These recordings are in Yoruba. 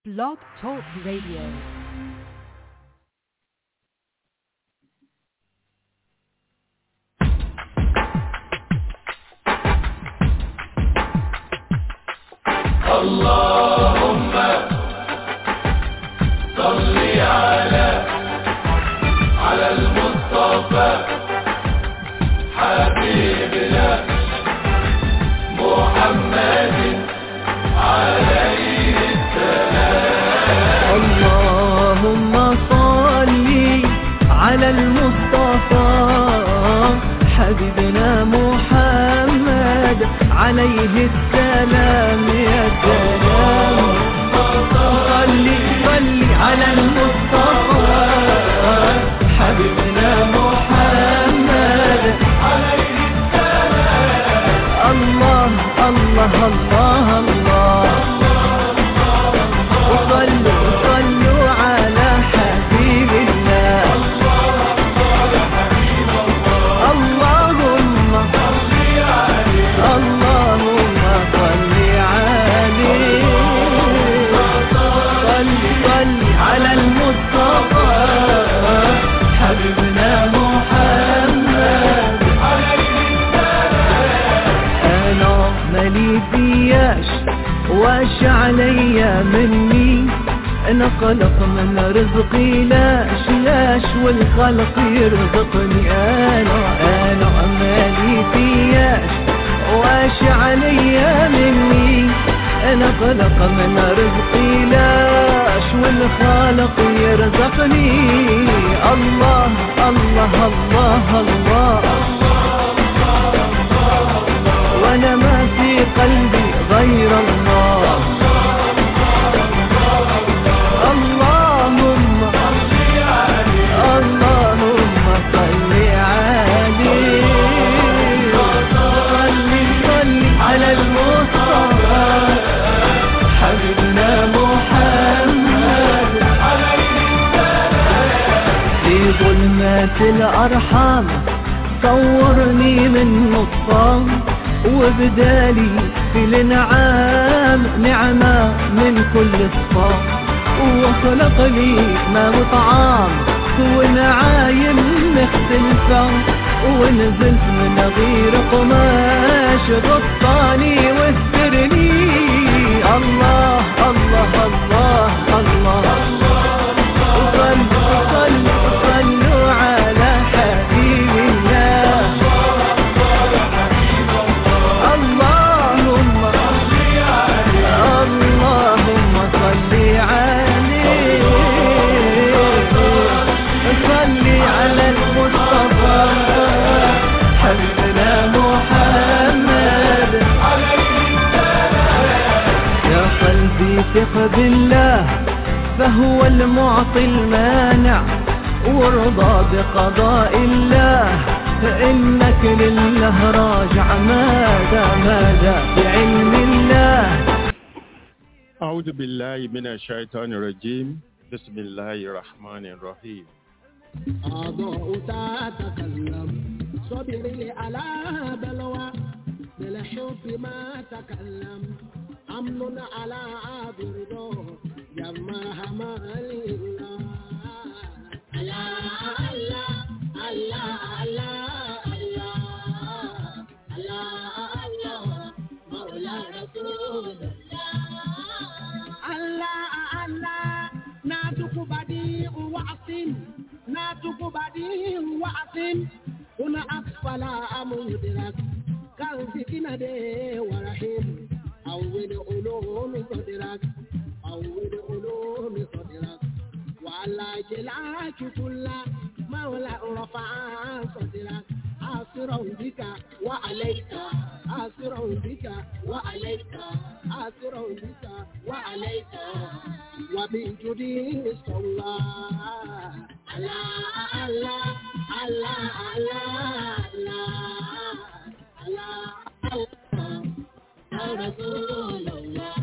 Blog Talk Radio. اللهم صل على على المصطفى حبيبنا محمد عليه اللهم صل على المصطفى حبيبنا محمد عليه السلام يا سلام صل صل على المصطفى حبيبنا محمد عليه السلام الله الله الله الله وصلوا صلوا على حبيب الله اللهم اللهم صل عليه صل صل على المصطفى حبيبنا محمد انا مالي فياش واش عليا مني انا قلق من رزقي لاش لاش والخلق يرزقني انا انا مالي فياش واش عليا مني انا قلق من رزقي لاش والخالق يرزقني الله الله الله, الله وانا ما في قلبي غير الله اللهم اللهم صل عليه صل صل على المصطفى حبيبنا محمد في ظلمات الأرحام صورني من نصام وبدالي في الانعام نعمة من كل الصام وخلق لي ما وطعام ونعايم مختلفة ونزلت من غير قماش غطاني واسترني الله الله الله الله, وصلوا صلوا صلوا على حبيب الله اللهم اللهم صل عليه صل على المصطفى حبيبنا محمد يا قلبي ثق بالله فهو المعطي المانع وارضى بقضاء الله فإنك لله راجع ماذا ماذا بعلم الله أعوذ بالله من الشيطان الرجيم بسم الله الرحمن الرحيم أضاء تتكلم صبري على بلوى بالحب ما تكلم أمن على عابر جمعها ما لله الله الله الله الله الله الله مولى رسول الله الله ناتك بديع وعصم ناتك بديع وعصم هنا أسفل مدرك كالفتنة دي ورحيم أول علوم صدرك أول علوم صدرك وعلى جلاك كل مولى رفع صدرك آسرا بك وعليك آسرا بك وعليك آسرا بك وعليك وبجدي صلى الله الله الله الله الله الله يا رسول الله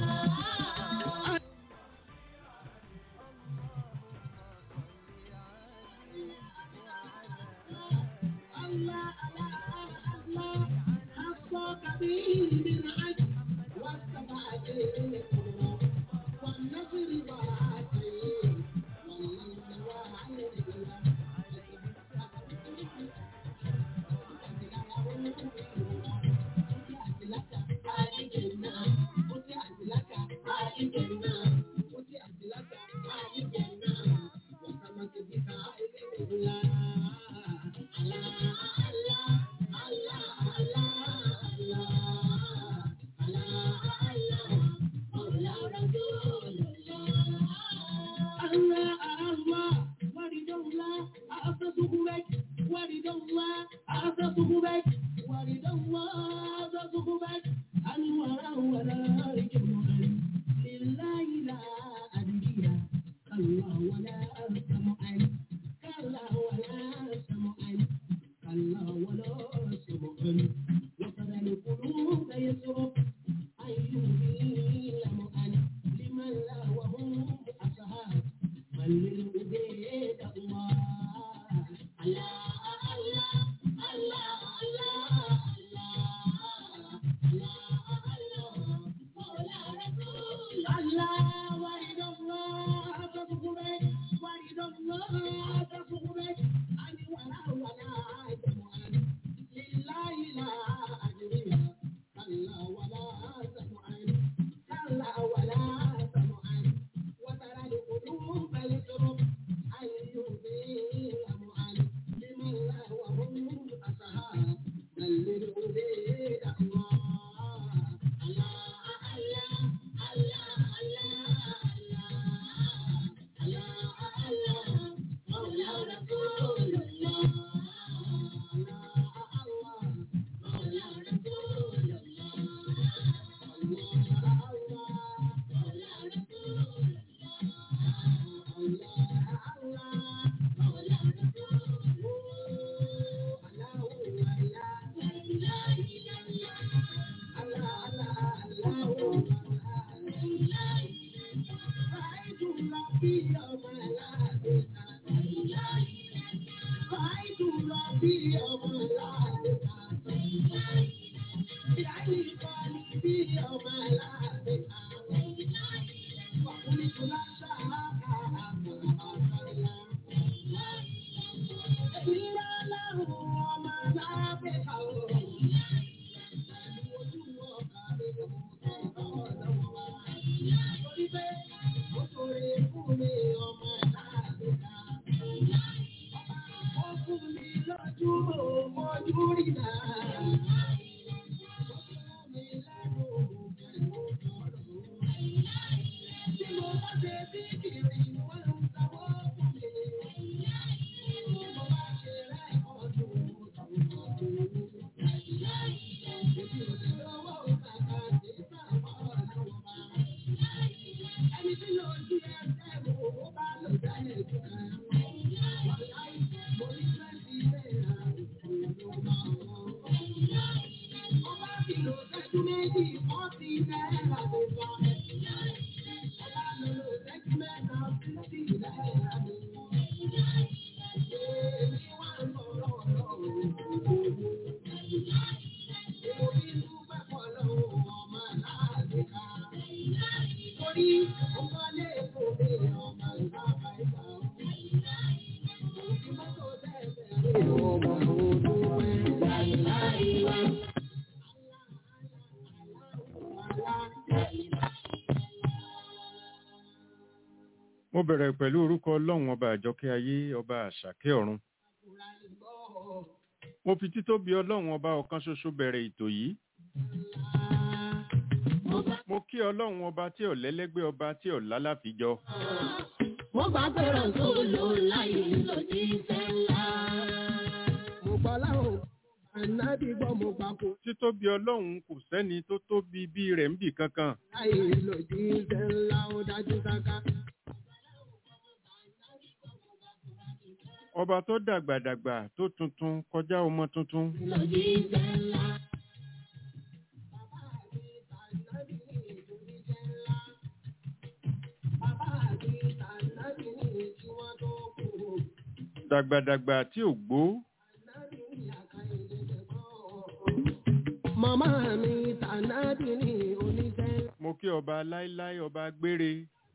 الله الله حصاك به بالعجل والسبع والنصر bí ọmọ aláàbẹ̀ kan. Fáìtù lọ bí ọmọ aláàbẹ̀ kan. Ìyá yìí kọ́ ni bí ọmọ aláàbẹ̀ kan. Ọkùnrin tó láṣà àkàrà àkàrà. Èmi rà láwọn ọmọ aláàbẹ̀ kan. Ojú ọkà rẹ̀ ló ń bọ̀ lọ́wọ́ wa. Torí pé ó sọ̀rọ̀ fún mi ọmọ aláàbẹ̀ kan. Ó fún mi lójú ojú rí náà. Ó fún mi lẹ́nu pẹ̀lú ọ̀rọ̀. Tí mo bá ṣe bí kiri, wọ́n ń sanwó fún mi. Tí mo bá ṣe rẹ́kọ̀dù, tọ̀tọ̀tọ̀. Èmi ò lè lọ́wọ́ kàkà sí sàmọ́ lọ́wọ́ bá. Ẹni tí ló di ẹsẹ̀ mo bá lò dá ẹ̀jẹ̀ kan. Wàláì, mo ní twenty naira, òkú ló máa wọ́n. Mo bá fi lò sẹ́jú méjì, forty naira ló bá. Mo bá lò lò sẹ́jú mẹ́ta, fifty naira ló bá. Èmi wá ń sọ̀rọ̀ ọ̀rọ̀ òkú. Mo ní dúpẹ́ pọ̀ lọ́wọ́ ọmọ aláàbíkà. Torí ọmọ lè kó mi ọmọ ìbára ìgbà. Òbí mọ́tò bẹ́ẹ̀ bẹ́ẹ̀ ọmọ olúwẹ̀ láìláìwá. mo bẹ̀rẹ̀ pẹ̀lú orúkọ ọlọ́run ọba àjọkẹ́ ayé ọba àṣàkẹ́ ọ̀run mo fi títóbi ọlọ́run ọba ọ̀kan ṣoṣo bẹ̀rẹ̀ ètò yìí mo kí ọlọ́run ọba tí ò lẹ́lẹ́gbẹ́ ọba tí ò lálàfíjọ Mo bá gbọ́rọ̀ tó lò láyé lòdì sẹ́lá. Mo gbọ́ láwọn ànábì gbọ́ mo gbà kó títóbi ọlọ́run kò sẹ́ni tó tóbi bí rẹ̀ ń bì kankan láyé lòdì sẹ́lá ó dájú sáká. ọba tó dàgbàdàgbà tó tuntun kọjá ọmọ tuntun Lòdì sẹ́lá. Bàbá mi tànábì ní kí wọ́n tó kú. dàgbàdàgbà tí ò gbó Màmá mi tànábì ní oníṣẹ́. mo kí ọba láíláí ọba gbére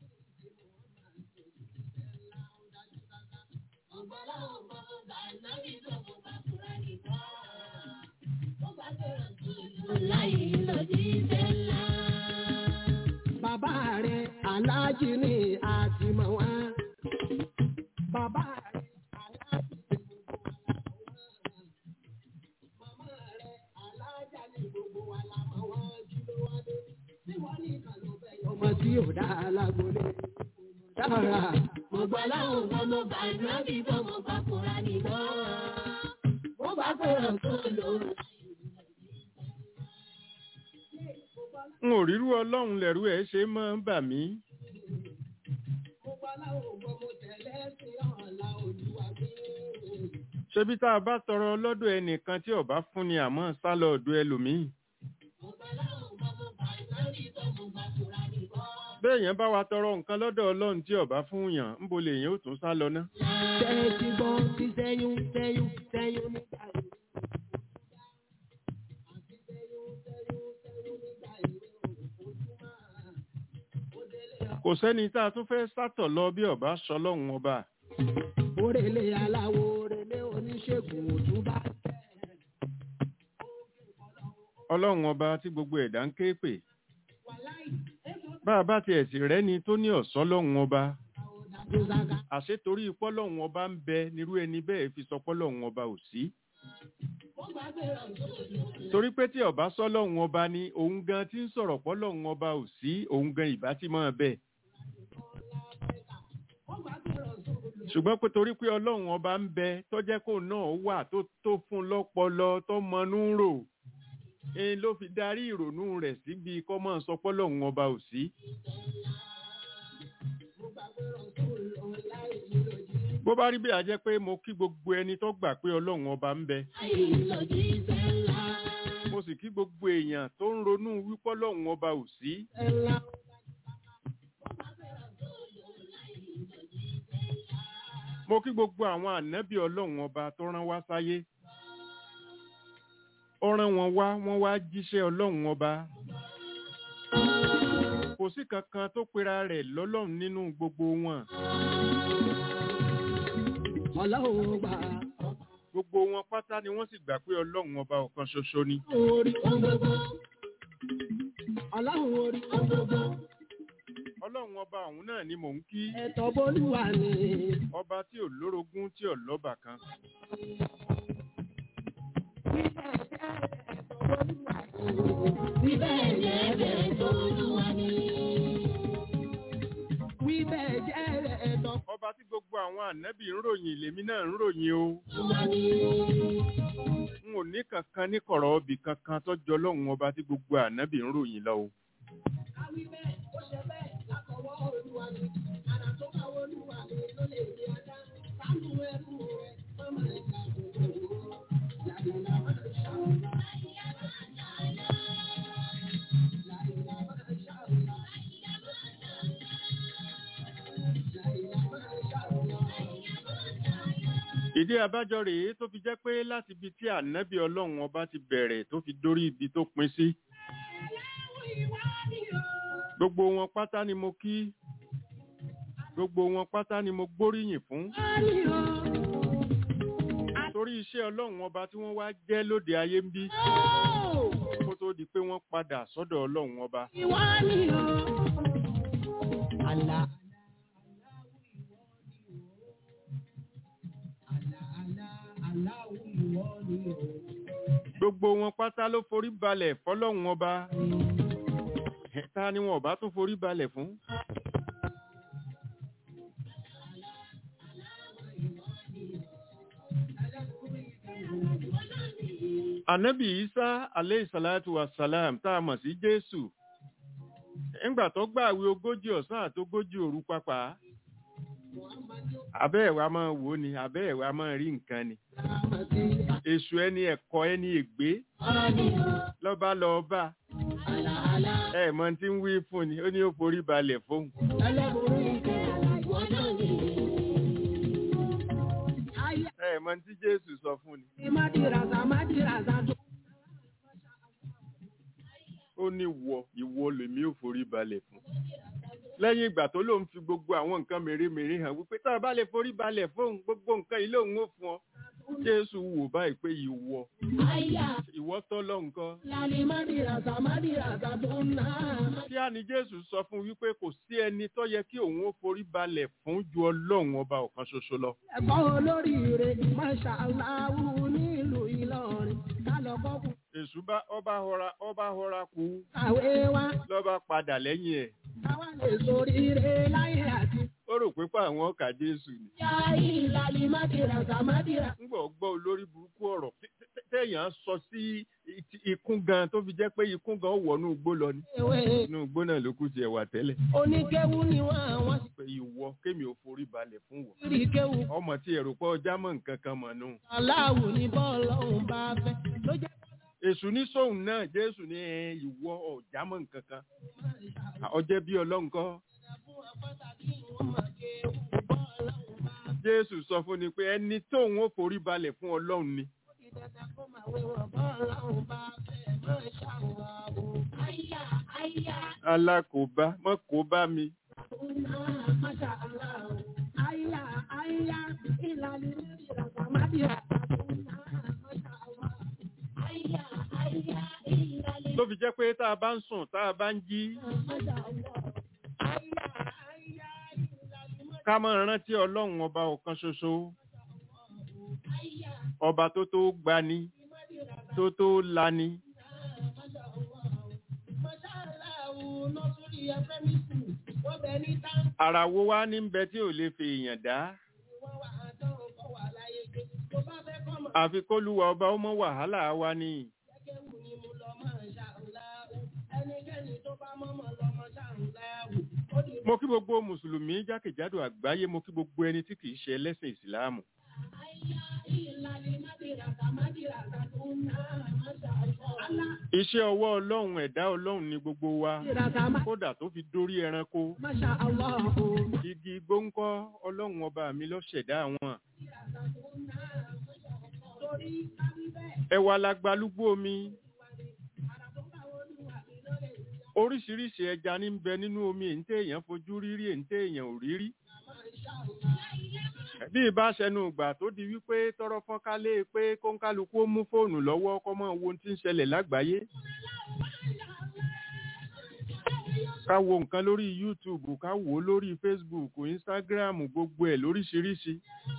Láyé lòdì sẹ́lá. Bàbá rẹ̀ aláàjì ní àtìmọ̀ wá. Bàbá rẹ̀ aláàjì ní gbogbo wa la mọ̀ wá. Màmá rẹ̀ aláàjà ní gbogbo wa la mọ̀ wá kí ló wá dé. Tí wọ́n ní ìkànnì bẹ̀ yọ. Ọmọ tí ò dá alágbólé. Dára. Mo gbọ́ láwọn ọmọ mo bá nábì bọ́ mo bá kúra nìbọn. Mo bá fẹ́ràn tó lò ó. n ò rírú ọlọ́run lẹ̀rú ẹ̀ ṣe máa ń bà mí Mo gbọ́ láwọn ọmọ mo tẹ̀lé sí ọ̀la olúwa mi. ṣebí tá a bá tọrọ lọ́dọ̀ ẹnìkan tí ọba fún ni àmọ́ sá lọ ọ̀dọ̀ ẹlòmíì béèyàn bá wa tọrọ nǹkan lọ́dọ̀ ọlọ́run tí ọba fún yàn ń bo lèyàn ó tún sá lọ ná Tẹ́tí gbọ́ ti sẹ́yún sẹ́yún sẹ́yún nígbà yìí. Àti sẹ́yún sẹ́yún sẹ́yún nígbà yìí ojúmọ́. Ó délé kò sẹ́ni tá a tún fẹ́ sátọ̀ lọ bí ọba sọlọ́run ọba Orèlé aláwo orèlé oníṣègùn òtúbà. ọlọ́run ọba tí gbogbo ẹ̀dá ń ké pè Wàláì, èso bá a bá tiẹ̀ sì rẹ́ni tó ní ọ̀sán lọ́run ọba táwọn dájú sáká. àṣé torí pọ́lọ́run ọba ń bẹ nírú ẹni bẹ́ẹ̀ fi sọ pọ́lọ́run ọba ò sí Mo gbà pé ọ̀dọ́ torí pé tí ọba sọlọ́run ọba ni òun gan tí ń sọ̀rọ̀ pọ́lọ́run ọba ò sí òun gan ìbá tí máa bẹ̀ Mo gbà pé ọ̀dọ́ ṣùgbọ́n pé torí pé ọlọ́run ọba ń bẹ tó jẹ́ kó náà wà tó tó fún lọ́pọlọ tó mọnú rò èyí ló fi darí ìrònú rẹ̀ síbi kọ́ máa sọ pọ́lọ́run ọba ò sí Mo gbà pé ọ̀dọ́ lọ láì lòdì. bó bá rí bí a jẹ́ pé mo kí gbogbo ẹni tó gbà pé ọlọ́run ọba ń bẹ Láì lòdì sẹ́lá. mo sì kí gbogbo èèyàn tó ń ronú wípọ́ ọlọ́run ọba ò sí Sẹ́lá. mo kí gbogbo àwọn ànábì ọlọ́run ọba tó rán wá sáyé ó rán wọn wá wọ́n wá jíṣẹ́ ọlọ́run ọba kò sí kankan tó pera rẹ̀ lọ́lọ́run nínú gbogbo wọn ọlọ́run gbà gbogbo wọn pátá ni wọ́n sì gbà pé ọlọ́run ọba ọ̀kan ṣoṣo ni orí ọgbọgbọ ọlọ́run orí ọgbọgbọ ọlọ́run ọba ọ̀hún náà ni mò ń kí ẹ̀tọ́ bólúwa ni ọba tí ò lórogún tí ò lọ́bà kan wí bẹ́ẹ̀ jẹ́ bẹ́ẹ̀ tó olúwa ni wí bẹ́ẹ̀ jẹ́ ẹ̀tọ́ ọba tí gbogbo àwọn ànábì ń ròyìn lèmi náà ń ròyìn o olúwa ni. n ò ní kankan ní kọ̀rọ̀ ọbì kankan tó jọ ọlọ́run ọba tí gbogbo ànábì ń ròyìn lọ o Káwí bẹ́ẹ̀, ó ṣe bẹ́ẹ̀ látọwọ́ Olúwa ni. Àrà tó bá Olúwa ni ló lè di ajá. Sánú ẹrú rẹ̀, má máa ń ta gbogbo ìwọ. Làyìnlá máa ń ṣàwọ̀. Làyìnlá máa ń ṣàwọ̀. Làyìnlá máa ń ṣàwọ̀. ìdí abájọ rèé tó fi jẹ́ pé láti ibi tí ànábì ọlọ́run ọba ti bẹ̀rẹ̀ tó fi dórí ibi tó pin sí gbogbo wọn pátá ni mo kí gbogbo wọn pátá ni mo gbóríyìn fún torí iṣẹ́ ọlọ́run ọba tí wọ́n wá jẹ́ lóde ayé ń bí kó tó di pé wọ́n padà sọ́dọ̀ ọlọ́run ọba Ìwọ ni o. Àlà. Àlà àlà aláwọ̀ ìwọ ni o. gbogbo wọn pátá ló forí balẹ̀ fọlọ́run ọba ta ni wọn ò bá tún forí balẹ̀ fún ànábì isa aleyhisalatu wasalam tá a mọ̀ sí jésù ńgbà tó gbààwé ogójì ọ̀sán àtógójì òru pápá abẹ́ ẹ̀wà máa wò ó ni abẹ́ ẹ̀wà máa rí nǹkan ni èṣù ẹni ẹ̀kọ́ ẹni ègbé lọ́ba lọ́ọ́bà Àlà àlà ẹ̀ mọ tí ń wí fún ni ó ní ó forí balẹ̀ fóun ẹlẹ́bùrú ìkẹ́ ìwọ náà ni. Ayé ẹ̀ mọ tí jésù sọ fún ni Mádìràzà Mádìràzà tó. ó ní wọ ìwọ lèmi ò forí balẹ̀ fún lẹ́yìn ìgbà tó lóun fi gbogbo àwọn nǹkan mèremère hàn wípé tá a bá lè forí balẹ̀ fóun gbogbo nǹkan yìí lòun ó fún ọ jésù wò báyìí pé ìwọ Àyà ìwọ tọ́lọ́ nǹkan lálẹ́ Mádìràzà Mádìràzà tó ń ná. kí á ní jésù sọ fún wípé kò sí ẹni tó yẹ kí òun ó forí balẹ̀ fún ju ọlọ́run ọba ọ̀kan ṣoṣo lọ Ẹ̀kọ́ olóríire Masha Allahu nílùú Ìlọrin ká lọ kọ́kù èṣù bá ọba họra ọba họra kú kàwé wa lọ́ba padà lẹ́yìn ẹ̀ káwá lè soríire láyé àti. ó rò pé pa àwọn ọkà jésù ni Yá ìlàlí Mádìràzà Mádìràzà. ńgbà gbọ́ olórí burúkú ọ̀rọ̀ tí- tí- téèyàn sọ sí i- ikún gan tó fi jẹ́ pé ikún gan wọnú igbó lọ ní Ewé inú igbó náà ló kù tiẹ̀ wà tẹ́lẹ̀ oníkéwú ni wọ́n àwọn pé ìwọ kémi ò forí balẹ̀ fún wọ sì rí kéwú. ọmọ tí ẹ̀rù pé ọjà mọ̀ nǹkan kan mọ̀ nù Aláwo ni bọ́ọ̀lù ọ̀hún bá fẹ́ ló jẹ́ èṣù ní sóhun náà jésù ní ẹ, ìwọ ọjà mọ̀ nǹkan kan ọjẹ́ bí ọlọ́run kọ́ fún apáta kí wọ́n máa kéwú bọ́ọ̀lù ọ̀hún bá fẹ́. jésù sọ fún ni pé ẹni tóun ó forí balẹ̀ fún ọlọ́run ni Ìdàgbà kó máa wé wọn bọ́ọ̀lù ọ̀hún bá fẹ́ máa ṣàwọ̀ àyà àyà alákòóbá mọ́ kó bá mi ọ̀nà Masha Allahu. Àyà àyà ìlàlí Mádìràzà Mádìràzà ọ̀nà Masha Allah. Àyà àyà ìlàlí tó fi jẹ́ pé tá a bá ń sùn tá a bá ń jí Masha Allah. Àyà àyà ìlàlí ká máa rántí ọlọ́run ọba ọ̀kan ṣoṣo Àyà ọba tó tó gbani Mádìràzà tó tó lani Masha Allah. Masha Allahu nọ́sùrì ẹ̀fẹ́ mi sùn. Wọ́n bẹ ní táǹkì ara wo wá ní bẹ tí ò lè fi èèyàn dá wọ́n wà á tán ọkọ̀ wà láyé gbé. Tó bá fẹ́ kọ́ mọ̀. àfi kólúwa ọba ó mọ wàhálà wa ni Jẹ́kẹ́wù ni mo lọ máa ṣàǹláwù. Ẹnikẹ́ni tó bá mọ́mọ́ lọ mọ́ ṣàǹláwù. Ó di mo kí gbogbo mùsùlùmí jákèjádò àgbáyé mo kí gbogbo ẹni tí kìí ṣe ẹlẹ́sìn ìsìláàmù iṣẹ́ ọwọ́ ọlọ́run ẹ̀dá ọlọ́run ni gbogbo wa kódà tó fi dórí ẹranko Masha Allah. igi gbóńkọ́ ọlọ́run ọba mi ló ṣẹ̀dá wọn ẹwà lágbálúgbó omi oríṣiríṣi ẹja ní ń bẹ nínú omi èyí tí èèyàn fojú rírí èyí tí èèyàn ò rírí bí ìbáṣẹnu ìgbà tó di wípé tọrọ fọ́nkálé pé kóńkálukú ó mú fóònù lọ́wọ́ kó mọ wo ohun tí ń ṣẹlẹ̀ lágbàáyé ká wo nǹkan lórí youtube ká wò ó lórí facebook instagram gbogbo ẹ̀ lóríṣiríṣi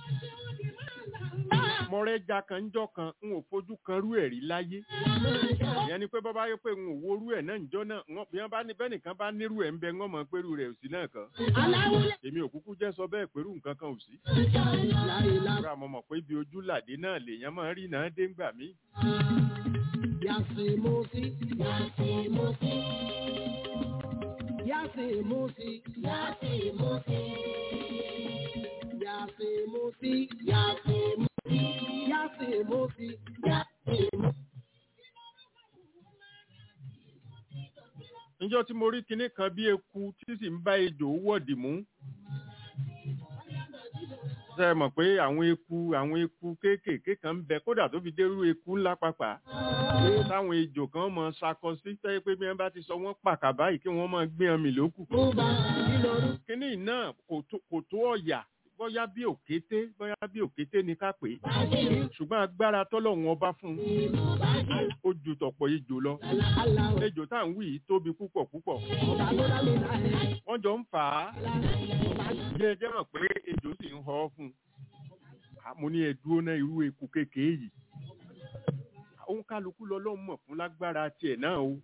mọ̀rẹ́jà kan ń jọ kan n ò fojú kan rú ẹ̀ rí láyé ìyẹn ni pé bọ́ bá yẹ pé n ò wo rú ẹ̀ náà níjọ́ náà wọ́n- bí wọ́n bá ní bẹ́nìkan bá nírú ẹ̀ ń bẹ wọ́n mọ̀ pẹ̀lú rẹ̀ ò sí náà kan èmi ò kúkú jẹ́ sọ bẹ́ẹ̀ pẹ̀lú nǹkan kan ò sí rà mọ̀ mọ̀ pé ibi ojú làdé náà lèèyàn máa ń rí náà dé ńgbà mí Yasimusi, Yasimusi, Yasimusi, Yasimusi, Yasimusi, Yasimusi, Yasimusi, Yasimusi. níjọ́ tí mo rí kinní kan bí eku tí sì ń bá ejò wọ̀dì mú ṣe é mọ̀ pé àwọn eku àwọn eku kéékèèké kan ń bẹ kódà tó fi dérú eku ńlá pàpà táwọn ejò kan mọ ṣakọ sí tẹ́ pé bí wọ́n bá ti sọ wọ́n pàkà báyìí kí wọ́n máa gbé ọmọ ìlókù Muba, Iloru, kinní náà kò tó- kò tó ọ̀yà bóyá bí òkété bóyá bí òkété ni ká pè é ṣùgbọ́n agbára tọ́lọ́run ọba fún un ó ju tọ̀pọ̀ ejò lọ Allah, ejò tá à ń wí yìí tóbi púpọ̀ púpọ̀ Ọba tó dá mi láyé, wọ́n jọ ń fà á Ọba bí ẹ jẹ́ mọ̀ pé ejò sì ń họ fún un À, mo ní ẹ dúró náà irú eku kékeré yìí òun kálukú lọ lọ́ọ́ mọ̀ fún lágbára tiẹ̀ náà o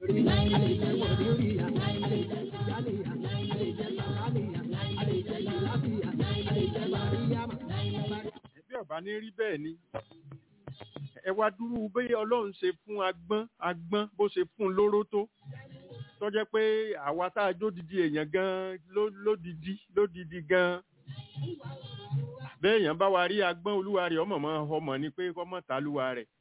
bí ọba ní rí bẹ́ẹ̀ ni ẹ wá dúró bí ọlọ́run ṣe fún agbọ́n agbọ́n bó ṣe fún un lóró tó tó jẹ́ pé àwa tá a jódìdí èèyàn gan ló- lódìdí lódìdí gan bẹ́ẹ̀ èèyàn bá wa rí agbọ́n olúwa rẹ̀ ọmọ mọ́ ọmọ ni pé kọ́mọ ta lúwa rẹ̀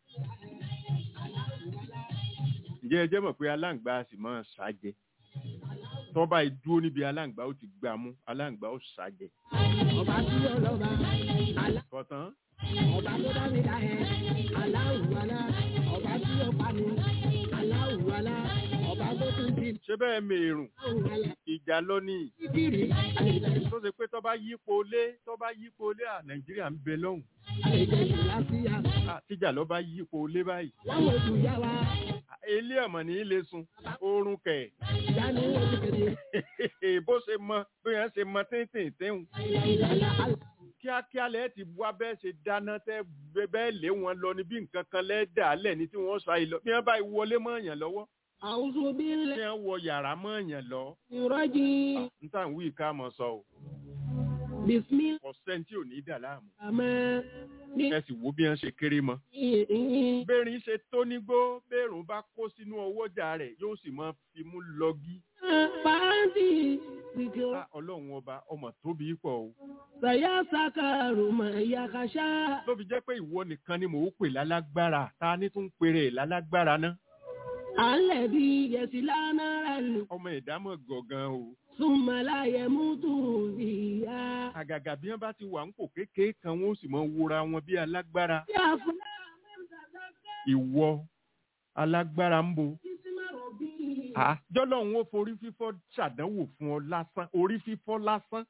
ǹjẹ́ ẹ jẹ́ mọ̀ pé aláǹgbá a sì máa ṣàjẹ́ tọ́ba ìdúró níbi aláǹgbá ó ti gbà mú aláǹgbá ó ṣàjẹ́ Ọba tí ó lọ́ba, Allah. kọ̀tán ọba tó dá mi dá ẹ aláwùwalá ọba tí ó pa mi aláwùwalá ọba tó tún di ṣé bẹ́ẹ̀ mèrùn aláwùwalá ìjà lọ ní ìdírí àlejò tó ṣe pé tọ́ba yípo lé tọ́ba yípo lé à nàìjíríà ń bẹ lọ́hùn àlejò ìlàsíyà À, tíjà lọ́ba yípo lé báyìí láwọn oṣù yá wa À, ilé ọ̀mọ̀ ní í lè sun oorun kẹ̀ ìyá ni wọ́n ti kéde bó ṣe mọ bí wọ́n ṣe mọ tíntìn tíhùn ìlàlá àlá kíákíá lẹ́ẹ̀ ti wá bẹ́ẹ̀ ṣe dáná tẹ́ bẹ́- bẹ́ẹ̀ lé wọn lọ ní bí nǹkan kan lẹ́ẹ̀ dà á lẹ̀ ní tí wọ́n sọ àìlọ bí wọ́n bá wọlé mọ́ èèyàn lọ́wọ́ àwùjọ bí tí lẹ wọ́n wọ yàrá mọ́ èèyàn lọ ìrọ́jì n tà ń wí ká mọ̀ sọ o bisimilá kò sẹ́ni tí ò ní dà láàmú àmọ́ ní ẹ sì wo bí wọ́n ṣe kéré mọ́ ìhìn bẹ́ẹ̀rin ṣe tó nígbó bẹ́ẹ̀rùn bá kó sínú ọwọ́jà rẹ̀ yóò sì máa fi mú lọ́gí pàǹtí ìjọ Ah, ọlọ́run ọba ọmọ tóbi pọ̀ o sàyà sàkàrù mọ̀ ẹ̀yà kàṣà ló fi jẹ́ pé ìwọ nìkan ni mò ń pè lálágbára ta ni tún ń pèrè lálágbára náà alẹ́ bí yẹsì lánàá lù. ọmọ ìdámọ̀ gọ̀ọ̀gan o súnmọ́lá yẹ mútu ìyá. àgàgà bí wọ́n bá ti wà ń kò kékeré kan wọ́n ó sì mọ wúra wọn bí alágbára Bí a fún ìwọ alágbára ń bo sísímọ̀rọ̀ bí Ah, jọ́lọ́run ó forí fífọ́ ṣàdánwò fún ọ lásán orí fífọ́ lásán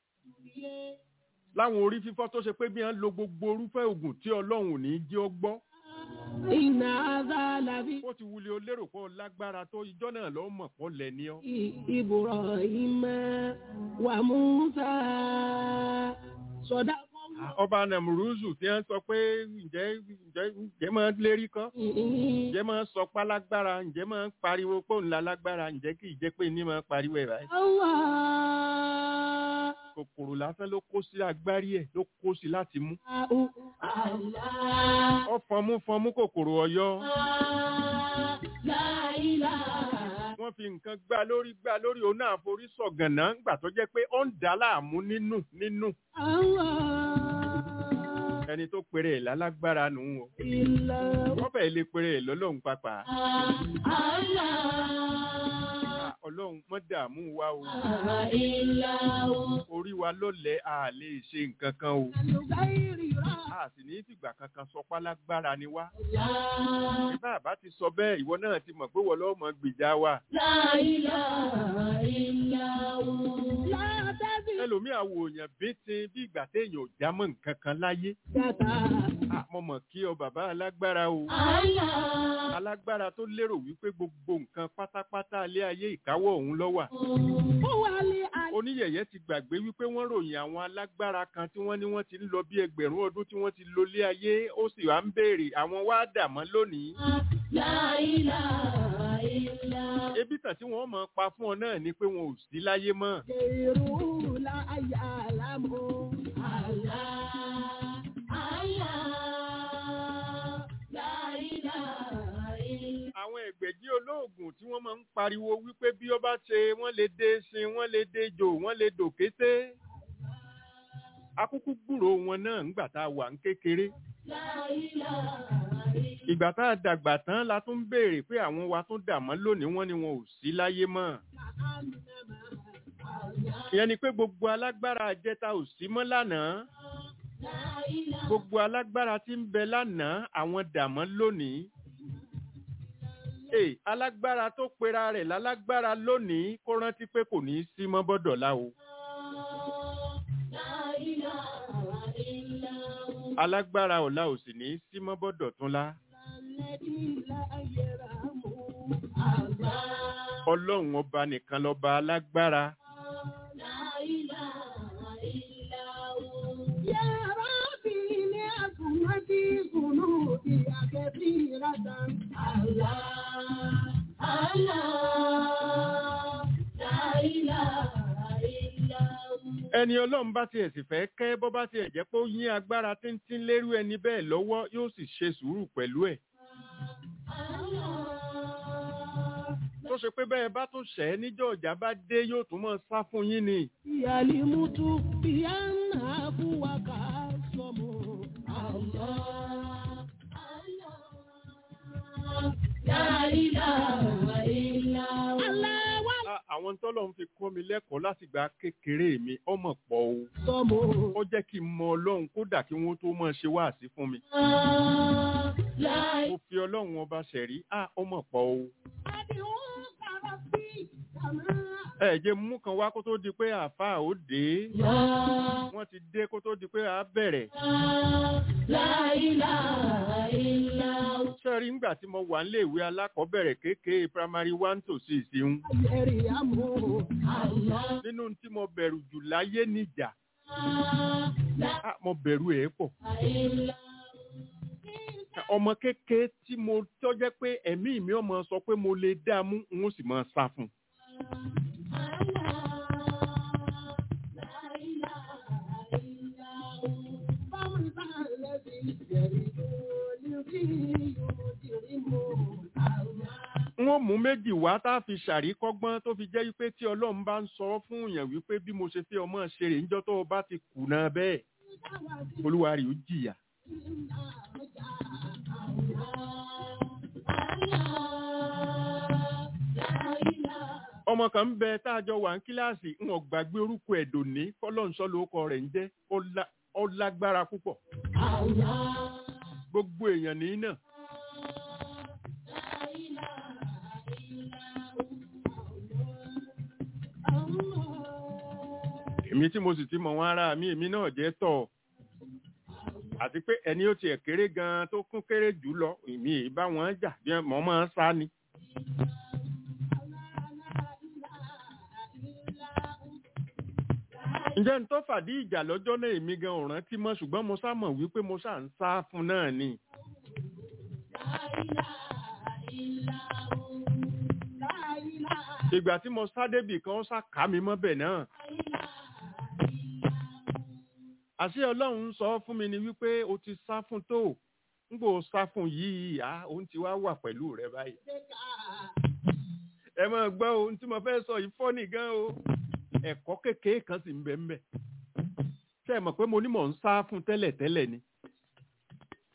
láwọn orí fífọ́ tó ṣe pé bí wọ́n lo gbogbo orúfẹ́ oògùn tí ọlọ́run ò ní í jẹ́ ọ gbọ́ iná azalabi ó ti wuli o lérò pé ọ lágbára tó ijọ́ náà lọ́ mọ̀ pọ́ lẹ̀ ní ọ. ìbùrọ̀ ìmọ̀ wà Musa sọ̀dá ọba nàmúrúzù tí wọ́n sọ pé ǹjẹ́ ǹjẹ́ ǹjẹ́ máa lérí kọ́ ǹjẹ́ máa sọ pá lágbára ǹjẹ́ máa pariwo pé òun la lágbára ǹjẹ́ kì í jẹ́ pé ní máa pariwo ẹ̀ báyìí. Allah kòkòrò lásán ló kó sí agbárí ẹ̀ ló kó sí láti mú. Allah ọ fọnmú fọnmú kòkòrò ọ̀yọ́ la ilaha wọ́n fi nǹkan gbá lórí gbá lórí òun náà forí sọ̀gànná ńgbà tó jẹ́ pé ó ń dà á láàmú nínú nínú. Allah ẹni tó pèrè ẹ̀ lálágbára nù ú o إلا wọ́n fẹ́ẹ́ lè pèrè ẹ̀ lọ́lọ́run pàpà الله Ah, ọlọ́run mọ́ dààmú wa o إلا هو orí wa lọ́lẹ̀ a lè ṣe nǹkan kan o الغير a sì ní fìgbà kankan sọ pálágbára ni wá لا ìbá àbá ti sọ bẹ́ẹ̀ ìwọ náà ti mọ̀ pé wọ́n lọ́ọ́ mọ gbìjà wa لا إله إلا هو لا تزل ẹlòmíì àwòyàn bíntín bí ìgbà téèyàn ò já mọ́ nǹkan kan láyé Ah, mo mọ̀ kí ọ bàbá alágbára o الله alágbára tó lérò wípé gbogbo nǹkan pátápátá ilé ayé ìkáwọ́ òun ló wà هو العلي oníyẹ̀yẹ́ ti gbàgbé wípé wọ́n ròyìn àwọn alágbára kan tí wọ́n ní wọ́n ti ń lọ bí ẹgbẹ̀rún ọdún tí wọ́n ti lo ilé ayé ó sì wá ń béèrè àwọn wá dà mọ́ lónìí لا إله إلا هو ebi tàn tí wọ́n mọ̀ pa fún ọ náà ni pé wọn ò sí láyé mọ́ غيره لا يعلم الله الله لا إله إلا àwọn ẹgbẹ̀jì olóògùn tí wọ́n máa ń pariwo wípé bí ó bá ṣe wọ́n lè dé sin wọ́n lè dé jò wọ́n lè dò kété akúkú gbúrò wọn náà ńgbà tá a wà ń kékeré لا إله إلا ìgbà tá a dàgbà tán la tún ń béèrè pé àwọn wa tún dà mọ́ lónìí wọ́n ní wọn ò sí láyé mọ́ ìyẹn ni pé gbogbo alágbára àjẹta ò sí mọ́ lánàá لا إله gbogbo alágbára tí ń bẹ lánàá àwọn dà mọ́ lónìí Ee, alágbára tó pera rẹ̀ lálágbára lónìí kó rántí pé kò ní í sí mọ́ bọ́dọ̀lá o لا إله إلا هو alágbára ọ̀la ò sì ní í sí mọ́ bọ́dọ̀ tún lá الذي لا يرحم الله ọlọ́run ọba nìkan lọ́ba alágbára لا إله إلا هو يا ربي لأسمتي ذنوبي كثيرة الله الله لا إله إلا هو ẹni ọlọ́run bá tiẹ̀ sì fẹ́ kẹ́ bọ́ bá tiẹ̀ jẹ́ pé ó yín agbára tíntín lérú ẹni bẹ́ẹ̀ lọ́wọ́ yóò sì ṣe sùúrù pẹ̀lú ẹ̀ tó ṣe pé bẹ́ẹ̀ bá tún ṣẹ́ níjọ́ ọ̀jà bá dé yóò tún mọ́ sá fún yín ni yalimutu biyanafu wakasomo Allah Allah la ilaha illa Allah wa Ah, àwọn tọ́lọ́run fi kọ́ mi lẹ́kọ̀ọ́ látìgbà kékeré mi ọmọ pọ̀ o somo ó jẹ́ kí n mọ ọlọ́run kódà kí wọ́n tó máa ṣe wáàsí fún mi la mo fi ọlọ́run ọba ṣẹ̀rí á ọmọ pọ̀ o adiun karabi kama ẹ jẹ́ mú kan wá kó tó di pé àáfàá ó dé ya wọ́n ti dé kó tó di pé àá bẹ̀rẹ̀ la ilaha illa sẹ́rí ńgbà tí mo wà nílé ìwé alákọ̀ọ́bẹ̀rẹ̀ kékeré primary one to six ń yeriamu Allah nínú tí mo bẹ̀rù jù láyé níjà la Ah, mo bẹ̀rù ẹ̀ pọ̀ illa ọmọ kékeré tí mo tọ́jẹ́ pé ẹ̀mí mi ọmọ sọ pé mo lè dá a mú n ó sì máa sá fún un. wọ́n mú méjì wá tá a fi ṣàríkọ́gbọ́n tó fi jẹ́ wípé tí ọlọ́run bá ń sọ fún èèyàn wípé bí mo ṣe fẹ́ ọmọ ṣe rè níjọ́ tó o bá ti kùnà bẹ́ẹ̀ olúwa rẹ̀ ó jìyà. ọmọ kan ń bẹ tá a jọ wà ní kíláàsì ń ò gbàgbé orúkọ ẹ̀dùn ní fọlọ́nsọ́ lórúkọ rẹ̀ ń jẹ́ ó lá- ó lágbára púpọ̀ gbogbo èèyàn ní náà èmi tí mo sì ti mọ̀ wọn ara mi èmi náà jẹ́ tọ̀ àti pé ẹni ó tiẹ̀ kéré gan-an tó kún kéré jù lọ èmi èyí bá wọn jà bí mọ̀ máa ń sá ni. ǹjẹ́ n tó fàdí ìjà lọ́jọ́ náà èmi gan ò rántí mọ́ ṣùgbọ́n mo sá mọ̀ wípé mo ṣà ń sá fún náà ni. ìgbà tí mo sá débì kan ó sá ká mi mọ́bẹ̀ náà. àṣé ọlọ́run ń sọ fún mi ni wípé o ti sá fún tó ń gbò sá fún yìí à òun ti wá wà pẹ̀lú rẹ báyìí. ẹ máa gbọ́ ohun tí mo fẹ́ sọ yìí fọ́nì gan o ẹ̀kọ́ kékeré kan sì ń bẹ ń bẹ. ṣé ẹ mọ̀ pé mo ní mò ń sá fún tẹ́lẹ̀ tẹ́lẹ̀ ni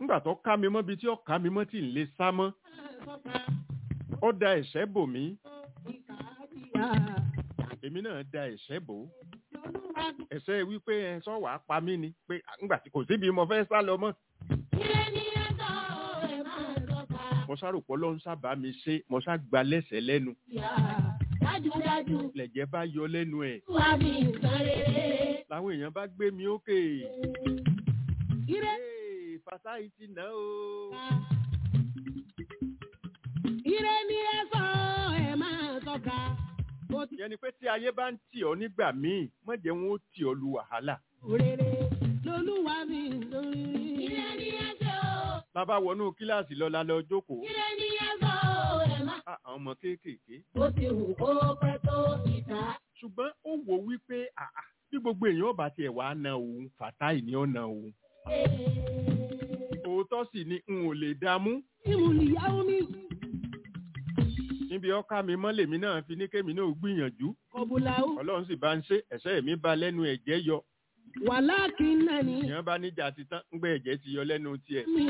nígbà tó ká mi mọ́ bí tí ó ká mi mọ́ tí ń lè sá mọ́ ó da ẹ̀ṣẹ́ bò mí èmi náà da ẹ̀ṣẹ́ bò ó ẹ̀ṣẹ́ wípé ẹ sọ wàá pa mí ni pé nígbà tí kò síbi mo fẹ́ sá lọ mọ́ mo sáròpọ̀ ló ń sábà mi ṣe mo sá gba lẹ́sẹ̀ lẹ́nu Dájúdájú, lẹ̀jẹ̀ bá yọ lẹ́nu ẹ̀ wà mí nǹkan rere. làwọn èèyàn bá gbé mi ókè Ire Hey, Fatai ti nà ó ire ni ẹ sọ ẹ máa tọ́ka. Mo ti yẹn ni pé tí ayé bá ń tì ọ́ nígbà míì má jẹ́ wọn ó tì ọ́ lu wàhálà rere lolúwa mi lórí. Ire ni ẹ ṣe o, lábá wọnú kíláàsì lọ lálẹ́ ọjọ́kòó ire ni ẹ sọ o, ẹ má. àwọn ọmọ kéékèèké Ó ti wù kó pẹ́ tó ìta. ṣùgbọ́n ó wò wípé àà bí gbogbo èèyàn bá tiẹ̀ wá na òun Fatai ni ó na òun òótọ́ sì ni n ò lè dààmú Ìmùlìyàwó mi níbi ọkà mi mọ́ lèmi náà fi ní kémi náà gbìyànjú kọ̀bùlàwó ọlọ́run sì bá ń ṣe ẹ̀ṣẹ́ mi bá lẹ́nu ẹ̀jẹ̀ yọ wàláàkì náà ni èèyàn bá níjà ti tán ń gbé ẹ̀jẹ̀ ti yọ lẹ́nu tiẹ̀ mi.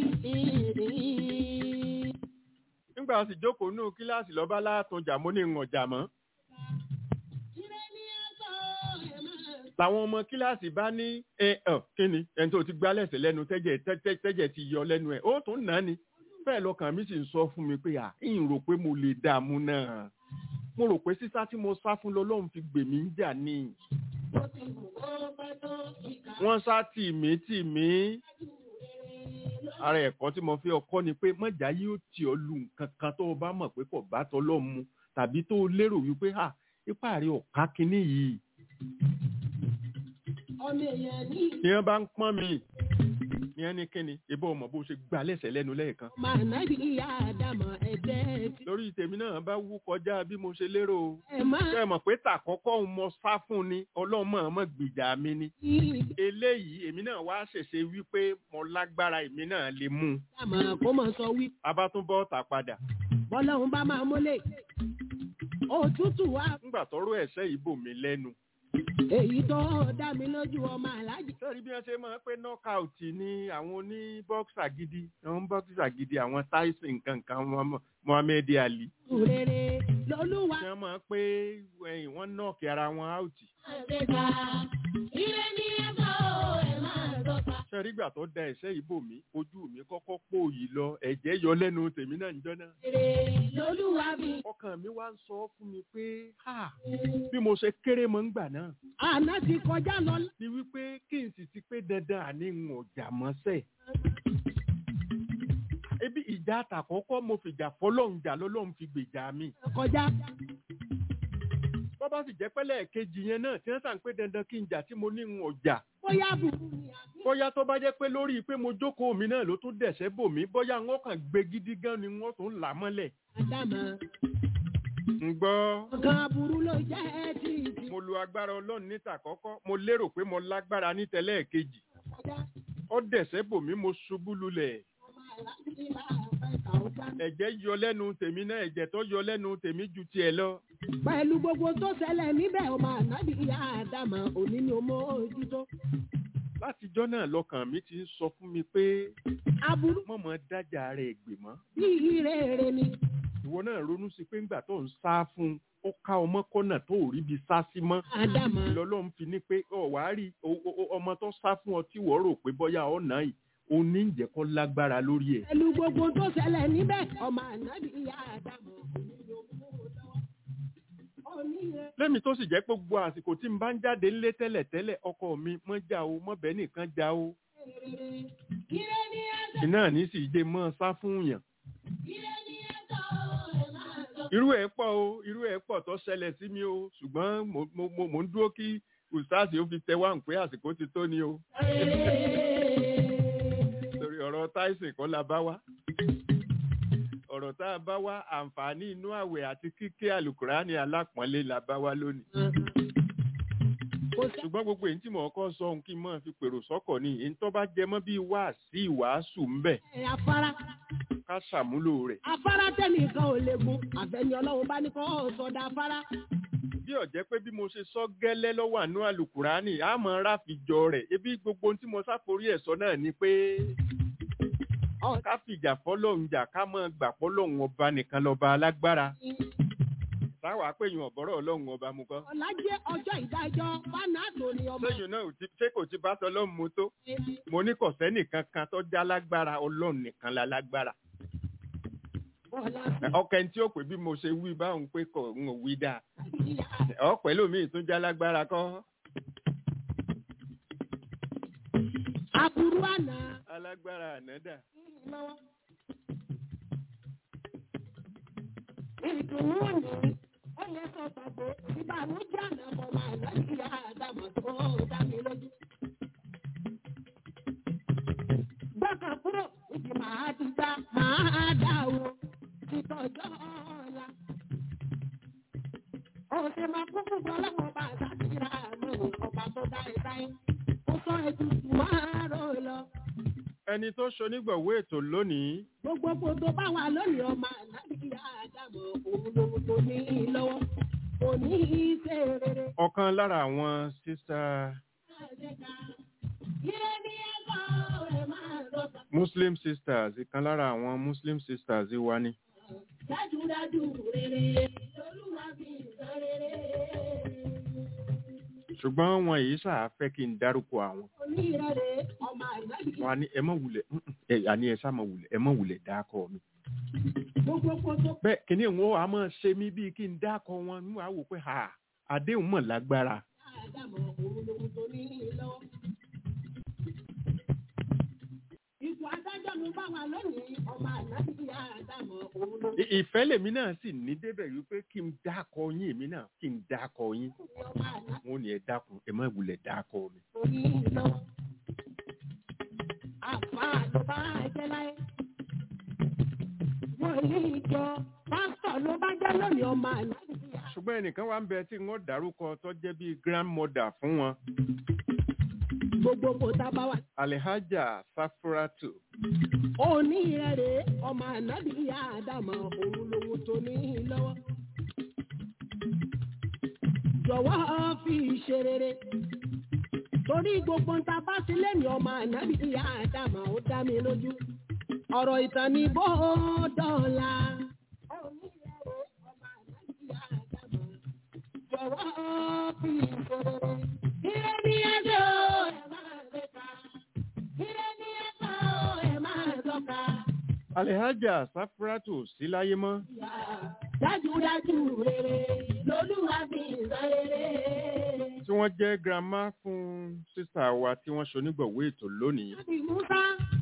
nígbà sì jókòó nù kíláàsì lọ́ba látúnjà mo ní ń ọ̀jà mọ́ Ire ni ẹ sọ ẹ máa làwọn ọmọ kíláàsì bá ní ẹ ẹ kíni ẹni tó ti gbá lẹ́sẹ̀ lẹ́nu tẹ́jẹ̀ tẹ́jẹ̀ tẹ́jẹ̀ ti yọ lẹ́nu ẹ̀ ó tún nà á ni bẹ́ẹ̀ lọkàn mi sì ń sọ fún mi pé à ń rò pé mo lè dààmú náà mo rò pé sísá tí mo sá fún lọ́lọ́run fi gbè mí ń jà ní Ó ti wù kó pẹ́ tó ìta. wọ́n sá tì mí tì mí ara ẹ̀kọ́ tí mo fi ọkọ́ ni pé mọ̀já yóò tì ọ́ lu nǹkan kan tó o bá mọ̀ pé kò bá tọ́lọ́ mu tàbí tó o lérò wípé à ipá rẹ̀ ọ̀ká kínní yìí ọmọ èèyàn ní ni wọ́n bá ń pọ́n mi ní ẹni kíni ìbọn ọmọ bó ṣe gbà lẹ́sẹ̀ lẹ́nu lẹ́ẹ̀kan màá nábì ìyá àdàmọ̀ ẹ̀jẹ̀ ti lórí tèmi náà bá wú kọjá bí mo ṣe lérò o ẹ̀ máa ṣe mọ̀ pé tàkọ́kọ́ ń mọ sá fún ni ọlọ́run mọ̀ mọ̀ gbìjà mi ni ní eléyìí èmi náà wá ṣèṣe wípé mo lágbára èmi náà lè mú un àmọ̀ kó mọ̀ sọ wí abátúbọ̀ tà padà bọ́lọ́run bá máa mólè òtútù wá nígbà tọ́rọ̀ ẹ̀ṣẹ̀ yìí bò mí lẹ́nu èyí tó dá mi lójú ọmọ aláàjì sẹ́rí bí wọ́n ṣe máa ń pé knockout ní àwọn oní bọ́ksà gidi àwọn bọ́ksà gidi àwọn Tyson nǹkan kan Muhammad- Muhammad Ali rere lolúwa tí wọ́n máa ń pé ẹ̀yìn wọ́n nọ́ọ̀kì ara wọn out Àgbéga. Ire ni ẹ sọ o, ẹ má tọ́ka. sẹ́rí ìgbà tó da ẹ̀ṣẹ̀ yìí bò mí ojú mi kọ́kọ́ pòòyì lọ ẹ̀jẹ̀ yọ lẹ́nu tèmi náà níjọ́ náà Ire lolúwa mi. ọkàn mi wá ń sọ fún mi pé ha bí mo ṣe kéré mọ́ ń gbà náà àná ti kọjá lọ ni wípé kí n sì ti pé dandan àní ń ọjà mọ́sẹ̀. ebi ìjà àtàkọ́kọ́ mo fìjà fọlọ́run jà lọ́lọ́run fi gbèjà mi. kọjá bọ́ bá sì jẹ́ pẹ́lẹ́ kejì yẹn náà tí wọ́n sàn pé dandan kí n jà tí mo ní ń ọjà. bóyá burú ni àbí bóyá tó bá jẹ́ pé lórí pé mo jókòó mi náà ló tún dẹ̀sẹ̀ bò mí bóyá wọ́n kàn gbé gidi gan ni wọ́n tún là mọ́lẹ̀. àdàmọ̀ ń gbọ́ ọ̀gá aburú ló jẹ́ ẹ́ tí ì ti mo lu agbára ọlọ́run níta kọ́kọ́ mo lérò pé mo lágbára ní tẹ́lẹ̀ kejì kọjá ó dẹ̀sẹ̀ bò mí mo ṣubú lulẹ̀. ọmọ aláàjì máa fẹ́ kà ó já. ẹ̀jẹ̀ yọ lẹ́nu tèmi náà ẹ̀jẹ̀ tó yọ lẹ́nu tèmi ju tiẹ̀ lọ. pẹ̀lú gbogbo tó ṣẹlẹ̀ níbẹ̀ ọmọ ànábì ìyá àdàmọ̀ òní ni ó mọ ojútó látijọ́ náà lọ́kàn mi ti ń sọ fún mi pé aburú mọ̀mọ́ dájà rẹ̀ gbè mọ́. bí ìrere ni ìwọ náà ronú sí pé ńgbà tó ń sá fún un ó ká ọmọ kọ́nà tó ò rí bi sá sí mọ́. àdàmọ̀ lọ́lọ́run fi ní pé ọ̀ wá rí o- o- o- ọmọ tó sá fún ọ tí wọ́n rò pé bọ́yá ọ̀nà yìí ó ní ìjẹ́kọ́ lágbára lórí ẹ̀. pẹ̀lú gbogbo tó ṣẹlẹ̀ níbẹ̀ ọmọ ànábì ìyá àdàmọ̀ òní ni ó mú un lọ́wọ́. òní rẹ̀ lẹ́mi tó sì jẹ́ pé gbogbo àsìkò tí n bá ń jáde ńlé tẹ́lẹ̀tẹ́lẹ̀ ọkọ mi mọ́ já o mọ́ bẹ́ẹ̀ nìkan já o. ire ni ẹ sọ iná ní sì jẹ́ mọ́ sá fún yàn. Ire ni ẹ sọ o, ẹ má tọ́ka. irú ẹ̀ pọ̀ o irú ẹ̀ pọ̀ tó ṣẹlẹ̀ sí mi o ṣùgbọ́n mo mo mo mo ń dúró kí ustaasi ó fi tẹ wá ń pé àsìkò ti tó ni o torí ọ̀rọ̀ Tyson kọ́ la bá wá ọ̀rọ̀ tá a bá wá àǹfààní inú àwẹ̀ àti kíké àlùkùránì alápọ̀nlé la bá wá lónìí kò sẹ́ ṣùgbọ́n gbogbo èyí tí mò ń kọ́ sọ ohun kí n máa fi pèrò sọ́kọ̀ ni èyí tó bá jẹ mọ́ bíi wáàsí ìwàásù ń bẹ̀ afárá ká ṣàmúlò rẹ̀ afárá tẹ́nìkan ò lè gun àfẹ́ni ọlọ́run bá ní kọ́ sọ̀dà afárá bí ọ̀jẹ́ pé bí mo ṣe sọ gẹ́lẹ́ lọ́wọ́ àánú àlùkùránì á mọ ráfijọ rẹ̀ ebi gbogbo ohun tí mo sáforí ẹ̀ sọ náà ni pé Ọ̀- ká fìjà fọlọ́run jà ká mọ̀ gbà fọlọ́run ọba nìkan lọ́ba alágbára táwa péyìn ọ̀bọ̀rọ̀ ọlọ́run ọba mu kọ́. ọ̀la jẹ́ ọjọ́ ìdájọ́ fanato ni ọmọ lẹ́yìn náà ò ti- ṣé kò ti bá sọ ọlọ́run mu tó mo ní kò sẹ́nìkan kan tó já lágbára ọlọ́run nìkan la lágbára. bọ́lá ọkẹ́ tí ó pè bí mo ṣe wí báwọn pé kò ń wí dáa sí ìyá ọ̀pẹ́ lómi tún já lágbára kọ́ aburú àná alágbára ànádà. lọ́wọ́. ìdùnnú ni ó lè sọ gbàgbé ìbànújẹ́ àná mọ̀ máa lọ́sí ìyá àdàmọ̀ tó dá mi lójú. gbọ́kàn kúrò ìdí màá ti dá màá dá o ìtọ́jọ́ ọ̀la. ọ̀sẹ̀ máa kún fún ọlọ́wọ́ bá sátìrà àmọ́ ọba tó dá ẹ sáyé. ó sọ ètùtù máa rò lọ. ẹni tó ṣonígbọ̀wé ètò lónìí gbogbo gbogbo bá wà lónìí ọmọ ànábì àdàmọ̀ òun lòun tó ní í lọ́wọ́ kò ní í ṣe rere. ọ̀kan lára àwọn sísá Ire ni ẹ̀kọ́ rẹ̀ máa lọ́ta. muslim sisters ìkan lára àwọn muslim sisters wa ni. Dájúdájú rere lolúwa fi sọ rere. ṣùgbọ́n wọn yìí ṣáà fẹ́ kí n dárúkọ àwọn. Onírẹ̀rẹ̀ ọmọ ànábì wọn á ní ẹ mọ̀ wulẹ̀ mm, mm, ẹ àní ẹ sá mọ̀ wulẹ̀ ẹ mọ̀ wulẹ̀ dákọ̀ mi. gbogbo gbogbo bẹ́ẹ̀ kìíní wọn á máa ṣe mí bíi kí n dákọ̀ wọn ní wàá wò pé ha àdéhùn mọ̀ lágbára. àdàmọ̀ òun lòun tó ní í lọ́wọ́. Ipò adájọ́ mi bá wà lónìí ọmọ ànábì àdàmọ̀ òun lòun I- ìfẹ́ lèmi náà sì ní débẹ̀ wípé kí n dákọ̀ yín èmi náà kí n dákọ̀ yín. ọmọ ànábì. wọn ò ní ẹ dákun ẹ má wulẹ̀ dákọ̀ mi. orí lọ. Àfa ló bá jẹ́ láyé. Wọ́n ní ìjọ pásítọ̀ ló bá jẹ́ lónìí ọmọ àlàáfíà. ṣùgbọ́n ẹnìkan wà ń bẹ tí wọ́n dárúkọ tó jẹ́ bíi grandmother fún wọn Gbogbo kò tá a bá wà. alihaja safuratu Òní rẹ̀ ọmọ ànábìyà àdàmọ̀ òun lòun tó ní lọ́wọ́. Jọ̀wọ́ fi ṣe rere. Torí gbogbo ń ta bá sílẹ̀ ní ọmọ ànábìyà àdàmọ̀ ó dá mi lójú. Ọ̀rọ̀ ìtàn ni bó dọ̀la. Òní rẹ̀ ọmọ ànábìyà àdàmọ̀. Jọ̀wọ́ fi ṣe rere. Ire ni ẹjọ́ ẹ̀ máa ń gbéka. Ire ni ẹ̀kọ́ ẹ̀ máa ń tọ́ka. alihaja safuratu ò sí láyé mọ́ Dájúdájú rere lolúwa fi sọ rere. tí wọ́n jẹ́ grandma fún sísá wa tí wọ́n ṣonígbọ̀wé ètò lónìí Láti Musa.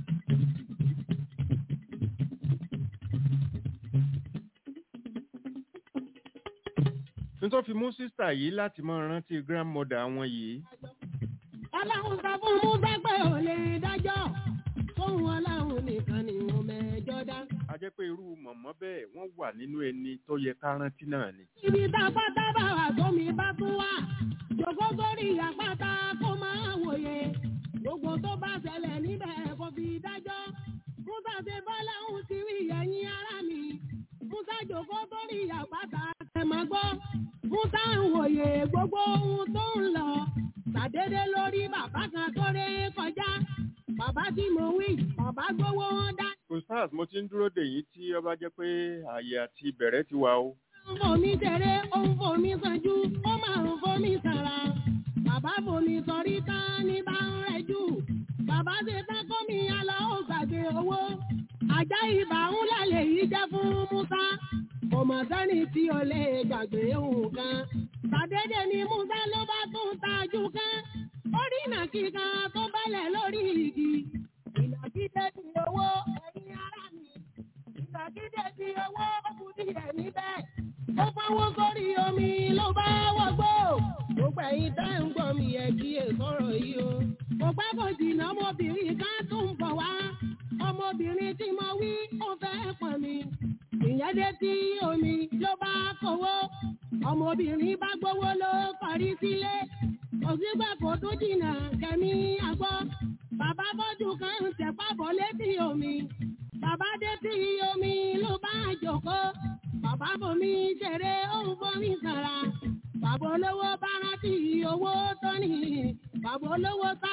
nítorí fi mú sísá yìí láti máa rántí grandmother wọn yìí Ọlọ́run sọ fún Musa pé ò lè dájọ́. Fóun ọlọ́run nìkan ni wọ́n mẹ́jọ dá. a jẹ́ pé irú mọ̀mọ́ bẹ́ẹ̀ wọ́n wà nínú ẹni tó yẹ ká rántí náà ni Ibi tá a bá dábàá wà tómi bá tún wà. Jòkó sórí àpáta kó máa wòye. Gbogbo tó bá ṣẹlẹ̀ níbẹ̀ kò fi dájọ́. Musa ṣe bọ́lá ń ti rí ẹ̀yìn ara mi. Musa jòkó sórí àpáta ẹ̀ máa gbọ́. Musa ń wòye gbogbo ohun tó ń lọ. Ṣàdédé lórí bàbá kan tó ré kọjá. Bàbá tí mo wí, bàbá gbowó wọn dá. ustaz mo ti ń dúró dè yín tí ó bá jẹ́ pé ààyè àti ìbẹ̀rẹ̀ ti wà o ń fomi tẹ̀rẹ̀ ó ń fomi sanjú ó máa ń fomi sàrà. Bàbá fomi sọrí tán ní bá ń rẹ̀jú. Bàbá ṣe tán kómi alọ́ ó gbàgbé owó. Àjá ibà ń lálẹ́ yìí jẹ́ fún Musa. Kò mọ̀ sẹ́ni tí o lè gbàgbé nǹkan. Sàdédé ni Musa ló bá tún tajú kán. Ó rí ìnàkí kan tó bẹ́lẹ̀ lórí igi. Ìnàkí dé ti owó ẹ̀yin ará mi. Ìnàkídé ti owó kù díẹ̀ níbẹ̀. Ó fọwọ́ sórí omi ló bá wọgbó. Gbogbo ẹ̀yin tẹ́ ń gbọ́ mi ẹ̀ kí è sọ̀rọ̀ yìí o. Kò pẹ́ kò jìnnà ọmọbìnrin kan tún ń bọ̀ wá. Ọmọbìnrin tí mo wí ó fẹ́ pọ̀n mi. Ìyẹn dé tí omi ló bá kówó. Ọmọbìnrin bá gbówó ló kọrí sílé. Òsínbà kò tún jìnnà kẹ́mi àgbọ̀. Bàbá bọ́dù kan ń tẹ̀pá bọ̀ létí omi. Bàbá dé tí omi ló bá jòkó. Bàbá bomi ṣeré ó ń bomi sàrà. Bàbá olówó bá rántí owó tó ní. Bàbá olówó sáré.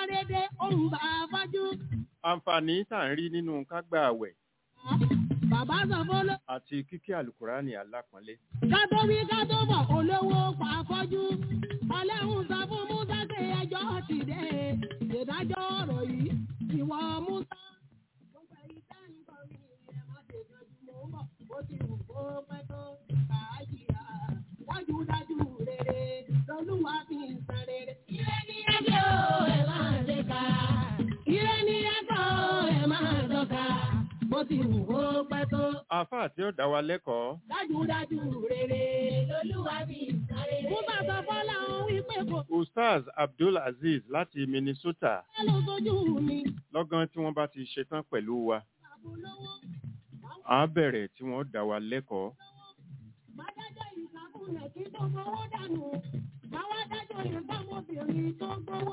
dédé òun bá fọ́jú. àǹfààní tá à ń rí nínú kágbà àwẹ̀ Bàbá sọ fọ́lọ́. àti kíkí àlùkùránì alápọ̀nlé Ká tó wí ká tó bọ̀ olówó pa fọ́jú. Ọlẹ́hun sọ fún Musa pé ẹjọ́ ti dé. Ìdájọ́ ọ̀rọ̀ yìí ìwọ Musa. Gbogbo ẹ̀yin tẹ́ ń gbọ́ mi, ẹ má ṣe jọjú mò ń bọ̀. Ó ti wù kó pẹ́ tó kàájìyà. Dájúdájú rere lolúwa fi ń san rere. Ire ni ẹgbẹ́ o, ẹ máa ṣe ká. Ire ni ẹ̀kọ́ ẹ̀ máa dọ́ka. Bó ti wù kó pẹ́ tó. àáfàá tí ó dá wa lẹ́kọ̀ọ́ Dájúdájú rere. Lolúwa fi ìsáré. Musa sọ fọ́lá òun wípé kò ustaz abdul aziz láti minnesota fẹ́ lọ sójú mi. lọ́gán tí wọ́n bá ti ṣetán pẹ̀lú wa Àbúlówó. à á bẹ̀rẹ̀ tí wọ́n dá wa lẹ́kọ̀ọ́ Bádájọ́ ìsàkúnlẹ̀ kí tó gbowó dànù. Báwá dájọ́ ìbámobìnrin tó gbowó.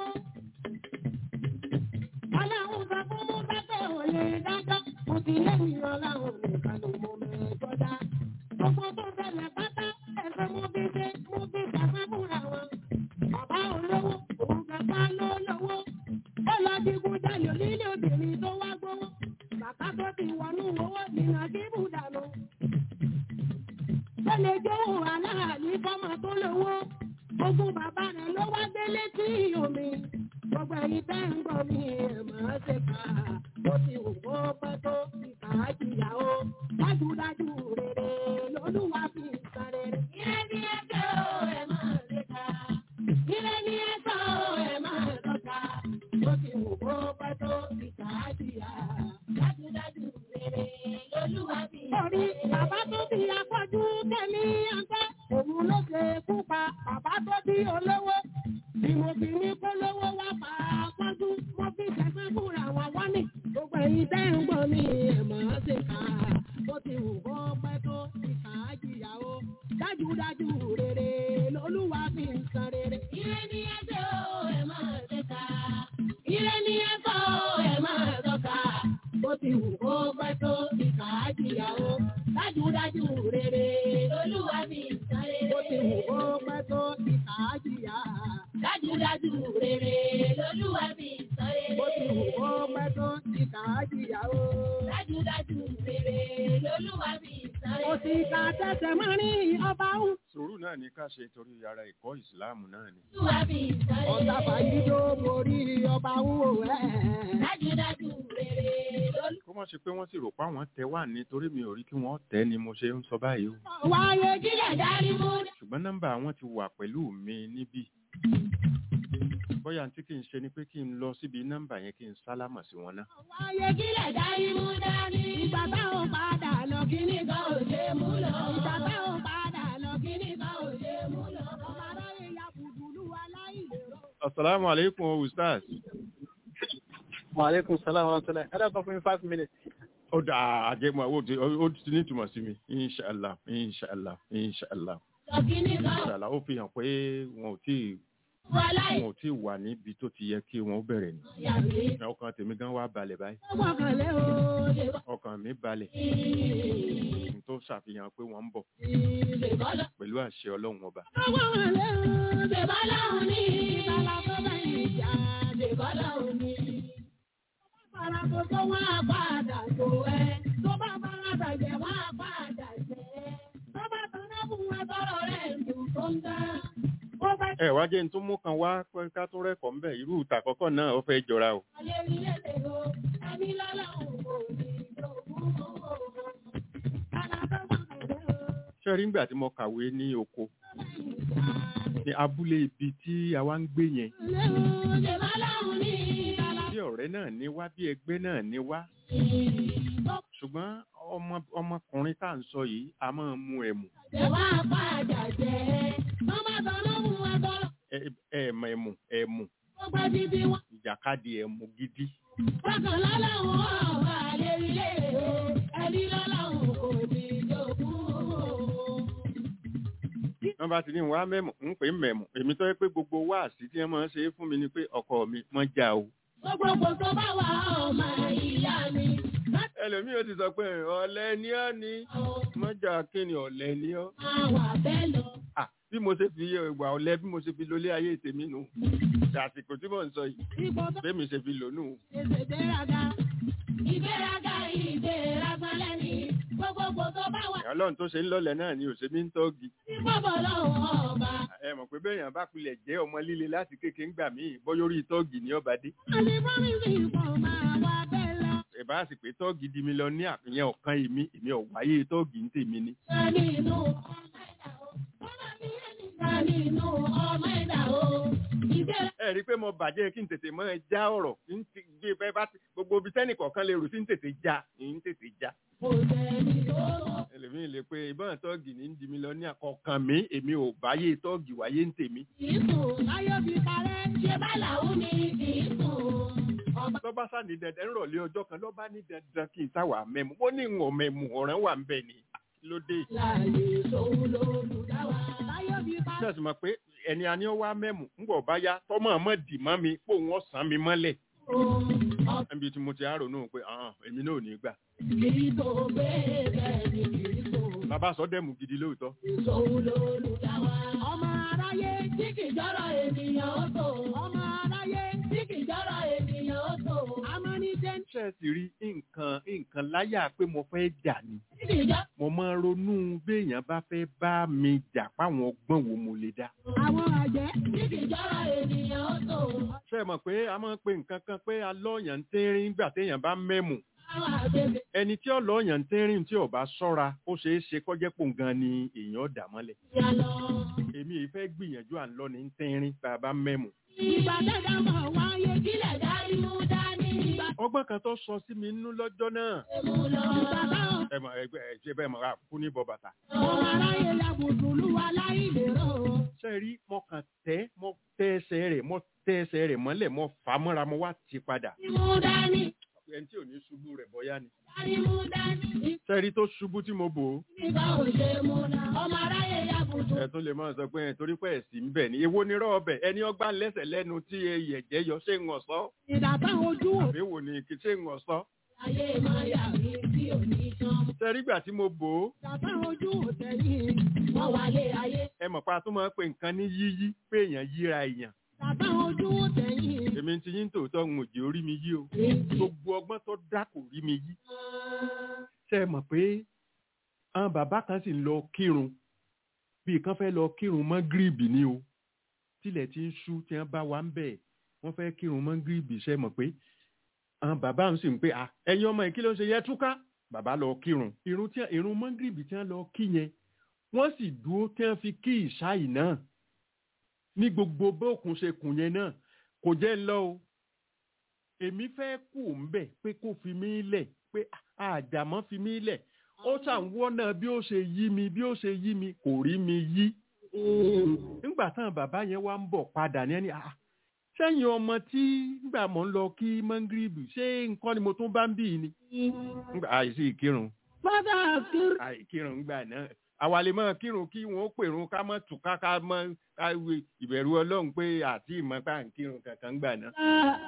Aláhùn sọ fún mú pẹ́pẹ́ ò lè dájọ́. Mo ti lẹ́yìn ọláhùn nìkan ló mọ mẹ́jọ dá. Gbogbo tó ṣẹlẹ̀ pátá ẹ̀fẹ̀ mo fi ṣe mo fi ṣàfẹ́ fúnra wọn. Bàbá olówó òun kẹta ló lówó. Ó lọ digun jalè nílé obìnrin tó wá gbowó. Bàbá tó ti wọnú owó nìyàn kí bùdànù ó lè jówó aláàlí fọ́mọ tó lówó ogún bàbá rẹ̀ ló wá délé tí omi gbogbo ẹ̀yin tẹ́ ń gbọ́ mi ẹ̀ máa ṣe kà á ó ti wù kó pẹ́ tó ìkà á jìyà ó dájúdájú rere lolúwa fi ń san rere. Ire ni ẹgbẹ́ o, ẹ máa ṣe ká. Ire ni ẹ̀sọ́ ẹ̀ máa tọ́ka ó ti wù kó pẹ́ tó ìkà á jìyà. Dájúdájú rere. Lolúwa fi Orí bàbá tó bí afọ́jú tẹ̀mí àgbẹ̀, òun ló ṣe kú pa bàbá tó bí olówó. Bí mo fi ní kó lówó wá pa afọ́jú, mo fi ṣẹ̀fẹ́ fúnra wọn wá ní. Gbogbo ẹ̀yin tẹ́ ń gbọ́ mi ẹ̀ máa ṣe kà á. Bó ti wù kó pẹ́ tó ti kà á jìyà o. Dájúdájú rere lolúwa fi ń san rere. Ire ni ẹgbẹ́ o, ẹ máa ṣe ká. Ire ni ẹ̀kọ́ ẹ̀ máa tọ́ka. Bó ti wù kó pẹ́ tó ti kà á jìyà o. Dájúdájú rere Lolúwa fi ìsáré. bó ti wù kó pẹ́ tó ti kà á jìyà. Dájúdájú rere. Lolúwa fi ìsáré. Bó ti wù kó pẹ́ tó ti kà á jìyà o. Dájúdájú rere. Lolúwa fi ìsáré. Mo ti ka tẹ́sẹ̀ mọ́ ní ọba ń. sùúrù náà ní ká ṣe torí ara ẹ̀kọ́ ìsìláàmù náà ni Lolúwa fi ìsáré. Ọ̀tá fàyídó borí ọba ń wò ẹ́. Dájúdájú rere. Lolúwa kó má ṣe pé wọ́n sì rò pé àwọn tẹ wà ní torí mi ò rí kí wọ́n tẹ́ ni mo ṣe ń sọ báyìí o Wáyé kílẹ̀ dárí mú. ṣùgbọ́n nọ́mbà àwọn ti wà pẹ̀lú mi níbí bóyá tí kì í ṣe ni pé kí n lọ síbi nọ́mbà yẹn kí n sálámà sí wọn náà wáyé Kílẹ̀ dárí mú dání. ìgbà táwọn padà lọ kí ní Kíní kan ò ṣe mú lọ. ìgbà táwọn padà lọ kí ní Kíní kan ò ṣe mú lọ. ọmọ aráyé ya kùdùlù aláìlérò. asalaamu aleykum o ustaz Wàhálẹ́kùn sálàmù ọ̀tọ́lá. Ẹ dákun fún mi five minutes. ó dà àjẹmọ́ ó ti ó ti ní ìtumọ̀ sí mi inshàlá inshàlá inshàlá Sọ kíní kan ò inshàlá ó fi hàn pé wọn ò tí wọ láì wọn ò tí wà níbi tó ti yẹ kí wọn ó bẹ̀rẹ̀ ni yàgbé. ọkàn tèmi gan wá balẹ̀ báyìí ó gbọ́kànlé o ọkàn mi balẹ̀ n tó ṣàfihàn pé wọ́n ń bọ̀ Ṣèbọ́lọ́. pẹ̀lú àṣẹ ọlọ́run ọba ó gbọ́kànlé o Ṣèbọ́lọ́hún ní. ìtàlá tó bẹ̀yìn ìjà Ṣèbọ́lọ́hún ní. fara tó tó wá padà tó ẹ tó bá fara bàjẹ́ wá padà jẹ́ tó bá tọ́lá fún wa tọrọ rẹ̀ ń dùn tó ń dá. ó bá ẹ wá jẹ́ n tún mú kan wá pé ká tún rẹ́kọ̀ọ́ ń bẹ̀ irú ìta àkọ́kọ́ náà ó fẹ́ jọra o ayé rí lẹ́sẹ̀ o ẹni lọ́lọ́run kò ní ìjọ̀gbọ́n owó. Kálá tó gbọ́kànlé o ṣé rí nígbà tí mo kàwé ní oko ní abúlé ibi tí a wá ń gbé yẹn Ṣèbọ́lọ́hún ní. bí ọ̀rẹ́ náà ní wá bí ẹgbẹ́ náà ní wá ṣùgbọ́n ọmọ ọmọkùnrin tá à ń sọ yìí a máa mu ẹ̀mù Ṣèwá padà jẹ́. Mọ́mọ́ tọ́lọ́ mú wa tọ́lọ́. ẹ- ẹ̀mọ̀ ẹ̀mù ẹ̀mù Ó gbọ́ títí wọn. ìjàkadì ẹ̀mù gidi Bákan lọ́lọ́hún ọ̀wà lérí lé o. Ẹni lọ́lọ́hún kò ní jogún. wọ́n bá ti ní wá mẹ́mù ń pè é mẹ̀mù èmi tó yẹ pé gbogbo wáàsí tí wọ́n máa ń ṣe é fún mi ni pé ọkọ mi mọ́ já o Gbogbo kò tó bá wà ọmọ ìyá mi. ẹ ẹlòmíì ó ti sọ pé ọ̀lẹ ni ọ́ ni mọ́jà kí ni ọ̀lẹ ni ọ́ Máa wà bẹ́ẹ̀ lọ. Ah, bí mo ṣe fi ìwà ọ̀lẹ bí mo ṣe fi lólé ayé tèmi nù àsìkò tí mò ń sọ yìí Ipò tó bẹ́ẹ̀ mi ṣe fi lò nù. ṣèṣe gbéraga. Ìgbéraga ìgbéraga lẹ́ni. Gbogbogbò tó bá wà ọlọ́run tó ṣe ń lọ́lẹ̀ náà ni òṣèmí ń tọ́gi. ní bọ́bọ̀ lọ́wọ́ ọba. ẹ mọ̀ pé bẹ́ẹ̀ yàn bá pilẹ̀ jẹ́ ọmọ líle láti kéke ń gbà míì bọ́yọ́ orí tọ́ọ̀gì ní ọba dé. Àní promise ipò máa wà bẹ́ẹ̀ lọ. ẹ bá sì pé tọ́ọ̀gì di mi lọ ní àpìyàn ọ̀kan èmi èmi ò wáyé tọ́ọ̀gì ń tèmi ni. Sani inú ọmọ ẹ̀dá o. Bọ́lá mi ẹni sani inú ọmọ ẹ̀dá o. Ìgbéra ẹ rí i pé mo bàjẹ́ kí n tètè mọ́ ẹ já ọ̀rọ̀ kí n ti gbé bẹ́ẹ̀ bá ti gbogbo ibi tẹ́nì kọ̀ọ̀kan lè rò sí ń tètè já ń tètè já. kò sẹ́ni tó lọ. ẹlòmíì lè pe ìbọn tọ́ọ̀gì ní ń di mi lọ ní àkọ́kàn mi èmi ò báyé tọ́ọ̀gì wáyé ń tèmi. Kìí sùn láyọ̀ fi parẹ́. Ṣé bá làwọn ni kìí sùn? Ọba lọ́ba sá ní dandan ń rọ̀lẹ́ ọjọ́ kan lọ́ba ní dandan kí n sáwà mẹ́mu ó ní ìwọ̀n mẹ́mu ọ̀ràn wà ń bẹ̀ ni lóde. láàyè sóhun lólùdáwà. Láyọ̀ fi parẹ́. ṣé ẹ sì mọ̀ pé ẹni a ní ó wá mẹ́mu ń bọ̀ bá yá tọ́mọ̀ ọmọ dì mọ́ mi pò wọ́n sàn mi mọ́lẹ̀. níbi tí mo ti á ronú pé "Ah, èmi náà ò ní gbà. Kìí tó gbé bẹ́ẹ̀ ni kìí sùn. bàbá sọ dẹ́mu gidi lóòótọ́. Sóhun lólùdáwà. Ọmọ aráyé tí kìí jọ́rọ̀ ènìyàn ó tò. Ọmọ aráyé tí kìí jọ́rọ̀ ènìyàn ó tò. Amánijẹ́ ṣé ẹ sì rí nǹkan nǹkan láyà pé mo fẹ́ jà ni. tí kìí jọ́. mo máa ń ronú béèyàn bá fẹ́ bá mi jà páwọn ọgbọ́n wo mo lè dá. Àwọn àjẹ́ tí kìí jọ́rọ̀ ènìyàn ó tò. ṣé ẹ mọ̀ pé a máa ń pe nǹkan kan pé alọ́ọ̀yàn ń tẹ́rín nígbà téèyàn bá mẹ́mu. Àwọn àgbègbè ẹni tí ọlọ́ọ̀yàn ń tẹ́rín tí ò bá ṣọ́ra ó ṣeé ṣe kọ́jẹ́ pò gan ni èèyàn dà mọ́lẹ̀. yà lọ. èmi yìí fẹ́ gbìyànjú à ń lọ ní tẹ́rín tá a bá mẹ́mu. Ìgbà dẹ́dá mọ̀ wáyé kílẹ̀ dárí mú dání. Ìgbà ọgbọ́n kan tó sọ sí mi nínú lọ́jọ́ náà. mú lọ. Ìgbà táwọn ẹ mọ̀ ẹgbẹ́ ẹ ṣe bẹ́ẹ̀ mọ̀ ra kú ní bọ́ bàtà. ọmọ aráyé ya bùtùlùwà láì lérò. ṣe rí mo kàn tẹ́ mo tẹ́ ẹsẹ̀ rẹ̀ mo tẹ́ ẹsẹ̀ rẹ̀ mọ́lẹ̀ mo fà á mọ́ra mo wá ti padà. Mú dání. ẹni tí ò ní ṣubú rẹ̀ bọ́yá ni. Dárí mú dání. ṣe rí tó ṣubú tí mo bò ó. Ìgbà ò ṣe mú na. Ọmọ aráyé ya bùtù. ẹ tún lè máa sọ pé ẹ torí pé ẹ̀sìn ń bẹ̀ ni èwo ni rọ́ ọbẹ̀ ẹni ọgbà lẹ́sẹ̀ lẹ́nu tí ẹ̀yẹ̀jẹ̀ yọ ṣé ń ọ̀sọ́ Ìgbà táwọn ojú wò. àbí wò ni kì í ṣé ń ọ̀sọ́. Ayé máa yà mí tí ò ní tán. ṣe rí gbà tí mo bò ó Ìgbà táwọn ojú wò tẹ̀yìn. Wọ́n wà lé ayé. ẹ mọ̀ pa tó máa ń pe nǹkan ní yíyí pé èèyàn yíra èèyàn Ìgbà táwọn ojú wò tẹ̀yìn. èmi ti yín tòótọ́ ń òjì orí mi yí o gbogbo ọgbọ́n tó dá kò rí mi yí ṣe mọ̀ pé àwọn bàbá kan sì ń lọ kírun bí kan fẹ́ lọ kírun mọ́ gíríbì ni o tilẹ̀ ti ń ṣú tí wọ́n bá wa ń bẹ̀ wọ́n fẹ́ kírun mọ́ gíríbì ṣe mọ̀ pé àwọn bàbá ń sì ń pé à ẹ̀yin ọmọ yìí kí ló ń ṣe yẹ túká bàbá lọ kírun irun tí irun mọ́ gíríbì tí wọ́n lọ kí yẹn wọ́n sì dúró tí wọ́n fi kí ìṣáì náà ní gbogbo bókun ṣe kùn yẹn náà kò jẹ́ ń lọ o èmi fẹ́ kù ń bẹ̀ pé kó fi mí lẹ̀ pé àjàmọ́ fi mí lẹ̀ ó ṣàwọ́ náà bí ó ṣe yí mi bí ó ṣe yí mi kò rí mi yí. nígbà táwọn bàbá yẹn wá ń bọ̀ padà ní ẹni "Ah, sẹ́yìn ọmọ tí nígbà mọ̀ ń lọ kí mọ́ngírìbì ṣé nǹkan ni mo tún bá ń bì í ni. Nígbà àìsí ìkírun Fọ́dà kiri. àìkírun gbà náà àwa lè máa kírun kí wọn ó pèrun ká mọ́ tùká ká mọ́ káwé ìbẹ̀rù ọlọ́run pé àti ìmọ̀ pa ń kírun kankan gbà náà.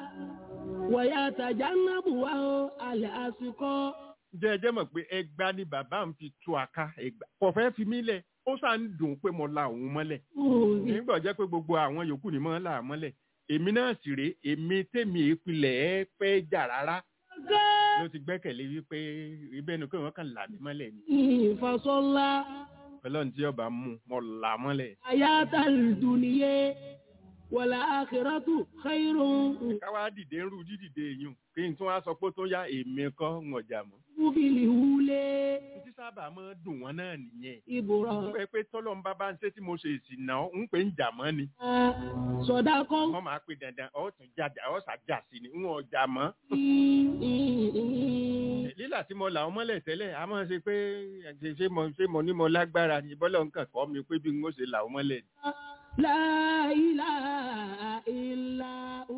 Wọ̀yà tàjà ń nábù wá o, àlẹ́ àsìkò. jẹ́ ẹjẹ́ mọ̀ pé ẹgbà ni bàbá mi fi tú àká ẹgbà kò fẹ́ fi mí lẹ̀ ó sà ń dùn pé mo la òun mọ́lẹ̀ nígbà jẹ́ pé gbogbo àwọn yòókù ni mo ń là á mọ́lẹ̀ èmi náà sì rèé èmi tèmi ìpìlẹ̀ ẹ fẹ́ jà rárá ló ti gbẹ́kẹ̀lé wípé ibẹ̀ ni pé wọ́n kàn là mí mọ́lẹ̀ ni Ìfọ̀sọ́lá, ọlọ́run tí ọba mú mo là á mọ́lẹ̀. àyàtà ìdùnnìyẹ, wọ̀là àkìrọ́tù, xeyirun, káwá dìde ń rú dídìde èèyàn kí n tún wá sọ pé ó tó yá èmi kọ́ ń ọjà mọ́. kúbìlì wúlé, títí sábà máa ń dùn wọ́n náà nìyẹn. ìbùrọ̀, pé pé tọ́lọ́ ń bá bá ń ṣe tí mo ṣe ìsìn náà ń pè ń jà mọ́ ni. sọ̀dákọ́. wọ́n máa pe dandan ọ̀ tún jáde ọ̀ ṣàjà sí ni ń ọjà mọ́. lílà tí mo là ọ́ mọ́lẹ̀ tẹ́lẹ̀ a máa ṣe pé ṣe ṣe mo ṣe mo ní mo lágbára ni bọ́lá nǹkan kọ́ mi pé bí n ó ṣe là ọ́ mọ́lẹ̀. La ilaha illa hu.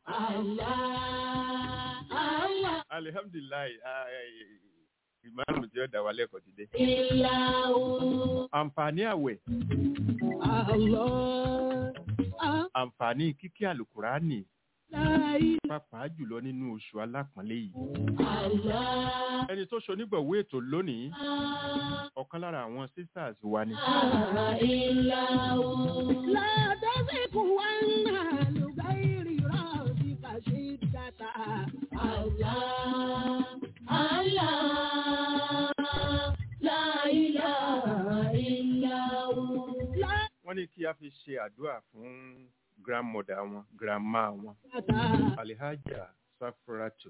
Allah, Allah, alihamdulilayi ìmáàmù tí ó dá wa lẹ́kọ̀ọ́ ti dé. illa hu. àǹfààní àwẹ̀ Allah, ah, àǹfààní kíkí àlùkùránì pàápàá jùlọ nínú oṣù alápọ̀nlé yìí Allah. ẹni tó ṣonígbọ̀wé ètò lónìí ọ̀kan lára àwọn sisters wa ni لا تزك وانا لغير راسك شدة لا wọ́n ní kí a fi ṣe àdúrà fún grandmother wọn grandma wọn شدة alihaja safuratu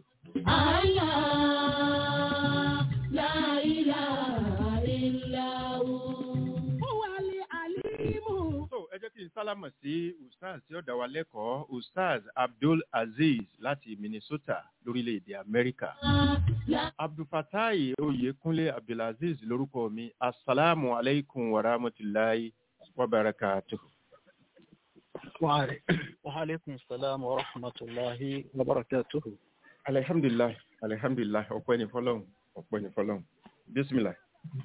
هو العليم so ẹ jẹ́ kí n sálámọ̀ sí ustaz tí ó dá wa lẹ́kọ̀ọ́ ustaz abdul aziz láti minnesota lórílẹ̀‐èdè amẹ́ríkà abdulfatai oyèkúnlé abdulaziz lórúkọ mi asalaamu alaykum wa rahmatulahi wa barakatuh. وعلي- وعليكم السلام ورحمة الله وبركاته alihamdulilayi alihamdulilayi ọpẹ́ ni fọ́lọ́run ọpẹ́ ni fọ́lọ́run bisimilayi.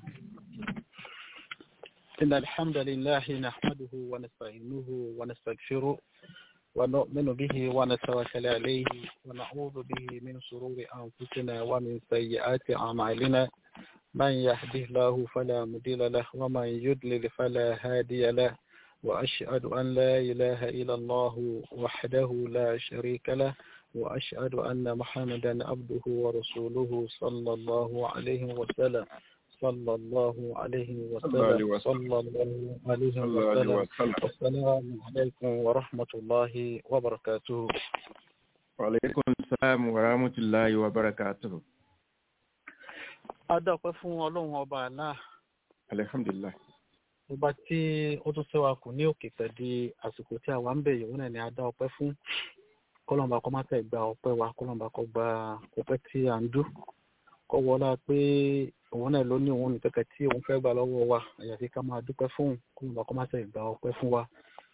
إن الحمد لله نحمده ونستعينه ونستغفره ونؤمن به ونتوكل عليه ونعوذ به من شرور أنفسنا ومن سيئات أعمالنا من يهده الله فلا مضل له ومن يضلل فلا هادي له وأشهد أن لا إله إلا الله وحده لا شريك له وأشهد أن محمدا عبده ورسوله صلى الله عليه وسلم صلى الله عليه عليه وسلم وسلم. صلى الله عليه وسلم السلام عليكم ورحمة الله وبركاته Wàlékún sáàmù wàrámùtìláyì wà bárakàtùrù. Adápẹ́ fún Ọlọ́run ọba àlá Alhamdulillah. ọba tí ó tún sẹ́wà kù ní òkè pẹ̀lú àsìkò tí a wà ń bẹ̀ yìí wọ́n náà ni a dá ọpẹ́ fún kọ́lọ́mbà kọ́ má tẹ̀ gba ọpẹ́ wa kọ́lọ́mbà kọ́ gba ọpẹ́ tí à ń dú kọ́ wọlá pé òun náà ló ní òun nìkẹ́kẹ́ tí òun fẹ́ gbà lọ́wọ́ wa àyàfi ká máa dúpẹ́ fún kọ́lọ́mbà kọ́ má tẹ̀ gba ọpẹ́ fún wa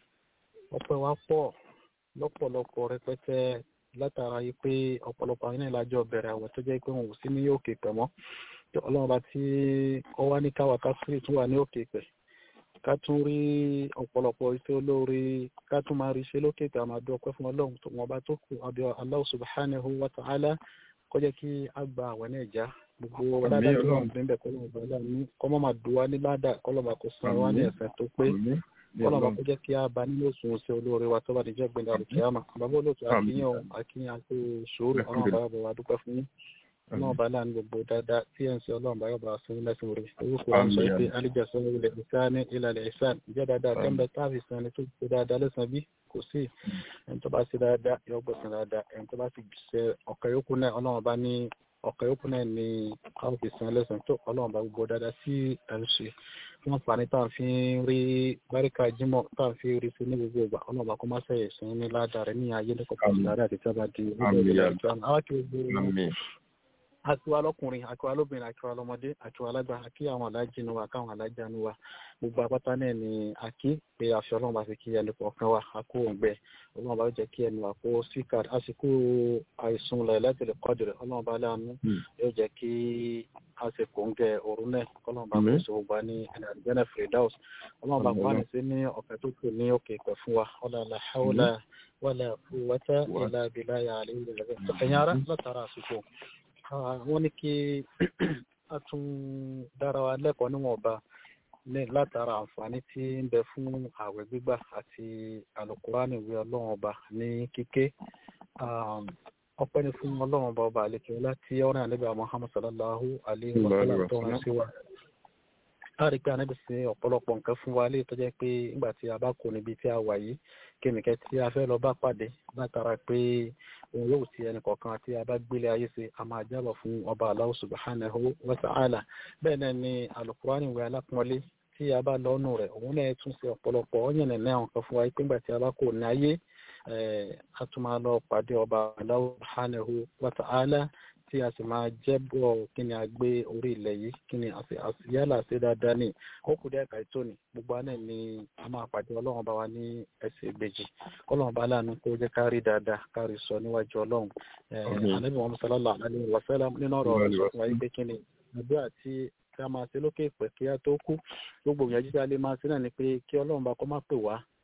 ọpẹ́ wa pọ̀ lọ́pọ̀lọpọ̀ rẹpẹtẹ látara yìí pé ọ̀pọ̀lọpọ̀ àwọn ilé ìlàjọ bẹ̀rẹ̀ àwẹ̀ tó jẹ́ pé wọn ò sí ní òkè pẹ̀ mọ́ ọlọ́run bá tí ó wá ní káwa ká sí tún wà ní òkè pẹ̀ ká tún rí ọ̀pọ̀lọpọ̀ iṣẹ́ olóore ká tún máa rí iṣẹ́ lókè pẹ̀ àmọ́ àdó ọpẹ́ fún ọlọ́run tó wọn bá tó kù àbí Allah subhanahu wa ta'ala kó jẹ́ kí a gba àwẹ̀ náà já gbogbo ládàá tó wà níbẹ̀ kọ́ lọ́mọ bàálà ní kọ́ mọ́ máa dùn wá ní ládàá kọ́ lọ́mọ kó san wá ní ẹ̀sẹ̀ tó pé kọ́nà bá kó jẹ́ kí a bá nínú òsùn oṣù olóore wa tó bá níjẹ́ gbẹ̀dẹ̀ àlùkìyàmà bàbá olóòtú akínyàn akínyàn àti sòrò ọlọ́run bá yọ̀bọ̀ wa dúpẹ́ fún yín ọlọ́run bá láàánú gbogbo dáadáa tí ẹ̀ ń sọ ọlọ́run bá yọ̀bọ̀ fún lẹ́sìn rẹ̀ orúkọ àwọn sọ pé alíjàsọ ilẹ̀ ìsán ìlàlẹ̀ ìsán ìjẹ́ dáadáa kẹ́mbẹ́ táàbì san ni tó ṣe dáadáa lẹ́sàn bí kò sí ẹni tó bá ṣe dáadáa yọ gbọ̀sán dáadáa ẹni tó bá ti ṣe ọ̀kẹ́ yókù náà ọlọ́run bá ní ọ̀kẹ́ yókù náà ní káwọn fi san lẹ́sàn tó ọlọ́run bá gbogbo dáadáa sí ẹ̀ ń ṣe wọn fà ní tá à ń fi rí báríkà jímọ̀ tá à ń fi rí sí ní gbogbo ìgbà ọlọ́ọ̀bà kó má sẹ̀yẹ̀ sí ní ládàá rẹ̀ ní ayé lẹ́kọ̀ọ́ sí ládàá àti tábà di ọjọ́ ìgbà ìjọ àmì àwọn kí gbogbo akiwa lọkùnrin akiwa lóbìnrin akiwa lọmọdé akiwa lágbà akí àwọn alájí nu wa káwọn alájà nu wa gbogbo apáta náà ni akí pé àfi ọlọ́run bá fi kí ẹnì kọ̀ọ̀kan wa akó òǹgbẹ ọlọ́run bá jẹ́ kí ẹnu wa kó síkà àsìkò àìsùn lẹ̀ lẹ́tẹ̀lẹ̀ kọ́dìrẹ̀ ọlọ́run bá láàánú yóò jẹ́ kí àsìkò ń gẹ òru náà ọlọ́run bá kó sọ gbà ní ẹnìyànjẹ́nà fredaus ọlọ́run bá kó àníṣe ní ọ̀fẹ́ tó kù ní òkè ìpẹ́ fún wa ọlọ́run haúlà wàlà quwwata illa billahi àlẹ́ ẹ̀yìn ara látara àsìkò wọ́n ní kí a tún dára wa lẹ́kọ̀ọ́ níwọ̀nba ní látara àǹfààní tí ń bẹ fún ààwẹ̀ gbígbà àti àlùkùránì ìwé ọlọ́run ọba ní kíké ọpẹ́ ni fún ọlọ́run ọba ọba àlekè láti ọ̀rẹ́ àlebà muhammad sallallahu alayhi wa sallam tó rán sí wa láàrin pé anábì sí ọ̀pọ̀lọpọ̀ nǹkan fún wa lè tọ́jẹ́ pé nígbà tí a bá kó níbi tí a wà yìí kẹ́mìkẹ́ tí a fẹ́ lọ bá pàdé látara pé òun yóò ti ẹnì kọ̀ọ̀kan àti a bá gbélé ayé ṣe a máa jábọ̀ fún ọba Allah subhanahu wa ta'ala bẹ́ẹ̀ náà ni alukurani ìwé alápọ̀nlé tí a bá lọ́nu rẹ̀ òun náà tún ṣe ọ̀pọ̀lọpọ̀ ọ̀yàn náà àwọn kan fún wa pé nígbà tí a bá kó ní ayé a tún máa lọ pàdé ọba Allah subhanahu wa ta'ala tí a sì máa jẹ́bọ̀ kí ni a gbé orí ilẹ̀ yìí kí ni yálà ṣe dáadáa ní ó kù díẹ̀ ká ètò ní gbogbo àná ni a máa pàdé ọlọ́run bá wa ní ẹsẹ̀ ìbejì kọ́lọ́run bá láàánú kó jẹ́ ká rí dáadáa ká rí sọ níwájú ọlọ́run ànábì wọn sọlọ́lá àlẹ́ wàsálà nínú ọ̀rọ̀ rẹ̀ sọ fún wa pé kí ni àdúrà tí kí a máa ṣe lókè pẹ̀ kí a tó kú gbogbo ìyànjú tí a lè máa ṣe náà ni pé kí ọlọ́run bá kọ́ má pè wá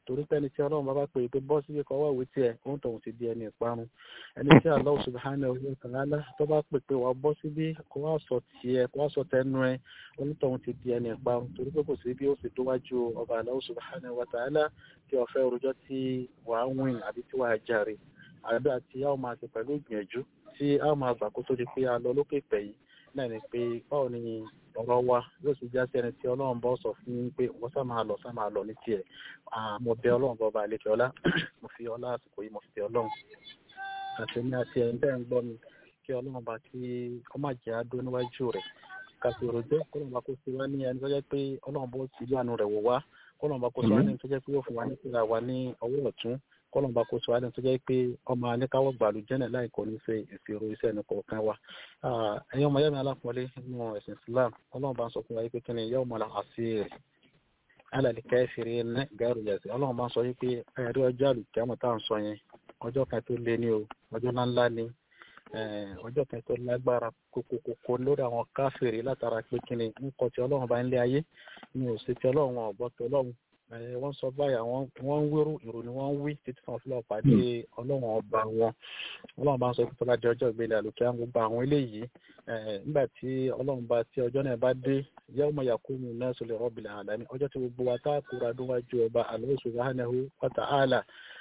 torí pé ẹni tí ọlọ́run bá bá pè é pé bọ́ síbi kọ́ wáwé tiẹ̀ òun tòun ti di ẹni ìparun ẹni tí Allah subhanahu wa ta'ala tó bá pè pé wà bọ́ síbi kó wá sọ tiẹ̀ kó wá sọ tẹnu ẹ onítọ̀hún ti di ẹni ìparun torí pé kò sí bí ó fi dówájú ọba Allah subhanahu wa ta'ala tí ọ̀fẹ́ orújọ́ tí wà á wìn àbí tí wà á jàre àbí àti a ó máa ṣe pẹ̀lú ìgbìyànjú tí a ó máa gbà kó tó di pé a lọ lókè pẹ̀ yìí náà ni pé báwo ni ọ̀rọ̀ wa yóò sì já sí ẹni tí ọlọ́run bọ́ sọ fún yín pé wọ́n sá máa lọ sá máa lọ ní tiẹ̀ mo bẹ ọlọ́run bọ́ ba àlejò ọlá mo fi ọlá àsìkò yìí mo fi bẹ ọlọ́run àti ní àti ẹ̀yin bẹ́ẹ̀ ń gbọ́ mi kí ọlọ́run bá kí ọ má jẹ́ adó níwájú rẹ̀ kàfi òròjọ́ kọ́lọ́run bá kó sí wá ní ẹni tó jẹ́ pé ọlọ́run bó ti yọ àánú rẹ̀ wò wá kọ́lọ́run bá kó sí wá ní ẹni tó jẹ́ pé yóò fún wa ní ìpínlẹ̀ wa ní ọwọ́ ọ̀tún kọ́lọ́n bá kó sọ alẹ́ tó jẹ́ pé ọmọ aníkáwọ́ gbàlú jẹ́nẹ̀ láì kò ní ṣe ìṣirò iṣẹ́ ẹni kọ̀ọ̀kan wa. ẹ̀yin ọmọ yẹ́mi alápọ̀lé nínú ẹ̀sìn Islam ọlọ́run bá ń sọ fún wa pé kí ni yẹ́wò mọ́lá àti rẹ̀ alàlẹ́ kẹ́fìrí ní gẹ́rù yẹ̀sì ọlọ́run bá ń sọ pé ẹ̀rí ọjọ́ àlùkìyàmọ̀ tá à ń sọ yẹn ọjọ́ kan tó lé ní o ọjọ́ ńláńlá ni ọjọ́ kan tó lágbára kókókókó lórí àwọn káfìrí látara pé kí ni ń kọ́ ti ọlọ́run bá ń lé ayé ní òsì ti ọlọ́run ọ̀gbọ́ ti ọlọ́run wọ́n sọ báyà wọ́n ń wérú ìrò ni wọ́n ń wí títí fún ọ̀fíìlà pàdé ọlọ́run ọba wọn ọlọ́run bá ń sọ pé tọ́lá di ọjọ́ ìgbélé àlùkí àwọn gbogbo àwọn eléyìí nígbà tí ọlọ́run bá tí ọjọ́ náà bá dé yawma yaqumu nnasu li rabbil alamin ọjọ́ tí gbogbo wa tá a kúra níwájú ọba Allah subhanahu wa ta'ala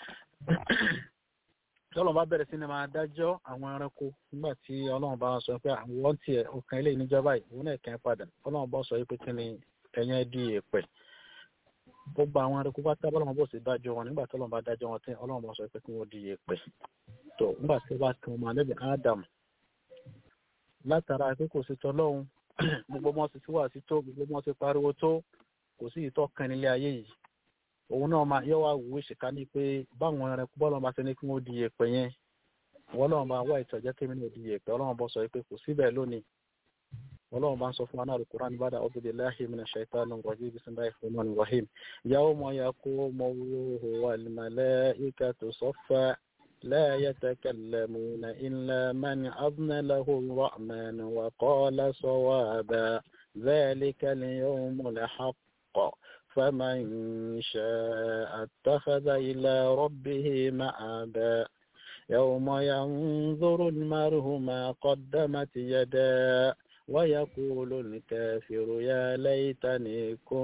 tọ́lọ́run bá bẹ̀rẹ̀ sí ni máa dájọ́ àwọn ẹranko nígbà tí ọlọ́run bá sọ pé àwọn tiẹ̀ ọkàn ilé ìníjọba yìí òun náà kẹ́ padà ọlọ́run bá sọ pé kí ni ẹ̀yẹn di èèpẹ̀ gbogbo àwọn ẹranko bá tábà lọ́wọ́ bó sì dájọ́ wọn nígbà tí ọlọ́run bá dájọ́ wọn tẹ́ ọlọ́run bá sọ pé kí wọ́n di èèpẹ̀ tó nígbà tí ó bá kan ọmọ alẹ́bí Ádámù látara pé kò sí tọ́lọ́run gbogbo wọn ti sí wà sí tó gbogbo wọn ti pariwo tó kò sí ìtọ́ kan nílé ayé yìí òun náà máa yọ wá wù ìṣèká ní pé báwọn ẹranko bọ́ọ̀lù bá ti ní kí wọ́n di èèpẹ̀ yẹn wọ́n lọ́wọ́ máa wá ìtọ́jẹ́ kí mi náà di èèpẹ̀ ọlọ́run bọ́ sọ pé kò síbẹ̀ lónìí ọlọ́run bá ń sọ fún wa náà alukur'an bá dà a'udhu billahi minash shaitanir rajim bismillahir rahmanir rahim yawma yaqumu ruhu wal malaikatu saffa la yatakallamuna illa man adna lahu ar-rahman wa qala sawaba dhalika al-yawmul haqq فمن شاء اتخذ إلى ربه مآبا يوم ينظر المرء ما قدمت يداه ويقول الكافر يا ليتني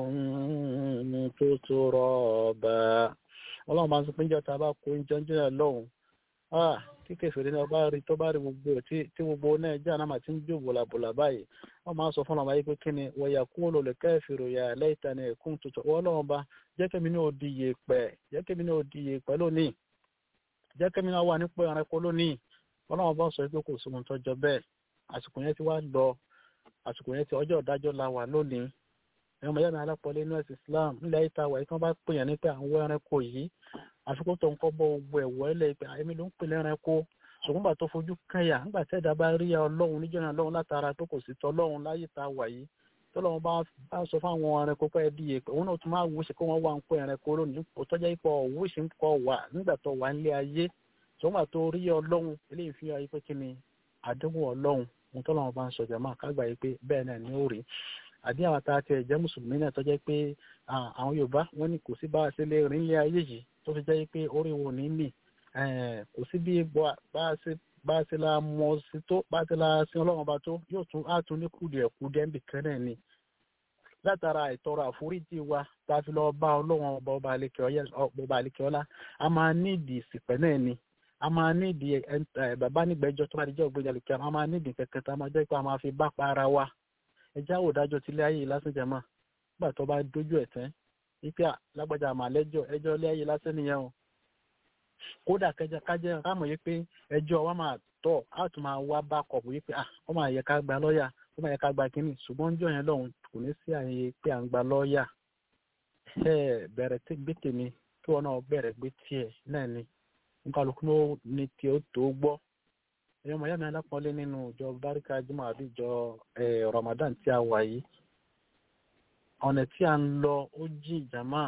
كنت ترابا ọlọ́run máa ń sọ pé níjọ́ tá a bá kó oúnjẹ oúnjẹ náà lọ́hùn ah kí kẹfìrí náà bá rí tó bá rí gbogbo ẹ̀ tí gbogbo náà jẹ́ àná màtí ń jó bòlàbòlà báyìí wọ́n máa ń sọ fún ọmọ ayé pé kí ni wọ̀yà kún olólè kẹfìrí ya lẹ́yìntàn ẹ̀kún tuntun wọ́n lọ́wọ́ bá jẹ́ kẹ́mi náà di iye pẹ̀ jẹ́ kẹ́mi náà di iye pẹ̀ lónìí jẹ́ kẹ́mi náà wà nípò ẹranko lónìí ọlọ́run bá sọ pé kò sí ohun tó jọ bẹ́ẹ̀ àsìkò yẹn ti wá lọ àsìkò yẹn ti ọjọ́ ìdájọ́ la wà lónìí ẹ̀rọ mọ̀ yánà alápọ̀lẹ́ inú ẹ̀sìn Islam nílẹ̀ ayé ta wà yìí tí wọ́n bá pè yàn ní pé àwọn ẹranko yìí àfikún tó ń kọ́ bọ́ gbogbo ẹ̀wọ́ ẹlẹ́ pé àyẹ̀mí ló ń pè lẹ́ranko ṣùgbọ́n gbà tó fojú kẹ́yà nígbà tí ẹ̀dá bá rí ọlọ́run níjọ́ náà lọ́run látara tó kò sí tọ́lọ́run láyé ta wà yìí tọ́lọ́run bá bá sọ fún àwọn ẹranko pé ẹbí yẹ pé òun náà tún máa wúṣe kó wọ́n wá ń kó ẹranko lónìí kò tọ́jà ipò wúṣe ń kọ́ wà nígbà tó wà nílé ayé ṣùgbọ́n tó rí ọlọ́run eléyìí fi hàn pé kí ni àdéhùn ọlọ́run ohun tọ́lọ́run bá ń sọ jàmáà kágbà yìí pé bẹ́ẹ̀ náà ni ó rí àbí àwọn tá a ti ẹ̀jẹ̀ mùsùlùmí náà tó jẹ́ pé àwọn yorùbá wọ́n ní kò sí bá a ṣe lè rìn ilé ayé yìí tó fi jẹ́ pé orí wo ní mì kò sí bí bá a ṣe la mọ̀ sí tó bá a ṣe la sin ọlọ́run ọba tó yóò tún á tún ní kùdìẹ̀kùdìẹ̀ ń bì kan náà ni látara ìtọrọ àforíjì wa tá a fi lọ bá ọlọ́run ọba ọba àlekè ọlá a máa ní ìdí ìsìpẹ́ náà ni a máa ní ìdí bàbá nígbẹ́jọ́ tó bá di jẹ́ ògbéjà lókè a máa ní ìdí kẹ̀kẹ́ tá a máa jẹ́ pé a máa fi bá pa ara wa ẹjẹ́ àwòdájọ́ tilé ayé lásán jẹ̀mọ́ nígbà tó bá dójú ẹ̀ tán wípé lágbájá àmà lẹ́jọ́ ẹjọ́ ilé ayé lásán nìyẹn o kódà kẹjẹ kájẹ kámọ̀ yìí pé ẹjọ́ wa máa tọ̀ á tún máa wá bá kọ̀ọ̀bù yìí pé à ó máa yẹ ká gba lọ́ọ̀yà ó máa yẹ ká gba kínní ṣùgbọ́n jọ yẹn lọ́hùn kò ní sí àyè pé à ń gba lọ́ọ̀yà ẹ bẹ̀rẹ̀ tí gbé tèmi kí wọn náà bẹ̀rẹ̀ gbé tiẹ̀ náà ni nkàlùkù ní tí ó tó gbọ́ ẹ̀yọ́ mọ̀ yá mi alápọ̀lé nínú ìjọ báríkà jùmọ̀ àbí ìjọ Ramadan tí a wà yìí ọ̀nà tí a ń lọ ó jí ìjàmá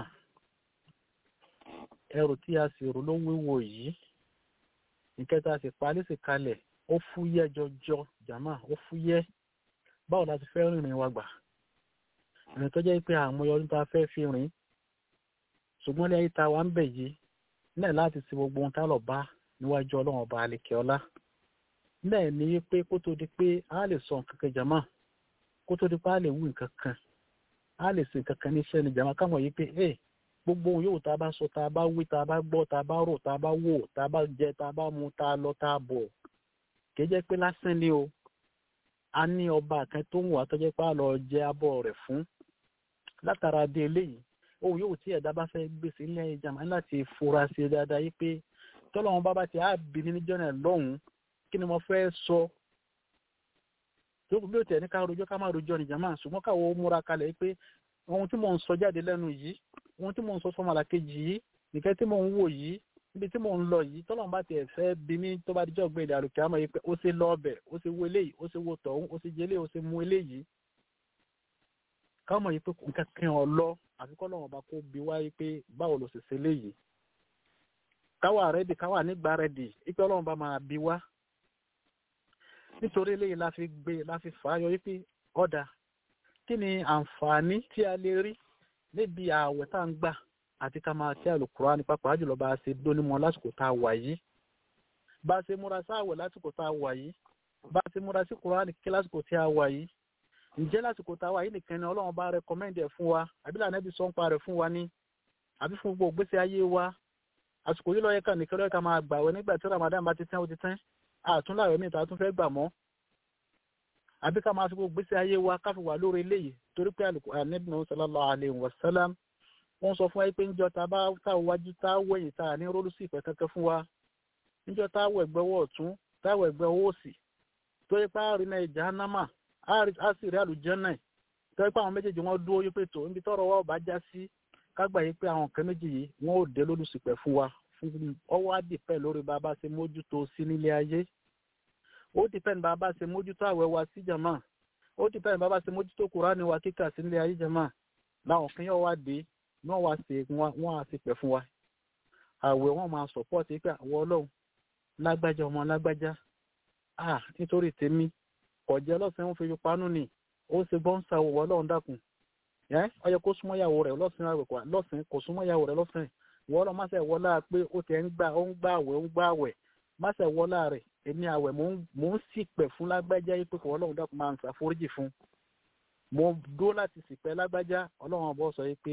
ẹrù tí a sì rò ló wíwo yìí ìkẹta sì parí sí kalẹ̀ ó fúyẹ́ jọjọ ìjàmá ó fúyẹ́ báwo la ti fẹ́ rìnrìn wa gbà ìrìn tó jẹ́ pé àwọn ọdún tá a fẹ́ fi rìn ṣùgbọ́n ilé ayé ta wa ń bẹ̀ yìí náà láti ṣe gbogbo ohun tá lọ bá níwájú ọlọ́run ọba àlekè ọlá náà ní pé kó tó di pé a lè sọ nǹkan kan jàmá kó tó di pé a lè wú nǹkan kan a lè ṣe nǹkan kan níṣẹ́ ni jàmá káwọn yìí pé ẹ gbogbo ohun yòówù tá a bá sọ tá a bá wí tá a bá gbọ́ tá a bá rò tá a bá wò tá a bá jẹ tá a bá mu tá a lọ tá a bọ̀ kì í jẹ́ pé lásán ni o a ní ọba kan tó ń wà tó jẹ́ pé a lọ jẹ abọ́ rẹ̀ fún látara dé eléyìí ohun yòówù tí ẹ̀dá bá fẹ́ gbèsè ilé ayé jàmá láti fura sí i dáadáa yìí pé tọ́lọ́run bá bá ti á bí mi níjọ́ náà lọ́hùn-ún kí ni mo fẹ́ sọ tó bí ó tẹ̀ ní ká rojọ́ ká má rojọ́ ní jàmá ṣùgbọ́n káwọ́ múra kalẹ̀ pé ohun tí mò ń sọ jáde lẹ́nu yìí ohun tí mò ń sọ fọmọlà kejì yìí nìkẹ́ tí mò ń wò yìí níbi tí mò ń lọ yìí tọ́lọ́run bá tiẹ̀ fẹ́ bí mi tó bá dijọ́ gbé ìdàrú kí á mọ̀ yìí pé ó ṣe lọ ọbẹ̀ ó ṣe wo eléyìí ó ṣe wo tọ̀hún ó ṣe jẹ eléyìí ó ṣe mu eléyìí káwọn mọ̀ yìí pé nǹkan kan ọ̀ lọ àfi kọ́ lọ́wọ́ bá kó bi wá yìí pé báwo ló ṣe ṣe léyìí káwa rẹ́dì káwa nígbà rẹ́dì ipe ọlọ́run bá máa bi wá nítorí eléyìí la fi gbé la fi fà á yọ wípé ọ̀dà kí ni àǹfààní tí a lè rí níbi ààwẹ̀ tá à ń gbà àti ká máa kí àlùkùránì pàápàá jùlọ bá a ṣe dónímọ̀ lásìkò tá a wà yìí bá a ṣe múra sáàwẹ̀ lásìkò tá a wà yìí bá a ṣe múra sí kùránì kíkí lásìkò tí a wà yìí ǹjẹ́ lásìkò tá a wà yìí nìkan ni ọlọ́run bá rẹkọmẹ́ndì ẹ̀ fún wa àbí lànà ẹbí sọ́ńpa rẹ̀ fún wa ní àbí fún gbogbo ìgbésí ayé wa àsìkò yìí lọ́yẹ̀ká nìkan lọ́yẹ̀ká máa gbàwẹ̀ nígbà tí ramadan bá ti tẹ́ ó ti tẹ́ àtúnláwẹ̀ míì tá a tún fẹ́ gbà mọ́ àbí ká máa fi gbogbo gbèsè ayé wa ká fi wà lórí eléyìí torí pé ànábì náà sallallahu alaihi wasallam wọ́n sọ fún wa pé níjọ́ tá a bá tá a wájú tá a wẹ̀yìn tá a ní rólú sí ìpẹ́ kankan fún wa níjọ́ tá a wọ ẹ̀gbẹ́ ọwọ́ ọ̀tún tá a wọ ẹ̀gbẹ́ ọwọ́ òsì tó yẹ pé a rí náà jahannama a sì rí àlùjánnà tó yẹ pé àwọn méjèèjì wọn dúró yí pé tó níbi tọ́rọ̀ wa ọba já sí kágbà yí pé àwọn nǹkan méjì yìí wọn ò dé lólùsìpẹ̀ fún wa fún ọwọ́ àdìpẹ́ lórí bàbá ṣe mójútó sí nílé ayé ó dìpẹ́ni bàbá ṣe mójútó àwẹ̀ wa sí jàmá ó dìpẹ́ni bàbá ṣe mójútó kùránì wa kíkà sí nílé ayé jàmá láwọn kan yóò wá dé náà wá ṣe wọn á sì pẹ̀ fún wa àwẹ̀ wọn máa sọ̀pọ̀tì pé àwọn ọlọ́run lágbájá ọmọ lágbájá ah nítorí tèmi kọjá lọ́sàn-án ń fi panú ni ó ṣe bọ́ǹsà wọ̀ ọlọ́run dákun ẹ́ ọ yẹ kó súnmọ́ ìyàwó rẹ̀ lọ́sàn-án kò súnmọ́ ìyàwó rẹ̀ lọ́sàn-án wọ́n lọ máṣe wọlá pé ó ti ń gbà ó ń gbà àwẹ̀ ó ń gbà àwẹ̀ máṣe wọlá rẹ̀ èmi àwẹ̀ mò ń ṣìpẹ̀ fún lágbájá yìí pé kò ọlọ́run dákun máa ń ṣàforíjì fún mo dúró láti ṣìpẹ̀ lágbájá ọlọ́run ọ̀bọ sọ yìí pé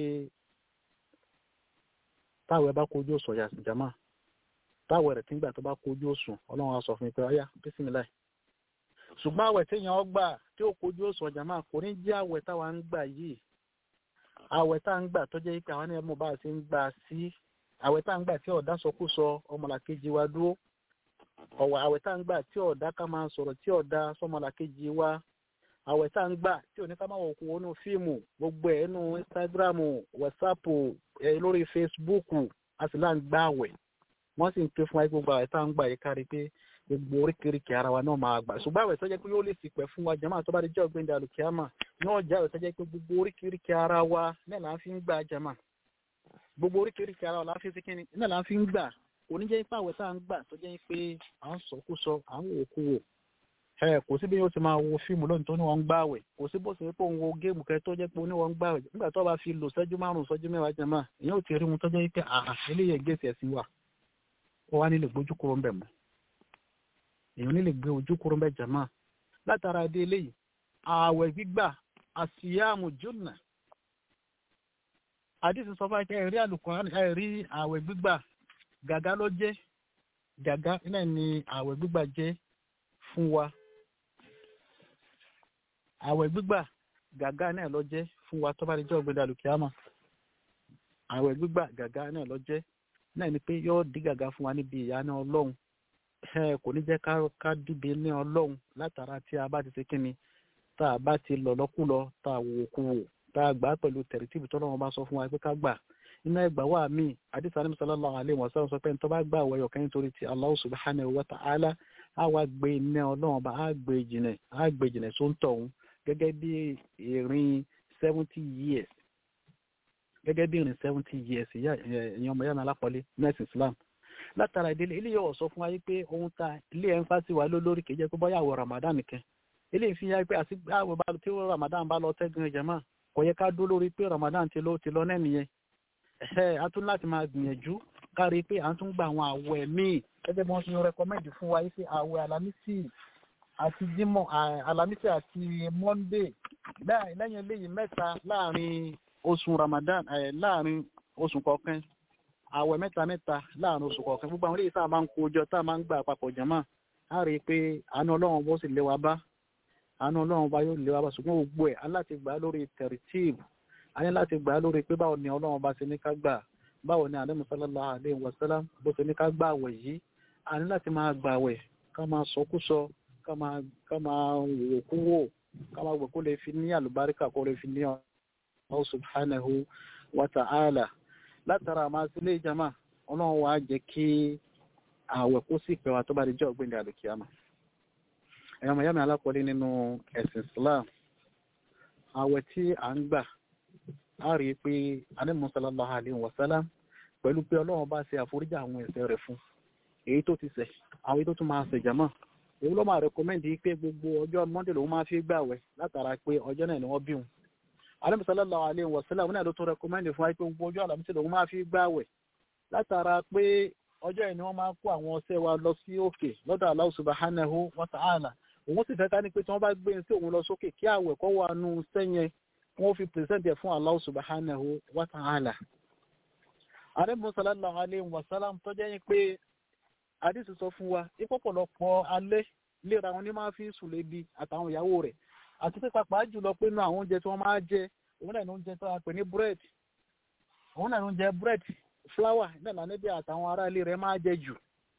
táwẹ̀ bá kojú òsùn ọ̀yà jàmá táwẹ̀ rẹ̀ tìǹgbà tó bá kojú òsùn ọlọ́run á sọ fún mi pé ọ̀yà bísímìláì ṣùgbọ́n àwẹ̀ téèyàn gbà tí ó kojú òsùn jàmá kò ní jẹ́ àwẹ̀ táwa ń gbà yìí àwẹ̀ tá à ń gbà tó jẹ́ pé àwọn ẹ̀mú bá a ṣe ń gbà sí àwẹ̀ tá à ń gbà tí ọ̀dá sọkúsọ ọmọlàkejì wa dúró ọ̀wọ̀ àwẹ̀ tá à ń gbà tí ọ̀dá ká máa sọ̀rọ̀ tí ọ̀dá sọmọlàkejì wa àwẹ̀ tá à ń gbà tí òní ká máa wọ̀ kú wọnú fíìmù gbogbo ẹ̀ nínú Instagram WhatsApp ẹ̀ lórí Facebook a sì là ń gbà àwẹ̀ wọ́n sì ń pè fún wa gbogbo àwẹ̀ tá à ń gbà yìí kárí pé gbogbo oríkèéríkèé ara wa náà máa gbà ṣùgbọ́n àwẹ̀ tó jẹ́ pé yóò lè sì pẹ̀ fún wa jàmáà tó bá di jẹ́ ọ̀gbìn dàlùkíámà náà jẹ́ àwẹ̀ tó jẹ́ pé gbogbo oríkèéríkèé ara wa náà là ń fi ń gbà jàmáà gbogbo oríkèéríkèé ara wa là ń fi sí kíni náà là ń fi ń gbà kò ní jẹ́ pé àwẹ̀ tá à ń gbà tó jẹ́ pé à ń sọkúsọ à ń wò kú wò ẹ kò sí bí yóò ti máa wo fíìmù lónìí tó ní wọn ń gbà àwẹ̀ kò sí bó ṣe pé òun wo géèmù kẹ tó jẹ́ pé òun ní wọn ń gbà àwẹ̀ nígbà tó bá fi lò sẹ́jú márùn-ún sọ́jú mẹ́wàá jàmáà ìyẹn ò ti rí mu tó jẹ́ pé àà eléyìí gẹ̀ẹ́sì ẹ̀sìn wà ó wá nílò gbójú kúrò ń bẹ̀ mọ́ èèyàn nílè gbé ojú kúrò bẹ́ẹ̀ jàmá látara dé eléyìí ààwẹ̀ gbígbà àsìyàmù jùnà àdìsí sọ fún akẹ́ ẹ̀rí àlùkùránì ẹ̀rí ààwẹ̀ gbígbà gàgá ló jẹ́ gàgá náà ni ààwẹ̀ gbígbà jẹ́ fún wa ààwẹ̀ gbígbà gàgá náà ló jẹ́ fún wa tó bá di jọ́ ọ̀gbẹ́dẹ àlùkìyàmà ààwẹ̀ gbígbà gàgá náà ló jẹ́ náà ni pé yóò dí gàgá fún wa níbi ìyáná ọlọ́run ẹ kò ní jẹ́ ká dìde ní ọlọ́run látara tí a bá ti ṣe kíni tá a bá ti lọ lọ́kùlọ tá a wò kú wò tá a gbà pẹ̀lú tẹ̀rẹ̀tìbì tó lọ́wọ́ bá sọ fún wa pé ká gbà iná ẹgbà wà mí àdìsá ní sallallahu alaihi wasallam sọ pé ní tó bá gbà wẹ̀yọ̀ kẹ́yìn torí ti Allah subhanahu wa ta'ala á wá gbé iná ọlọ́run bá á gbé jìnà á gbé jìnà tó ń tọ̀hún gẹ́gẹ́ bí ìrìn seventy years gẹ́gẹ́ bí ìrìn seventy years ìyẹn ọmọ yàrá alápọ̀lé nurse Islam látara ìdílé ilé yóò sọ fún wa yìí pé ohun ta ilé ẹ̀ ń fásitì wa lólórí kìí jẹ́ pé bọ́yá àwọ̀ Ramadan nìkan ilé ìfi ya pé àti àwọ̀ bá tí Ramadan bá lọ tẹ́gun ẹ̀jẹ̀ máa kò yẹ ká dúró lórí pé Ramadan ti lọ ti lọ náà nìyẹn ẹ̀ a tún láti máa gbìyànjú kárí pé à ń tún gba àwọn àwẹ̀ míì gẹ́gẹ́ bí wọ́n ti rẹ́kọ́mẹ́ndì fún wa yìí pé àwẹ̀ alámísì àti jímọ̀ alámísì àti monday lẹ́yìn eléyìí mẹ́ta láàrin oṣù ramadan láàrin oṣù kọ̀ọ̀kan àwẹ̀ mẹ́ta mẹ́ta láàrin oṣù kọ̀ọ̀kan gbogbo àwọn eléyìí tá a máa ń kó jọ tá a máa ń gbà papọ̀ jàmá a rí i pé àánú ọlọ́run bó sì lé wa bá àánú ọlọ́run bá yóò lé wa bá ṣùgbọ́n gbogbo ẹ̀ á láti gbà á lórí tẹ̀rìtìbù a ní láti gbà á lórí pé báwo ni ọlọ́run bá ṣe ní ká gbà báwo ni àdéhùn sallallahu alaihi wasallam bó ṣe ní ká gbà àwẹ̀ yìí a ní láti máa gbà àwẹ̀ ká máa sọkúsọ ká máa ká máa wò kú wò ká máa wò kó lè fi ní àlùbáríkà kó lè fi ní ọ subhanahu wa ta'ala látara àmà sílé ìjàmà ọlọ́run wa jẹ́ kí àwẹ̀ kó sì pẹ́ wa tó bá di jọ́ ọ̀gbìn àlùkìyàmà ẹ̀yọ́ mọ̀ yámi alákọ̀ọ́lé nínú ẹ̀sìn Islam àwẹ̀ tí à ń gbà á rí i pé anẹ́mú sallallahu alaihi wa sallam pẹ̀lú pé ọlọ́run bá ṣe àforíjì àwọn ẹ̀ṣẹ̀ rẹ̀ fún èyí tó ti ṣẹ̀ àwọn èyí tó tún máa ṣẹ̀ jàmọ́ èyí ló máa rẹ̀kọ́mẹ́ndì pé gbogbo ọjọ́ Monday lòun máa fi gbàwẹ̀ látara pé ọjọ́ náà ni wọ́n bí wọn anẹ́mú sallallahu alaihi wa sallam náà ló tún rẹ̀kọ́mẹ́ndì fún wa pé gbogbo ọjọ́ àlàmísì lòun máa fi gbàwẹ̀ látara pé ọjọ́ yìí ni wọ́n máa kó àwọn ọṣẹ wa lọ sí òkè lọ́dọ̀ Allah subhanahu wa ta'ala òun sì fẹ́ ká ní pé tí wọ́n bá gbé sí òun lọ sókè kí àwẹ̀ kọ́ wà nù sẹ́yìn wọ́n fi pèsèntì fún Allah subhanahu wa ta'ala. àrẹ́bùn sallallahu alayhi wa sallam tó jẹ́ yín pé àdìsí sọ fún wa ìpọ̀pọ̀lọpọ̀ alẹ́ léra wọn ní máa fi sùn lébi àtàwọn ìyàwó rẹ̀ àti pé pàápàá jùlọ pé inú àwọn oúnjẹ tí wọ́n máa jẹ òun náà ní oúnjẹ tó wà pè ní búrẹ́dì òun náà ní oúnjẹ búrẹ́dì fúláwà náà níbi àtàwọn ará ilé rẹ̀ máa jẹ jù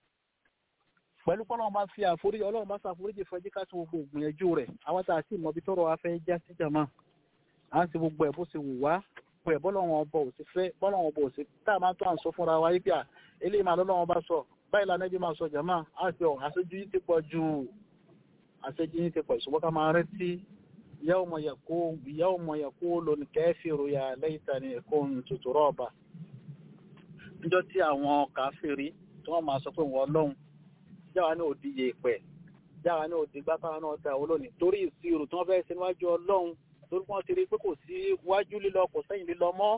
pẹ̀lú kọ́ ọlọ́run bá fi àforíjì ọlọ́run bá ṣàforíjì fún ẹjí ká sí gbogbo ìgbìyànjú rẹ̀ àwọn tá a sì mọ ibi tọ́rọ̀ wa fẹ́ já sí jàmá à ń ṣe gbogbo ẹ̀ bó ṣe wù wá pé ẹ̀ bọ́lọ́run ọba ò sí fẹ́ bọ́lọ́run ọba ò sí tá a máa tó à ń sọ fúnra wa yí pé à eléyìí máa lọ́lọ́run bá sọ báyìí lànà ẹbí máa sọ jàmá á sì ọ̀ àṣejù yìí ti pọ̀ ju àṣejù yìí ti pọ̀ ìṣùgbọ́n ká máa rántí yawma yaqum yawma yaqulu al-kafiru ya laytani kuntu turaba níjọ́ tí àwọn kàfíìrì tí wọ́n máa sọ pé wọ́n lọ́hùn jáwa ní òdi yèèpẹ̀ jáwa ní òdi gbáfárá náà ta olónìí torí ìṣirò tí wọ́n fẹ́ ṣe níwájú ọlọ́run torí wọ́n ti rí pé kò sí wájú lílọ kò sẹ́yìn lílọ mọ́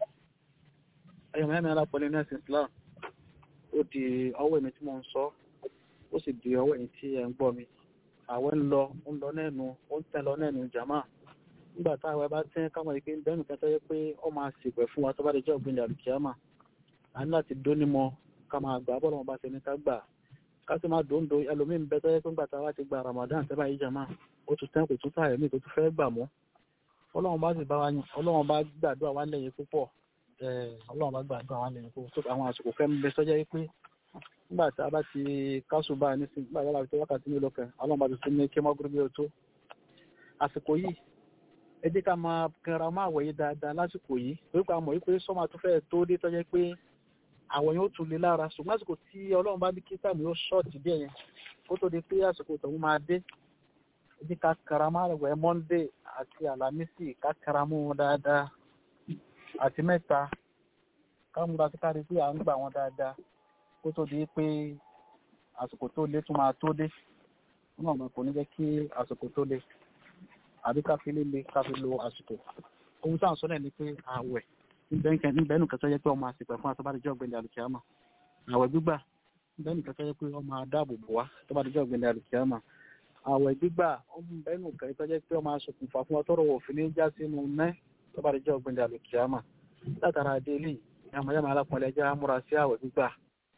ẹ̀yọ̀ mẹ́rin alápọ̀lẹ́ ní ẹ̀sìn Islam ó di ọwọ́ èmi tí mo ń sọ ó sì di ọwọ́ èmi tí ẹ̀ ń gbọ́ mi àwẹ̀ ń lọ ń lọ nẹ́nu ó ń tẹ́ lọ nẹ́nu jàmá nígbà táwọn bá tẹ́ káwọn ìpín bẹ́ẹ̀ nìkan tó yẹ pé ó máa ṣèpẹ̀ fún wa tó bá lè jẹ́ ògbìn àlùkìyàmà a ní láti dónímọ̀ ká máa gbà bọ́lọ̀ wọn bá ṣe ní ká gbà ká sì máa dòńdó ẹlòmíín bẹ tọ́jẹ́ pé ńgbà tá a wá ti gba Ramadan tẹ́ báyìí jàmá ó tún tẹ́ kò tún táyà mí tó tún fẹ́ gbà mọ́ ọlọ́run bá sì bá wa ọlọ́run bá gbàdúrà wá lẹ́yìn púpọ̀ ọlọ́run bá gbàdúrà wá lẹ́yìn púpọ̀ tó àwọn àsìkò fẹ́ ń bẹ sọ́jẹ́ pé nígbà tí a bá ti kásù bá a nísìn nígbà tí a bá ti wákàtí mélòó kan ọlọ́run bá ti tún ní kí mọ́gúrú bí o tó àsìkò yìí ẹ jẹ́ ká máa kẹra máa wọ̀nyí dáadáa lásìkò yìí torí pé a mọ̀ wípé sọ́mà tó fẹ́ tó dé tọ́jẹ́ pé àwọn yóò tún lè lára ṣùgbọ́n àsìkò tí ọlọ́run bá ní kí táàmù yóò ṣọ́ọ̀tì díẹ̀ yẹn kó tó di pé àsìkò tòun máa dé ibi ká karama rẹ̀ monday àti alamisi ká karamu wọn dáadáa àti mẹ́ta ká múra sí kárí pé à ń gbà wọn dáadáa kó tó di pé àsìkò tó lé tún máa tó dé wọn àwọn kò ní jẹ́ kí àsìkò tó lé àbí ká fi líle ká fi lo àsìkò ohun táwọn sọ náà ni pé ààwẹ̀ níbẹ̀ nù kẹtọ́ yẹ pé ọmọ àsìkò ẹ̀fọn àtọ́bádẹ́jọ́ ọ̀gbẹ́ni àlùkìyàmà ààwẹ̀ gbígbà níbẹ̀ nù kẹtọ́ yẹ pé ọmọ adáàbò bò wá tọ́bádẹ́jọ́ ọ̀gbẹ́ni àlùkìyàmà ààwẹ̀ gbígbà ọmọ nù kẹtọ́ yẹ pé ọmọ aṣokùnfà fún ọtọ́rọ̀ òfin ní já sínú mẹ́ tọ́bádẹ́jọ́ ọ̀gbẹ́ni àlùkìyàmà látara adélé yamayama alápọ̀lẹ́ jẹ́ amúra sí ààwẹ̀ gbígbà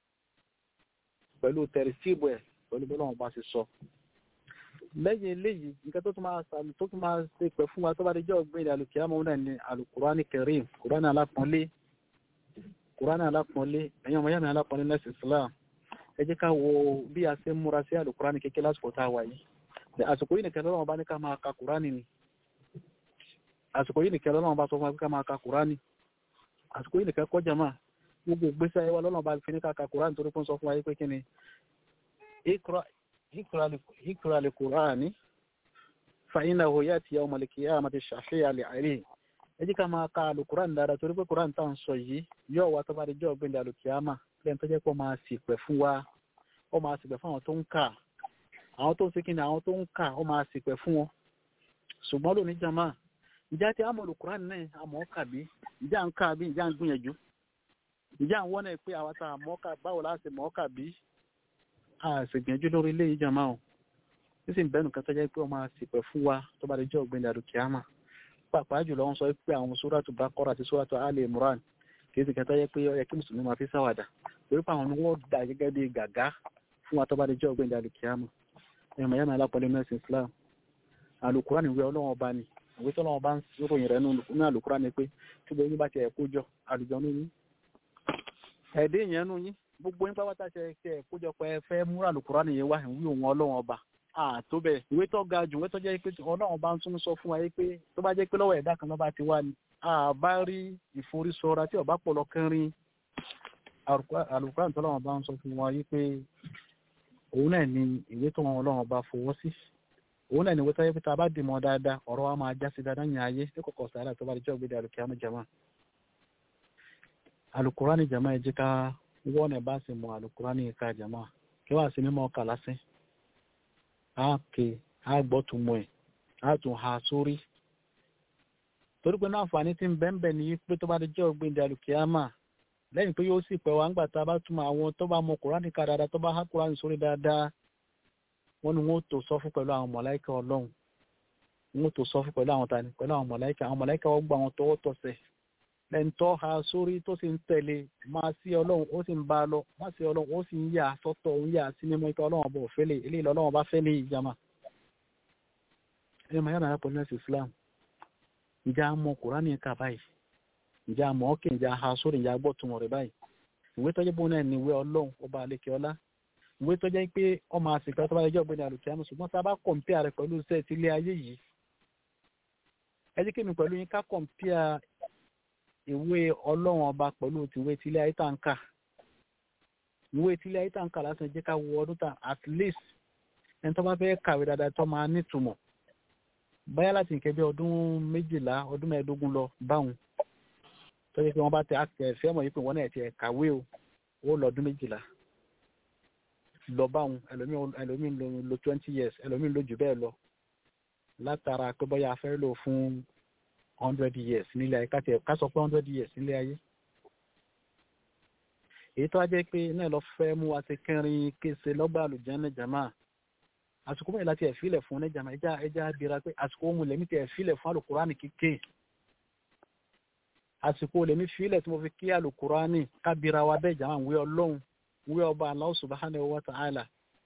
pẹ̀lú tẹ̀rìsíìbù ẹ̀ pẹ̀lú bọ́lá wọn bá ṣe sọ lẹ́yìn eléyìí nǹkan tó tún máa sàmì tó tún máa ṣe pẹ̀ fún wa tó bá dé jẹ́ ọ̀gbìn alùkìyàmọ́ náà ni alukurani karim kurani alápọ̀nlé kurani alápọ̀nlé ẹ̀yin ọmọ yàmi alápọ̀nlé nẹ́sì islam ẹ jẹ́ ká wo bí a ṣe ń múra sí alukurani kékeré lásìkò tá a wà yìí àsìkò yìí nìkan lọ́wọ́ bá ní ká máa ka kurani ni àsìkò yìí nìkan lọ́wọ́ bá sọ fún wa ká máa ka kurani àsìkò yìí nìkan kọjá máa gbogbo ìgbésẹ̀ ayé wa lọ́nà bá fi ní ká ka kurani torí fún sọ fún wa yìí pé kí ni ikra al-Qur'ani fa innahu ya'ti yawm al-qiyamati shafi'an li'alayhi ẹ jẹ́ ká máa ka alukuran dáadáa torí pé kuran tá à ń sọ yìí yóò wá tó bá di jọ́ ọ̀gbìn alukiyama lẹ́yìn tó jẹ́ pé ó máa sì pẹ̀ fún wa ó máa sì pẹ̀ fún àwọn tó ń kà àwọn tó ń ṣe kíni àwọn tó ń kà ó máa sì pẹ̀ fún wọn ṣùgbọ́n lónìí jama ìjà tí àmọ́ alukuran náà àmọ́ kà bí ìjà ń kà bí ìjà ń gbìyànjú ǹjẹ́ àwọn náà pé àwọn tá a mọ́ọ́kà báwo láti mọ́ọ́kà bí a ṣègbìyànjú lórí ilé ìjàmá o nísìnyí bẹ́ẹ̀ nìkan tó jẹ́ pé wọ́n máa ṣìpẹ̀ fún wa tó bá lè jẹ́ ọ̀gbìn àdùkìámà pàápàá jùlọ wọ́n sọ pé àwọn sóràtù Baqara àti sóràtù Ali Imran kì í sì kẹta yẹ pé ó yẹ kí mùsùlùmí máa fi ṣàwàdà torí pé àwọn ni wọ́n dà gẹ́gẹ́ bí gàgá fún wa tó bá lè jẹ́ ọ̀gbìn àdùkìámà ẹ̀mọ̀ yẹn náà lápọ̀lẹ́ mẹ́sìn Islam àlùkùrá ni ìwé ọlọ́wọ́n ọba ni ìwé tó lọ́wọ́ bá ń ròyìn rẹ̀ nínú àlùkùrá ni pé tí gbogbo yín bá ti ẹ̀kú jọ àlùjọ ní yín ẹ̀dẹ́ ìyẹn nú yín gbogbo yín pátá ṣe ṣe ẹ̀kú jọ pé ẹ fẹ́ múra àlùkùrá nìyẹn wá ìwé òun ọlọ́wọ́n ọba àtó bẹ́ẹ̀ ìwé tó ga jù ìwé tó jẹ́ pé ọlọ́wọ́n bá ń tún sọ fún wa yìí pé tó bá jẹ́ pé lọ́wọ́ ẹ̀dá kan ló bá ti wá ni àbá rí ìforísọra tí ọba pọ̀ lọ kẹrin àlùkùrá tó lọ́wọ́n bá ń sọ fún wa yìí pé òun náà ni ìwé tó wọn ọlọ́wọ́n bá fọwọ́ sí òun náà ni wọ́n tọ́jú pé tá a bá dìmọ̀ dáadáa ọ̀rọ̀ wa máa já sí dáadáa ní ayé ní kọ̀kọ̀ sàárà tó bá di jọ́ gbé alùkí àmì jama alukurani jama ẹ jẹ́ ká wọ́n ẹ̀ bá sì mọ alukurani ká jama kí wàá sí mímọ́ ọkà lásán á ké á gbọ́ tún mọ́ ẹ̀ á tún ha sórí torí pé náà àǹfààní tí ń bẹ́ẹ̀ ní pé tó bá di jọ́ gbé alùkí àmà lẹ́yìn pé yóò sì pẹ́ wá ńgbà tá a bá túmọ̀ àwọn tó bá mọ kurani ká dáadáa tó bá há kurani sórí dáadáa wọ́n ní wọ́n tó sọ fún pẹ̀lú àwọn mọ̀láìkà ọlọ́run wọ́n tó sọ fún pẹ̀lú àwọn tani pẹ̀lú àwọn mọ̀láìkà àwọn mọ̀láìkà wọ́n gba àwọn tọwọ́ tọsẹ̀ lẹ́yìn tó ha sórí tó sì ń tẹ̀lé máa sí ọlọ́run ó sì ń bá a lọ máa sí ọlọ́run ó sì ń yà sọ́tọ̀ ń yà sí mímọ́ ikọ̀ ọlọ́run ọba òfẹ́lẹ̀ eléyìí lọ́lọ́run bá fẹ́lẹ̀ ìjàmà. ẹ máa yára pẹ̀lú ẹ̀sìn Islam ìjà mọ Kùránì kà báyìí ìjà mọ ọkẹ́ ìjà ha sórí ìjà gbọ́ tún rẹ̀ báyìí ìwé tọ́jú bóun náà ní ìwé ọlọ́run ọba àlekè ọlá ìwé tó jẹ́ pé ọmọ àsìkò tó bá lè jẹ́ ọ̀gbẹ́ni àlùkìyàmù ṣùgbọ́n tá a bá kọ̀m̀pìà rẹ̀ pẹ̀lú iṣẹ́ ti ilé ayé yìí ẹ jẹ́ kí mi pẹ̀lú yín ká kọ̀m̀pìà ìwé ọlọ́run ọba pẹ̀lú tìwé ti ilé ayé tá ń kà ìwé ti ilé ayé tá ń kà lásán jẹ́ ká wo ọdún tán at least ẹni tó bá fẹ́ kàwé dáadáa tó máa nítumọ̀ báyà láti nǹkan bí ọdún méjìlá ọdún mẹ́ẹ̀ẹ́dógún lọ báwọn tó jẹ́ pé wọ́n bá tẹ àfẹ́ mọ̀ yìí pé wọ́n náà ti kàwé o ó lọ ọdún méjìlá lọ báwọn ẹlòmíín lo twenty years ẹlòmíín lo jù bẹ́ẹ̀ lọ látara pé bóyá a fẹ́ lò fún hundred years nílé ayé ká sọ pé hundred years nílé ayé. èyí tó wá jẹ́ pé náà lọ fẹ́ mú wa ti kẹrin kése lọ́gbà àlùjánnà jàmá àsìkò mẹ́rin láti ẹ̀fílẹ̀ fún ní jàmá ẹja ẹja abira pé àsìkò mu lèmi ti ẹ̀fílẹ̀ fún àlùkùránì kíké àsìkò lèmi fílẹ̀ tí mo fi kí àlùkùránì kábira wa bẹ́ẹ̀ jàmá wí ọlọ́run ìwé ọba Allah subhanahu wa ta'ala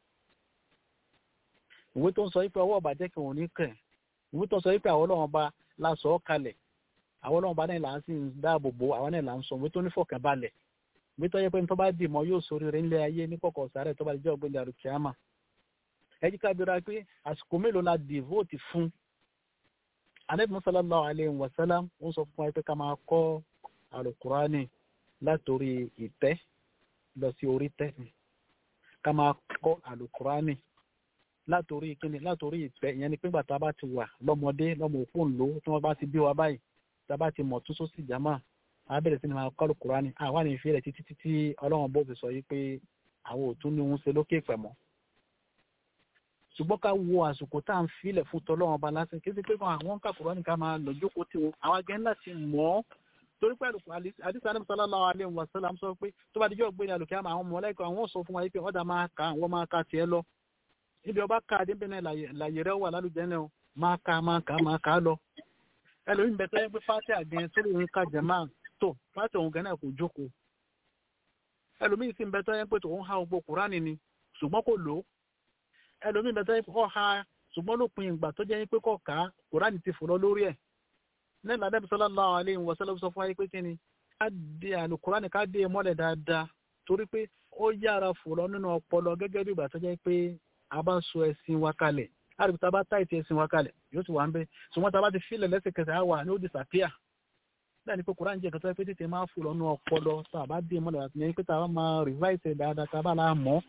ìwé tó ń sọ wípé ọwọ́ ọba jẹ́ kí wọ́n ní kẹ̀ ìwé tó ń sọ wípé àwọn ọlọ́run ọba la sọ ọ́ kalẹ̀ àwọn ọlọ́run ọba náà là ń sì ń dáàbò bò àwọn náà là ń sọ ìwé tó ní fọkànbalẹ̀ ìwé tó yẹ pé tó bá dì mọ́ yóò sórí rẹ̀ ńlẹ̀ ayé ní kọ̀kọ̀ sáré tó bá jẹ́ ọ̀gbìn dàrú kíámà ẹ jí ká bira pé àsìkò mélòó la devote fún anabi sallallahu alayhi wa sallam ó sọ fún wa pé ká máa kọ́ alukurani látòrí ìtẹ́ lọ sí orí tẹ́sí ká máa kọ́ àlùkùránì látòrí kíni látòrí ìfẹ́ ìyẹn ni pé gbà tá a bá ti wà lọ́mọdé lọ́mọ òkú ńlò tí wọ́n bá ti bí wa báyìí tá a bá ti mọ̀ tún sósì jámà á bẹ̀rẹ̀ sí ni máa kọ́ àlùkùránì àwa ní ìfẹ́ rẹ̀ títí títí ọlọ́run bó fi sọ yìí pé àwọn ò tún ní òun ṣe lókè pẹ̀ mọ́ ṣùgbọ́n ká wo àsìkò tá à ń filẹ̀ fún tọ́lọ́run ọba lásán kí sí pé àwọn kàkùránì ká máa lọ jókòó tí wọn àwọn agẹ́ ńlá ti mọ̀ ọ́ torí pé àdìsí àdìsí sallallahu alaihi wa sallam sọ pé tó bá dijọ́ gbé ní alùkẹ́ àmọ́ àwọn mọ̀lẹ́kọ̀ àwọn sọ fún wa pé ọ̀dà máa ka àwọn máa ka tiẹ̀ lọ níbi ọba ká àdébẹ̀ náà làyè rẹ̀ wà lálùjẹ́ náà máa ka máa ka máa ka lọ ẹlòmíín bẹ tẹ́lẹ̀ pé fáti àgẹ́ tó lóun ká jẹ̀má tó fáti òun gẹ́nà kò jókòó ẹlòmíín sì ń bẹ tẹ́lẹ̀ pé tòun ha gbogbo kúránì ni ṣùgbọ́n kò lò ó ẹlòmíín bẹ tẹ́lẹ̀ pé kọ́ ha ṣùgbọ́n lópin ìgbà tó jẹ́ pé kọ́ ká kúránì ti fò lọ lórí ẹ̀ nílẹ̀ adébí sallallahu alaihi wa sallam sọ fún ayé pé kíni ká dé àlùkùránì ká dé mọ́lẹ̀ dáadáa torí pé ó yára fòrọ nínú ọpọlọ gẹ́gẹ́ bí ìgbà tó jẹ́ pé a bá so ẹṣin wa kalẹ̀ láti tá a bá táìtì ẹṣin wa kalẹ̀ yóò ti wà ń bẹ ṣùgbọ́n tá a bá ti filẹ̀ lẹ́sẹ̀kẹsẹ̀ á wà ní ó disappear bẹ́ẹ̀ ni pé kùránì jẹ́ ìkàtọ́ pé tètè máa fòrọ nínú ọpọlọ tá a bá dé mọ́lẹ̀ àti yẹn pé tá a bá máa revise dáadáa tá a bá la mọ̀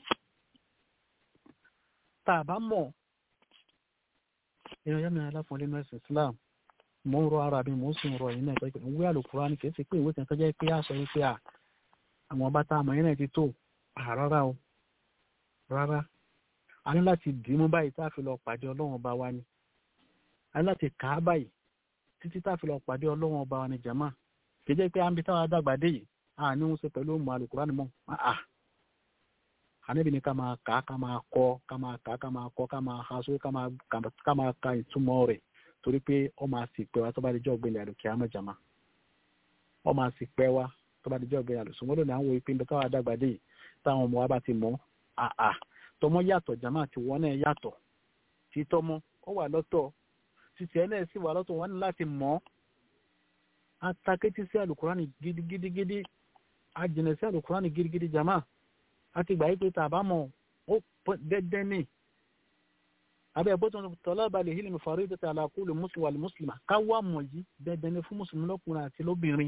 tá a bá mọ̀ èèyàn yẹn mi aláfọ̀ọ́lẹ́ nọ́ọ̀sì Islam mo ń rọ ara mi mo ń sùn rọ yìí náà pé ìwé àlùkùránì kì í ṣe pé ìwé kan tó jẹ́ pé àṣọ yìí pé à àwọn ọba tá a mọ̀ yẹn náà ti tó rárá o rárá a ní láti dì í mú báyìí tá a fi lọ pàdé ọlọ́run ọba wa ni a ní láti kà á báyìí títí tá a fi lọ pàdé ọlọ́run ọba wa ni jàmá kì í jẹ́ pé à ń bi táwa dàgbà dé yìí a ní wọn ṣe pẹ̀lú ọmọ alukura ni mọ́ àà àníbi ni ká máa kà á ká máa kọ́ ká máa kà á ká máa kọ́ ká máa ha sórí ká máa ká máa ka ìtumọ̀ rẹ̀ torí pé ọ máa sì pẹ́ wa tó bá di jọ́ ọ̀gbìn àlùkí àmọ́jàmá ọ máa sì pẹ́ wa tó bá di jọ́ ọ̀gbìn àlùsùn wọn lónìí àwọn ìpín táwọn adágbàdé yìí táwọn ọmọ wa bá ti mọ̀ àà tọmọ yàtọ̀ jàmá àti wọn náà yàtọ̀ tí tọmọ ó wà lọ́tọ̀ títí ẹ náà sì wà lọ́tọ̀ wọn ní láti mọ̀ atakétí sí alukurani gidigidigidi ajìnà sí alukurani gidigidi jàmá àti ìgbà yìí pé tàbá mọ̀ ó dẹ́dẹ́ ní abẹ́ bó tó ń tọ́lá balẹ̀ hílì mi fàrí tètè àlàkùlù mùsùlùmí wàlú mùsùlùmá káwá mọ̀ yìí dẹ́dẹ́ ní fún mùsùlùmí lọ́kùnrin àti lóbìnrin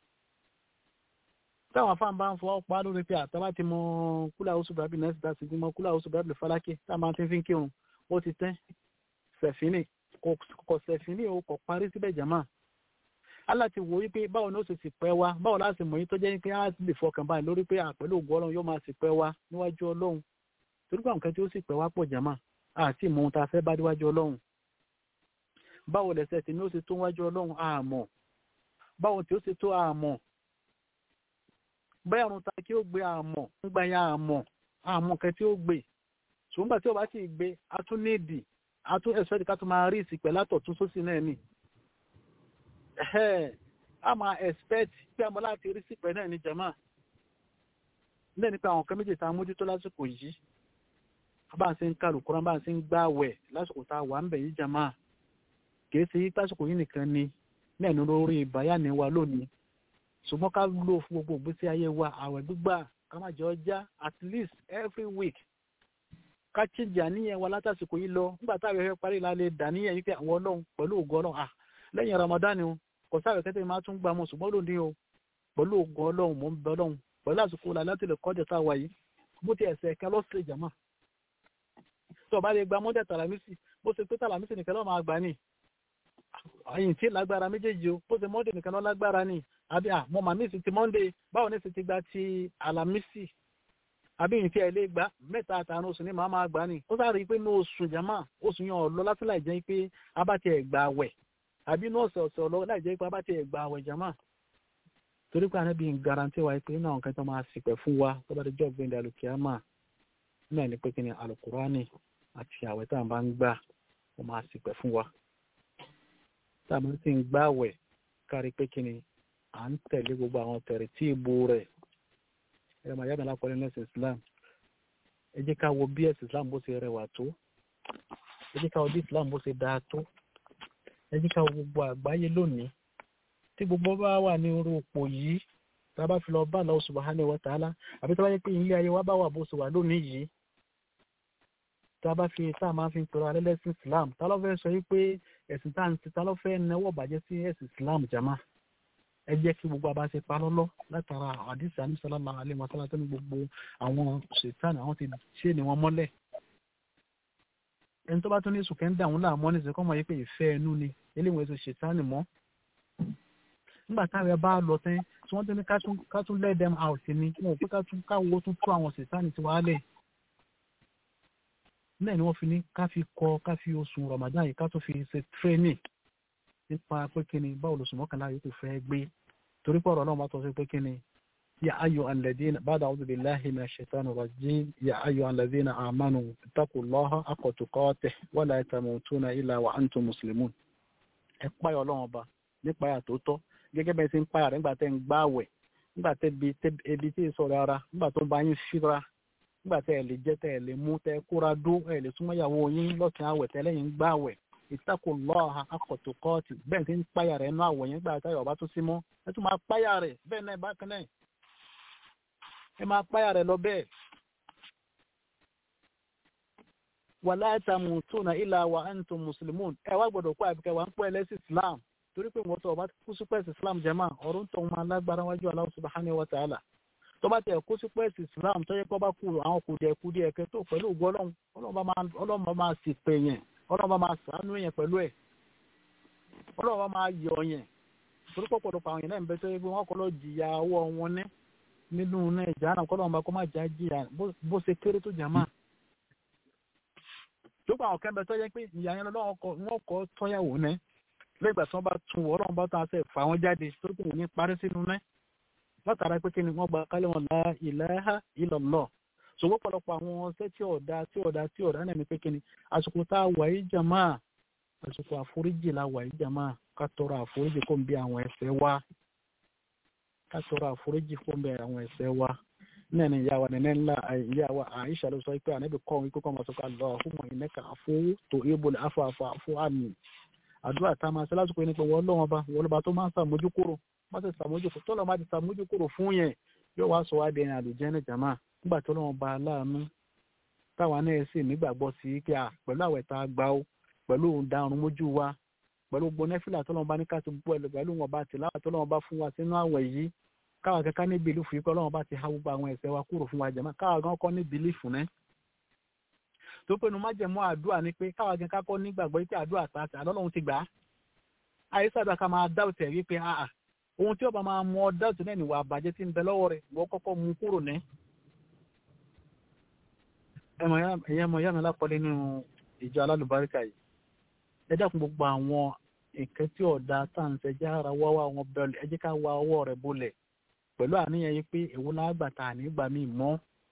táwọn afáàn bá ń fọwọ́ pa lórí pé àtàbá ti mọ kúlà oṣù bàbí nẹ́ẹ̀sì dá sí mọ kúlà oṣù bàbí falákì táwọn máa ti fi ń kírun ó ti tẹ́ sẹ̀fínì kò sẹ̀fínì o kò parí síbẹ̀ jàmá Allah ti wò wípé báwo ni ó sì sì pẹ́ wá báwo láti mọ̀ yín tó jẹ́ pé á lè fọkàn báyìí lórí pé àpẹẹlú ògùn ọlọ́run yóò máa sì pẹ́ wá níwájú ọlọ́run torí pé àwọn kan tí ó sì pẹ́ wá pọ̀ jàmá àti ìmọ̀ ohun tá a fẹ́ bá níwájú ọlọ́run báwo lẹ̀sẹ̀ tí ni ó sì tó níwájú ọlọ́run àmọ́ báwo tí ó sì tó àmọ́ bẹ́ẹ̀ ọ̀run ta kí ó gbé àmọ́ ń gba ya àmọ́ àmọ́ kan tí ó gbé ṣùgbọ́n gbà tí ó bá sì gbé a tún nídìí a tún ẹ̀sọ́ ká tún máa rí ìsìpẹ́ látọ̀ tún sósì náà nì a máa expect pé àmọ́ láti rí sípẹ́ náà ní jama náà nípa àwọn kan méjì tá a mójútó lásìkò yìí bá a ṣe ń kálù kúrán bá a ṣe ń gbààwẹ̀ lásìkò tá a wà ń bẹ̀ yìí jama kìí ṣe lásìkò yìí nìkan ni náà ní lórí ìbáyà ní wa lónìí ṣùgbọ́n ká lò fún gbogbo ìgbésí ayé wa àwẹ̀ gbígbà ká má jẹ́ ọjà at least every week ká chíjì àníyàn wa látàsìkò yìí lọ nígbà táwọn ẹ̀fẹ́ parí la lè dà níyàn yìí pé àwọn ọlọ́run pẹ̀lú ògo ọlọ́run à lẹ́yìn Ramadan o kò sáré kẹ́tẹ́ máa tún gbà mọ́ ṣùgbọ́n lónìí o pẹ̀lú ògo ọlọ́run mò ń bẹ ọlọ́run pẹ̀lú àsìkò la láti lè kọjá tá a wà yìí bó ti ẹ̀sẹ̀ ẹ̀ka lọ́sẹ̀ jàmá tó o bá lè gba mọ́dẹ̀ tàlàmísì bó ṣe pé tàlàmísì nìkan lọ́ọ́ máa gbà ní àyìn tí lágbára méjèèjì o bó ṣe mọ́dẹ̀ nìkan lọ́ lágbára ní àbí à mo màmí sì ti monday báwo ní sì ti gba ti alamisi àbí ìyìn tí ẹ lè gbà mẹ́ta àtàrun oṣù ní màá máa gbà ní ó sáré pé ní oṣù jama oṣù yẹn ọ̀lọ́ láti láì jẹ́ pé abáti ẹ̀ gbà wẹ̀ àbí ní ọ̀sẹ̀ ọ̀sẹ̀ ọ̀lọ́ láì jẹ́ pé abáti ẹ̀ gbà wẹ̀ jama torí pé ànábì ń garanti wa pé náà nǹkan tó máa sìpẹ̀ fún wa tó bá ti jọ́ gbẹ̀ndẹ̀ alùkìyàmà náà ní pé kí ni alukurani àti àwẹ̀ tá à ń bá ń gbà ó máa sìpẹ̀ fún wa tá a máa ti ń gbà wẹ̀ kárí pé kí ni à ń tẹ̀lé gbogbo àwọn tẹ̀rẹ̀ tí ìbò rẹ̀ ẹ̀rọ màá yàgbọ́n lápọ̀lẹ́ ní ẹ̀sìn Islam ẹ jẹ́ ká wo bí ẹ̀sìn Islam bó ṣe rẹwà tó ẹ jẹ́ ká wo bí Islam bó ṣe dáa tó ẹ jẹ́ ká wo gbogbo àgbáyé lónìí tí gbogbo bá wà ní orú òpó yìí tá a bá fi lọ bá Allah subhanahu wa ta'ala àbí tá a bá yẹ pé ilé ayé wa bá wà bó ṣe wà lónìí yìí tá a bá fi tá a máa fi pẹ̀lú alẹ́lẹ́sìn Islam tá ló fẹ́ sọ yìí pé ẹ̀sìn tá à ń ti tá ló fẹ́ náwó bàjẹ́ sí ẹ̀sìn Islam jama ẹ jẹ́ kí gbogbo abáṣe pa lọ́lọ́ látara àdìsí àníṣàlámà alẹ́ mọ́sálá tó ní gbogbo àwọn ṣètàn àwọn ti ṣe ni wọ́n mọ́lẹ̀. ẹni tó bá tún ní sùkẹ́ ń dà wọ́n láàmú ní ìsìnkú ọmọ yìí pé ìfẹ́ ẹnu ni eléwọ̀n èso ṣètàn mọ́. nígbà táwọn bá lọ tẹ́ tí wọ́n tún ní ká tún let them out ni wọn ò pé ká tún káwọ́ tún tú àwọn ṣètàn ti wá lẹ̀. náà ni wọ́n fi ní ká fi kọ ká fi oṣù Ramadan yìí ká tún fi ṣe training nípa pé kí ni báwo lóṣù mọ́kànlá yóò ti fẹ́ gbé torí pé ọ̀rọ̀ náà máa tọ́ sí pé kí ni ya ayu alladhina ba'da a'udhu billahi minash shaitani rajim ya ayu alladhina amanu ittaqullaha haqqa tuqatih wa la tamutunna illa wa antum muslimun ẹ páyọ̀ ọlọ́run ọba nípa ẹ̀ tó tọ́ gẹ́gẹ́ bẹ́ẹ̀ ti ń páyà rẹ̀ nígbà tẹ́ ń gbá àwẹ̀ nígbà tẹ́ ebi tí ì sọ̀rọ̀ ara nígbà tó bá yín fíra nígbà tẹ́ ẹ̀ lè jẹ́ tẹ́ ẹ̀ lè mú tẹ́ kóra dó ẹ̀ lè súnmọ́ ìyàwó yín lọ́sàn-án àwẹ̀ tẹ́ lẹ́yìn gbá àwẹ̀ ìtakùlọ́ha akọ̀tùkọ́ọ̀tì bẹ́ẹ̀ ti ń páyà rẹ̀ nú àwọ̀ yẹn gbà táyọ̀ ọba tó sí mọ́ ẹ tún máa páyà rẹ̀ bẹ́ẹ̀ náà bákan náà ẹ máa páyà rẹ̀ lọ bẹ́ẹ̀. wala tamutuna illa wa antum muslimun ẹ wá gbọ́dọ̀ kó àbíkẹ́ wa ń pọ́ ẹlẹ́sìn islam torí pé wọ́n tó ọba kú sí pẹ́ẹ́sì islam jẹ́mà ọ̀rọ̀ ń tọ́wọ́n máa lágbára wájú Allah subhanahu wa ta'ala tó bá tẹ̀ kú sí pẹ́ẹ́sì islam tó yẹ kó bá kú àwọn kùdìẹ̀ kùdìẹ̀ kẹ́ tó pẹ̀lú ògbó ọlọ́run ọlọ́run bá máa sì pè yẹn ọlọ́run bá máa sàánú yẹn pẹ̀lú ẹ̀ ọlọ́run bá máa yọ yẹn torí pọ̀pọ̀lọpọ̀ àwọn yẹn náà ń bẹ tó yẹ pé wọ́n kọ́ lọ jìyà ọwọ́ wọn ní nínú náà ìjà náà kọ́ lọ́wọ́n bá kọ́ máa jà jìyà bó ṣe kéré tó jà máa. tó pa àwọn kẹ́mbẹ́ tó yẹ pé ìyá yẹn lọ́wọ́ wọn kọ́ tọ́yàwó ní lẹ́gbàá tí wọ́n bá tún wọ́ ọlọ́run bá tán àṣẹ fà wọ́n jáde torí pé wọ́n ní parí sínú náà látara pé kí ni wọ́n gba kálẹ̀ wọn la ilaha illallah ṣùgbọ́n pọ̀lọpọ̀ àwọn ọ̀sẹ̀ tí ọ̀dà tí ọ̀dà tí ọ̀dà náà ní pé kí ni àsìkò tá a wà yìí jàmá àsìkò àforíjì la wà yìí jàmá ká tọrọ àforíjì kó ń bí àwọn ẹ̀ṣẹ̀ wa ká tọrọ àforíjì kó ń bí àwọn ẹ̀ṣẹ̀ wa náà ni ìyá wa nínú ńlá ìyá wa àìṣà ló sọ pé ànábì kọ́ wípé kọ́ máa sọ pé Allahumma innaka afuwwun tuhibbul afwa fa'fu anni àdúrà tá a máa ṣe lásìkò yìí ni pé wọ́n lọ́wọ́ bá wọ́n lọ́ba tó máa ń sàmójú kúrò má ṣe sàmójú kúrò tọ́lọ́ má ti sàmójú kúrò fún yẹn yóò wá sọ wá di ẹni àlùjẹ́nì jàmá nígbà tó lọ́wọ́ bá aláàánú táwa náà sì nígbàgbọ́ sí i pé à pẹ̀lú àwẹ̀ tá a gbà ó pẹ̀lú ìdarun mójú wa pẹ̀lú gbogbo nẹ́fìlà tó lọ́wọ́ bá ní ká ti bú ẹ̀ pẹ̀lú wọn bá ti láwà tó lọ́wọ́ bá fún wa sínú àwẹ̀ yìí káwa kẹ́kẹ́ ní bìlífù yìí pé ọlọ́wọ́ bá ti há gbogbo àwọn ẹ̀ṣẹ̀ wa kúrò fún wa jàmá káwa gan kọ́ ní bìlífù náà tó pinnu májẹ̀mú àdúrà ni pé káwa gan kákọ́ nígbàgbọ́ yìí pé àdúrà tá a ti àlọ́lọ́run ti gbà á àyè sábà ká máa dáwọ̀tẹ̀ wípé àà ohun tí ọba máa mú ọ dáwọ̀tẹ̀ náà níwà àbàjẹ́ tí ń bẹ lọ́wọ́ rẹ̀ wọ́n kọ́kọ́ mú kúrò ní. ẹ̀yẹ́ mọ̀ yánu lápọ̀lẹ́ nínú ìjọ alálùbáríkà yìí ẹ dákun gbogbo àwọn nǹkan tí ọ̀dà táǹsẹ̀ já ara wá wá wọn bẹ̀rẹ̀ ẹ jẹ́ ká wá ọwọ́ rẹ̀ bolẹ̀ pẹ̀lú àníyàn yìí pé èwo lágbà tá ànígbà míì mọ́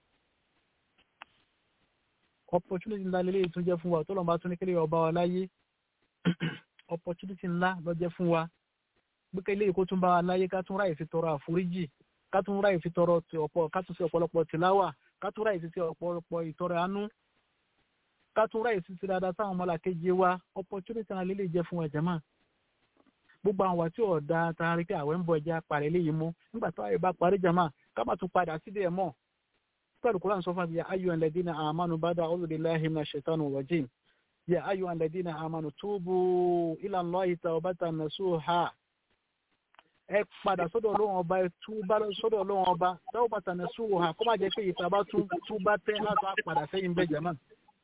opportunity ńlá lélẹ́yìí tún jẹ́ fún wa tó lọ́n bá tún ní kílẹ̀ ọba wa láyé opportunity ńlá lọ́jẹ́ fún wa gbẹ́kẹ̀ ilé ìkó tún bá wa láyé ká tún ráyè fi tọrọ àforíjì ká tún ráyè fi tọrọ ọ̀pọ̀ ká tún sí ọ̀pọ̀lọpọ̀ tìláwà ká tún ráyè fi sí ọ̀pọ̀lọpọ̀ ìtọrẹ àánú ká tún ráyè fi sí dáadáa sáwọn ọmọlàkejì wa opportunity ńlá lélẹ́yìí jẹ́ fún wa jàmá gbogbo àwọn tí ọ̀dà taari pé àwẹ̀ ń bọ̀ ẹja parí eléyìí mú nígbà tó àyè bá parí jàmá ká má tún padà síbẹ̀ mọ́ pẹ̀lú kúrò àwọn sọ́fà bíi ayọ̀ ẹ̀lẹ́dínà àmánu bada a'udhu billahi minash shaitani rajim يا أيها الذين آمنوا توبوا إلى الله توبة نصوحا ẹ padà sọ́dọ̀ Ọlọ́run ọba ẹ túbá sọ́dọ̀ Ọlọ́run ọba tawbata nasuha kó má jẹ́ pé ìta bá tún túbá tẹ́ láti padà sẹ́yìn bẹ́ẹ̀ jẹ́mọ́.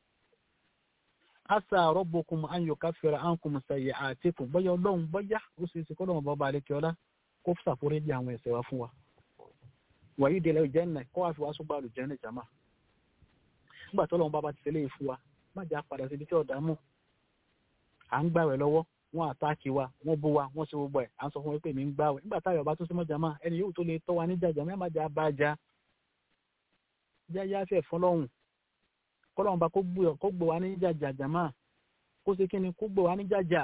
asa rabbukum an yukaffira ankum sayyi'atikum bọ́yá Ọlọ́run bọ́yá ó sì ṣe kọ́lọ́run bọ́ba àlekè ọlá kó ṣàforíjì àwọn ẹ̀ṣẹ̀ wa fún wa. wàyí délẹ̀ ìjẹ́nà kó wá fi wá sọ́gbà àlùjẹ́nà jàmá. nígbà tó Ọlọ́run bá bá ti ṣẹlẹ̀ yìí fún wa má jà padà síbi tí ọ̀dà mú à ń gbàwẹ̀ lọ́wọ́ wọ́n àtáàkì wa wọ́n bú wa wọ́n ṣe gbogbo ẹ̀ à ń sọ fún wọn pé mi ń gbàwẹ̀ nígbà táyọ̀ bá tún sí mọ́jà máa ẹni yóò tó lè tọ́ wa ní jàjà mẹ́má jà bá jà já yá fẹ́ fún lọ́hùn kọ́lọ́hùn bá kó gbé wa ní jàjà jàmá kó ṣe kíni kó gbé wa ní jàjà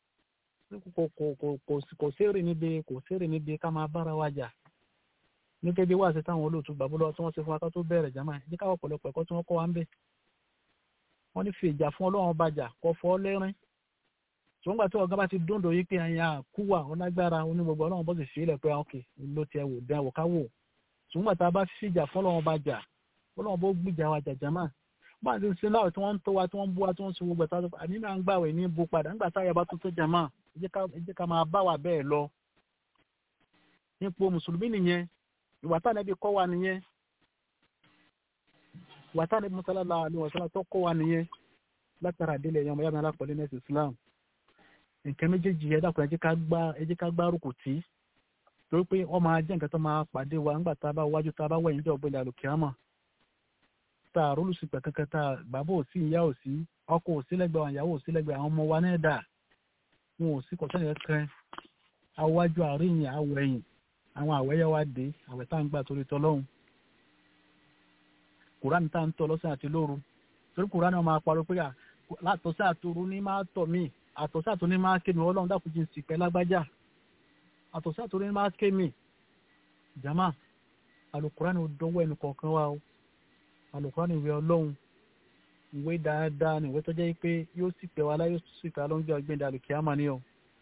kò sérè níbi kò sérè níbi ká máa bára wa jà nígbà bí wàá ṣe táwọn olóòtú gbàgbọ́ tí wọ́n ṣe fún wa ká tó bẹ̀rẹ̀ jàmá ẹ̀ káwọ́ pọ̀lọpọ̀ ẹ̀kọ́ tí wọ́n kọ́ wa ń bẹ̀ wọ́n ní fi ìjà fún ọlọ́run bàjà kọ́ fọ́ lẹ́rìn ṣùgbọ́n gbà tí ọ̀gá bá ti dúndò yí pé àyà kúwà ọlágbára onígbogbo ọlọ́run bó sì fi ilẹ̀ pé ọkè ló ti ẹwò dán àwòká wò ṣùgbọ́n gbà tá a bá fi ìjà fún ọlọ́run bàjà ọlọ́run bó gbìjà wa jàjà máa bá a ti sin láwọ̀ tí wọ́n ń tó wa tí wọ́n ń bú wa tí wọ́n ń sin gbogbo ẹ̀ta àní máa ń gbàwẹ̀ ní bó padà nígbà táyà bá tó tó jà máa ẹ jẹ́ ká máa bá wa bẹ́ẹ̀ lọ nípò mùsùlùmí nìyẹn ìwà tánẹ́bí kọ́ wa nìyẹn wàtá ní mọ́sálálà àlùwọ̀sálà tó kọ́ wa nìyẹn látara àdélé ẹ̀yàn ọmọ yàrá alápọ̀lẹ́ nẹ́ẹ̀sì islam nǹkan méjèèjì ẹ dákun ẹ jẹ́ ká gbárùkù tí torí pé wọ́n máa jẹ́ nǹkan tó máa pàdé wa nígbà tá a bá wájú tá a bá wẹ̀yìn jọ gbélé àlùkìámọ̀ tá a rólùsì pẹ̀ kankan tá a bàbá ò sí ìyá ò sí ọkọ ò sí lẹ́gbẹ̀ẹ́ àwọn ìyàwó ò sí lẹ́gbẹ̀ẹ́ àwọn ọmọ wa náà dà wọn ò sí kọ̀sẹ́nì kankan awájú àríyìn awẹ̀yìn àwọn àwẹ̀yẹ wa dé àwẹ̀ tá à ń gbà torí tọlọ́hun kùránì tá à ń tọ́ lọ́sàn àti lóru torí kùránì ọmọ apárò pé látọ̀sí àtòru ní máa tọ̀ mí àtọ̀sí àtòru ní máa ké mi ọlọ́run dákun jí ń sì pẹ́ lágbájá àtọ̀sí àtòru ní máa ké mi jama alukùránì ò dọ́wọ́ ẹnu kọ̀ọ̀kan wa o alukùránì ìwé ọlọ́run ìwé dáadáa ní ìwé tó jẹ́ pé yóò sì pẹ́ wa láyé sì pẹ́ alóńjọ́ ọgbẹ́ndà alùkìyàmà ni o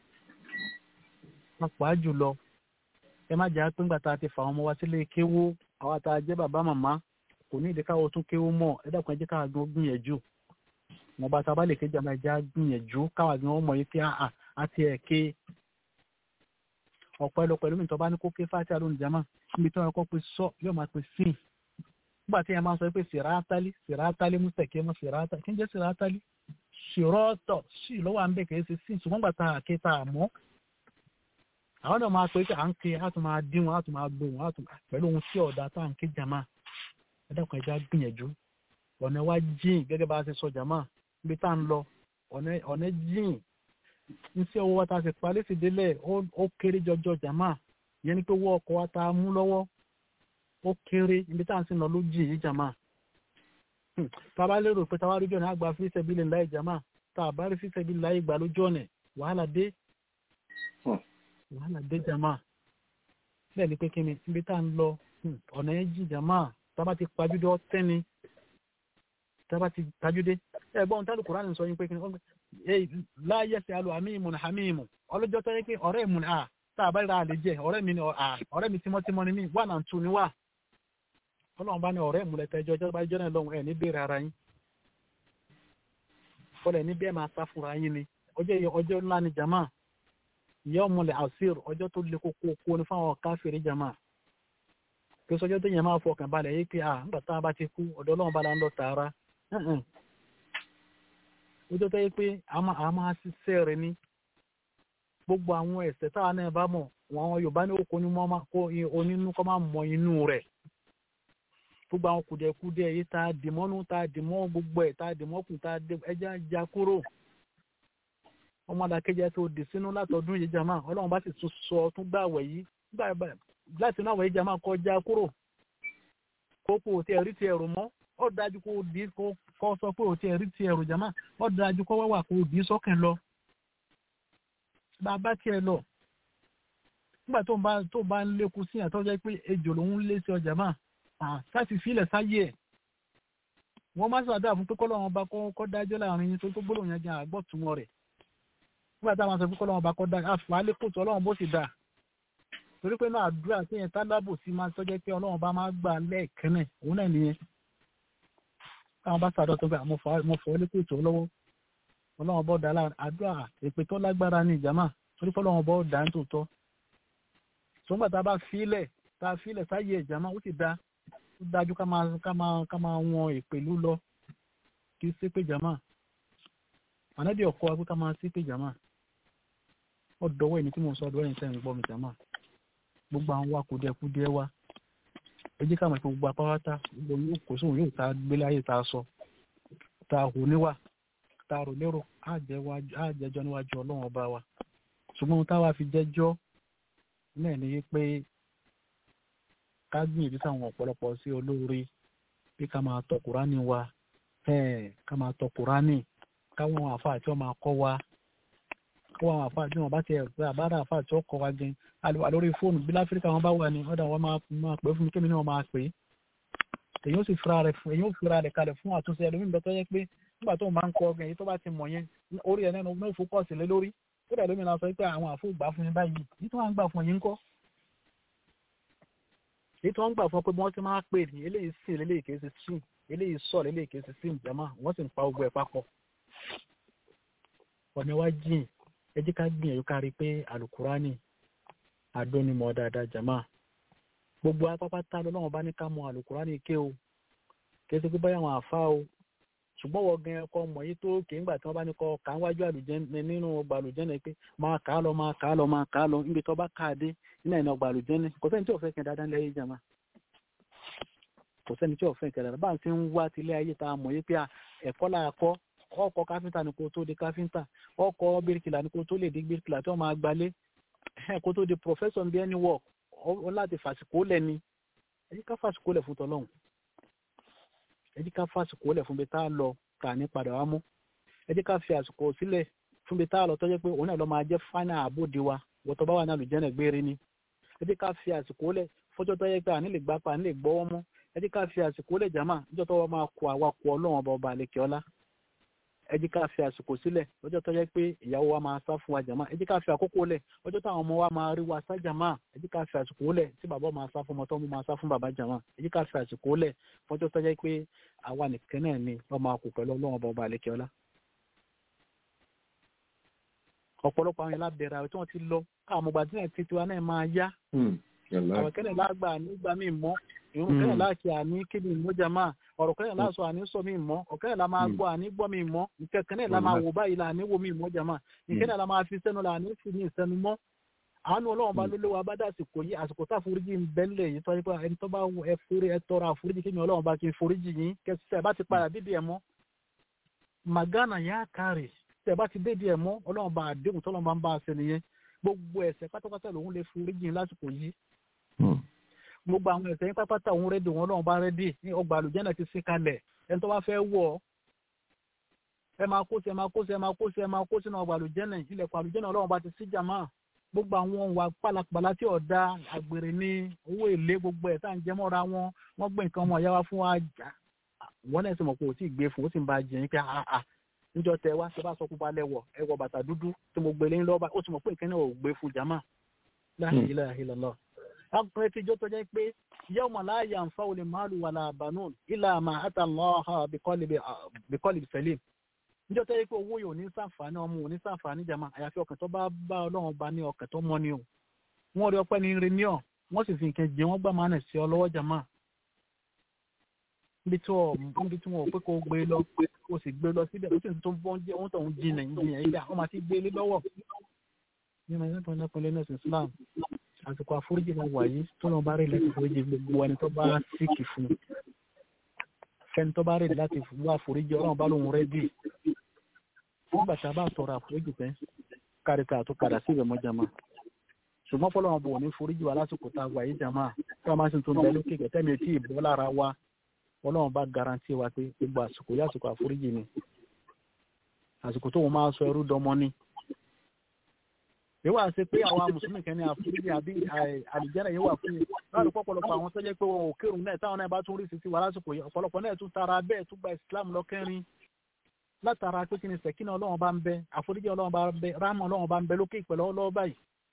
pàápàá jùlọ ẹ má jẹ́ pé ńgbà tá a ti fà àwọn ọmọ wa sílé kéwó àwa tá a jẹ́ bàbá màmá kò ní ìdíkàwọ́ tún kéwó mọ̀ ẹ dákun ẹ jẹ́ káwa gan gbìyànjú wọn bá sábà lè ké jàmbá ẹja gbìyànjú káwa gan ọmọ yìí pé àà àti ẹ̀ ké ọ̀pọ̀ ẹlọ pẹ̀lú mi tó bá ní kó ké fáti àlónì jàmá níbi tí wọn kọ́ pé sọ yóò máa pè sí nígbà tí yẹn máa sọ pé sèrátálí sèrátálí mùsẹ̀kẹ́ mọ́ sèrátálí kí n jẹ́ sèrátálí sèrọ́tọ̀ sí lọ́wọ́ à ń bẹ̀ kẹ́ ṣe sí ṣùgbọ́n gbà tá a ké tá a mọ́ àwọn náà máa pè é à ń ké á tún máa dín wọn á tún máa gbóhùn á tún pẹ̀lú ohun tí ọ̀dà tá à ń ké jàmá ẹ dákun ẹja gbìyànjú ọ̀nà wa jìn gẹ́gẹ́ bá a ṣe sọ jàmá ibi tá à ń lọ ọ̀nà jìn iṣẹ́ owó wa tá a ṣe parí sí délẹ̀ ó kéré jọjọ jàmá ìyẹn ni pé owó ọkọ̀ wa ta mú lọ́wọ́ ó kéré ibi tá à ń sìn lọ ló jì yìí jàmá tá a bá lérò pé táwa rí jọ̀nà àgbà fi sẹ́bílẹ̀ láì jàmá tá a bá rí fi sẹ́bílẹ̀ láì gbà lójú ọ̀nà wàhálà dé wàhálà dé jàmá bẹ́ẹ̀ ni pé kí ni ibi tá à ń lọ ọ̀nà yẹn jì jàmá tá a bá ti pajúdé ọ́tẹ́ni tá a bá ti pajúdé ẹ̀gbọ́n tá a lè kúrò àná sọ yín pé kí ni láyé sí alu àmìmù ní àmìmù ọlọ́jọ́ tó yẹ pé ọ̀rẹ́ mu ni à tá a bá rí ra àlè jẹ ọ̀rẹ́ mi ni à ọ̀rẹ́ mi tímọ́tímọ́ ni mí wà náà tù ní wà ọlọ́run bá ní ọ̀rẹ́ mu lẹ́tẹ̀ ẹjọ́ ọjọ́ bá jọ́ náà lọ́hùn ẹ̀ ní béèrè ara yín fọlẹ̀ ní bẹ́ẹ̀ máa sá fúnra yín ni ọjọ́ yẹ ọjọ́ ńlá ni jama ìyá ọmọlẹ̀ àṣír ọjọ́ tó le koko kó ní fáwọn káfíìrì jama kí sọjọ́ tó yẹ máa fọkàn balẹ̀ yé pé à nígbà tá a bá ti kú ọ̀dọ̀ ọlọ́run bá la ń lọ tààrà ọjọ́ tó yẹ pé a máa ṣiṣẹ́ rẹ̀ ní gbogbo àwọn ẹ̀ṣẹ̀ táwa náà bá mọ̀ wọn yorùbá ní oko onínú kọ́ máa mọ inú rẹ̀ gbogbo àwọn kùdẹ̀kùdẹ̀ yìí tá a dì mọ́nú tá a dì mọ́ gbogbo ẹ̀ tá a dì mọ́kùn tá a dì ẹja já kúrò ọmọ àdàkejì tó dì sínú látọdún yìí jama ọlọ́run bá sì tún sọ tún gbà wẹ̀ yìí láti náà wẹ̀ yìí jama kọjá kúrò kókó tí ẹ̀rí ti ẹ̀rù mọ́ ó dájú kó di kó sọ pé òtí ẹ̀rí ti ẹ̀rù jama ó dájú kó wáwà kó di sọ́kàn lọ bàbá tiẹ̀ lọ nígbà tó bá tó bá ń lékun sí àtọ́jọ́ pé ejò lòún lé sí ọjà máa láti filẹ̀ sáyé ẹ̀ wọ́n má sàdá fún pé kọ́lọ́wọ́n bá kọ́ dájọ́ láàrin yín tó tó gbólóhùn yẹn gan àgbọ̀túnmọ́ rẹ̀ nígbà táwọn sọ pé kọ́lọ́wọ́n bá kọ́ dájọ́ àfàálẹ́ kòtò ọlọ́run bó sì dà torí pé náà àdúrà sí yẹn tálábò sí máa tọ́jọ́ pé ọlọ́run bá máa gbà lẹ́ẹ̀kẹ́nẹ̀ òun náà nìyẹn káwọn bá sàdọ̀ tó gbà mo fọ́ lé kòtò lọ́wọ́ ọlọ́run bọ́ dá láàrin àdúrà èpè tó lágbára ní ìjàmà torí pé ọlọ́run bọ́ dá ń tòótọ́ sọ́gbà tá a bá filẹ̀ tá a filẹ̀ sáyé ìjàmà ó sì dá ó dájú ká máa ká máa ká máa wọn ìpèlú lọ kí sí pé jàmà ànábì ọkọ wa pé ká máa sí pé jàmà ó dọwọ́ ẹni tí mo sọ ọdọ ẹni tẹ́ ń gbọ́ mi jàmà gbogbo àwọn wa kùdìẹ̀kùdìẹ̀ wa ẹ jẹ́ ká mọ̀ pé gbogbo apáwátá gbogbo kò sóhun yóò tá a gbélé ayé tá a sọ tá a hù níwà tá a rò lérò á jẹjọ́ níwájú ọlọ́run ọba wa ṣùgbọ́n táwa fi jẹ́jọ́ náà ni pé ká gbìyànjú sáwọn ọ̀pọ̀lọpọ̀ sí olóore bí ká máa tọ kùránì wa ká máa tọ kùránì káwọn àfáà tí wọ́n máa kọ́ wa káwọn àfáà tí wọ́n bá ti ẹ̀rọ àbára àfáà tí wọ́n kọ́ wa gan àlùwà lórí fóònù bí láfíríkà wọn bá wà ní ọ̀dà wọn máa pè fún mi kémi náà máa pè é èyí ó sì fira rẹ̀ fún èyí ó fira rẹ̀ kalẹ̀ fún àtúnṣe ẹlòmíì bẹ́ẹ̀ tó yẹ pé nígbà tó máa ń kọ ọgbìn èyí tó bá ti mọ̀ yẹn orí ẹ̀ nínú náà fókọ̀sì lé lórí tó dẹ̀ lómi náà sọ pé àwọn àfọ gbà fún yín báyìí èyí tó wà ń gbà fún yín ń kọ́ èyí tó ń gbà fún ọ pé wọ́n ti máa pè ní eléyìí sí eléyìí kìí ṣe sí eléyìí sọ eléyìí kìí ṣe sí ìjàmá wọ́n sì ń pa ogun ẹ̀ papọ̀ ọ̀nà wa jìn ẹ jẹ́ ká gbìyànjú ká rí pé alukurani adónimọ̀ dáadáa jàmá gbogbo apápátá lọ́wọ́ bá ní ká mọ alukurani ké o kìí ṣe pé báyà wọn àfa o ṣùgbọ́n wọ́n gan ẹ̀kọ́ mọ̀ yìí tó kì í gbà tí wọ́n bá ní kọ́ kà ń wájú àlùjẹ́ni nínú ọgbà àlùjẹ́ni pé máa kà á lọ máa kà á lọ máa kà á lọ níbi tó bá kà á dé nínú ẹ̀nà ọgbà àlùjẹ́ni kò sẹ́ni tí ò fẹ́ kẹ́ dáadáa lẹ́yìn jàmá kò sẹ́ni tí ò fẹ́ kẹ́ dáadáa bá ń ti ń wá tilé ayé tá a mọ̀ yìí pé ẹ̀kọ́ là kọ́ ọkọ̀ káfíńtà ni kò tó di káfíńtà ọkọ̀ bíríkìlà ni kò tó lè di bíríkìlà tí wọ́n máa gbalé kó tó di professor bí ẹni work ọ láti fàsìkò lẹ̀ ni ẹ jí ká fàsìkò lẹ̀ fún tọ́lọ́hún ẹ jí ká fàsìkò lẹ̀ fún bí tá a lọ kà ní padà wá mú ẹ jẹ́ ká fi àsìkò sílẹ̀ fún bí tá a lọ tọ́jú pé òun náà lọ máa jẹ́ fáínà àbòdì wa wọ́tọ̀ bá wà náà lùjẹ́nà gbére ni ẹ jẹ́ ká fi àsìkò lẹ̀ fọ́jọ́ tó yẹ pé àní lè gbapá àní lè gbọ́wọ́ mú ẹ jẹ́ ká fi àsìkò lẹ̀ jàmá níjọ́ tó wọ́n máa kó àwa kó ọlọ́wọ́n ọba ọba àlekè ọlá ẹ jẹ́ ká fi àsìkò sílẹ̀ ọjọ́ tó yẹ pé ìyàwó wa máa sá fún wa jàmá ẹ jẹ́ ká fi àkókò lẹ̀ ọjọ́ táwọn ọmọ wa máa rí wa sá jàmá ẹ jẹ́ ká fi àsìkò lẹ̀ tí bàbá máa sá fún ọmọ tó mú máa sá fún bàbá jàmá ẹ jẹ́ ká fi àsìkò lẹ̀ fọ́jọ́ tó yẹ pé àwa nìkan náà ni wọ́n máa kó pẹ̀lú ọlọ́wọ́n ọba ọba àlekè ọlá ọ̀pọ̀lọpọ̀ àwọn ìlàbẹ̀rẹ̀ àwọn tí wọ́n ti lọ káwọn ọmọgbà tí wọ́n ti tiwa náà máa yá àwọn kẹ́lẹ̀ lágbà nígbà míì mọ́ ìrún kẹ́lẹ̀ láàkì àní kébì ìmọ̀jà máa ọ̀rọ̀ kẹ́lẹ̀ láàṣọ àní sọ míì mọ́ ọ̀kẹ́lẹ̀ la máa gbọ́ àní gbọ́ míì mọ́ ìkẹ́kẹ́lẹ̀ la máa wò báyìí la àní wo míì mọ́jà máa ìkẹ́lẹ̀ la máa fi sẹ́nu la àní fi ní ìsẹ́nu mọ́ àánú ọlọ́run bá lólé wa bá dá àsìkò yìí àsìkò tá àforíjì ń bẹ́ńlẹ̀ yìí tọ́jú pé ẹni tó bá ẹ forí ẹ tọrọ àforíjì kí ni ọlọ́run bá kí n foríjì yín kẹsíṣẹ́ bá ti padà dídì ẹ̀ mọ́ magana yá kárì tẹ bá ti dédìí ẹ mọ Ọlọ́run bá àdéhùn tọlọ́run bá ń bá a ṣe nìyẹn gbogbo ẹ̀ṣẹ̀ pátápátá lòun lè forí jìn lásìkò yìí Hmm. gbogbo àwọn ẹ̀ṣẹ̀ yín pátápátá òun rẹ́dì wọn lọ́wọ́ bá rẹ́dì ní ọgbà àlùjẹ́nà ti sí kalẹ̀ ẹni tó bá fẹ́ wọ̀ ọ́ ẹ máa kó sí ẹ máa kó sí ẹ máa kó sí ẹ máa kó sínú ọgbà àlùjẹ́nà ilẹ̀kùn àlùjẹ́nà ọlọ́run bá ti sí jàmá gbogbo àwọn ohun pálapàla tí ọ̀dà àgbèrè ní owó èlé gbogbo ẹ̀ tá à ń jẹ mọ́ra wọn wọ́n gbé nǹkan ọmọ ìyá wa fún wa jà wọ́n náà sì mọ̀ pé ò tí ì gbé fún ó sì ń ba jẹ́ yín pé àà níjọ́ tẹ wá ṣe bá sọ pupa lẹ́wọ̀ ẹ wọ bàtà dúdú tí mo gbé lé lọ́ba ó ti mọ̀ pé ìkíní ò gbé fún jàmá la ilaha illallah ọkùnrin tí ijó tó jẹ́ pé yawma la yanfa'u al-malu wala banun illa ma ata Allaha biqalbin salim níjọ́ tó yẹ pé owó yóò ní sàǹfààní ọmọ òní sàǹfààní jàmá àyàfi ọkàn tó bá bá ọlọ́run bá ní ọkàn tó mọ́ ni o wọ́n rí ọpẹ́ ní rí ní ọ̀ wọ́n sì fi nǹkan jẹ wọ́n gbà máa nà sí ọ lọ́wọ́ jàmá níbi tí wọ́n níbi tí wọ́n ò pé kó gbé lọ kó sì gbé lọ síbẹ̀ ó sì tó ń bọ́ jẹ́ ohun tó ń jìnà jìnà yíyá wọ́n máa ti gbé lé lọ́wọ́ nínú ẹ̀yìn tó ń lẹ́kùn lé nẹ́sìn Islam àsìkò àforíjì lọ wà yìí tó lọ bá rí láti foríjì gbogbo ẹni tó bá síkì fún un fẹ́ni tó bá rí láti wá àforíjì ọlọ́run bá lóun rẹ́ bì nígbà tá a bá tọrọ àforíjì tẹ́ káríkà tó padà sí ìbẹ̀mọ́ jama ṣùgbọ́n fọlọ́run bò ní foríjì wa lásìkò tá a wà yìí jama tí wọ́n máa sì tún bẹ lókè kẹtẹ́ mi tí ìbọ́ lára wa ọlọ́run bá garanti wa pé gbogbo àsìkò yìí àsìkò àforíjì ni àsìkò tó wọn máa sọ ẹrú dọmọ ni yíwá ṣe pé àwọn mùsùlùmí kan ní àforíjì àbí àlìjẹ́rẹ̀ yíwá fún mi láti pọ̀pọ̀lọpọ̀ àwọn tó jẹ́ pé wọn ò kírun náà táwọn náà bá tún rí sisi wà lásìkò yìí ọ̀pọ̀lọpọ̀ náà tún tara bẹ́ẹ̀ tún gba ìsìlámù lọ́kẹ́rin látara pé kí ni sẹ̀kínà ọlọ́run bá ń bẹ àforíjì ọlọ́run bá ń bẹ ráàmù ọlọ́run bá ń bẹ lókè ìpẹ̀lẹ́ ọlọ́run báyìí.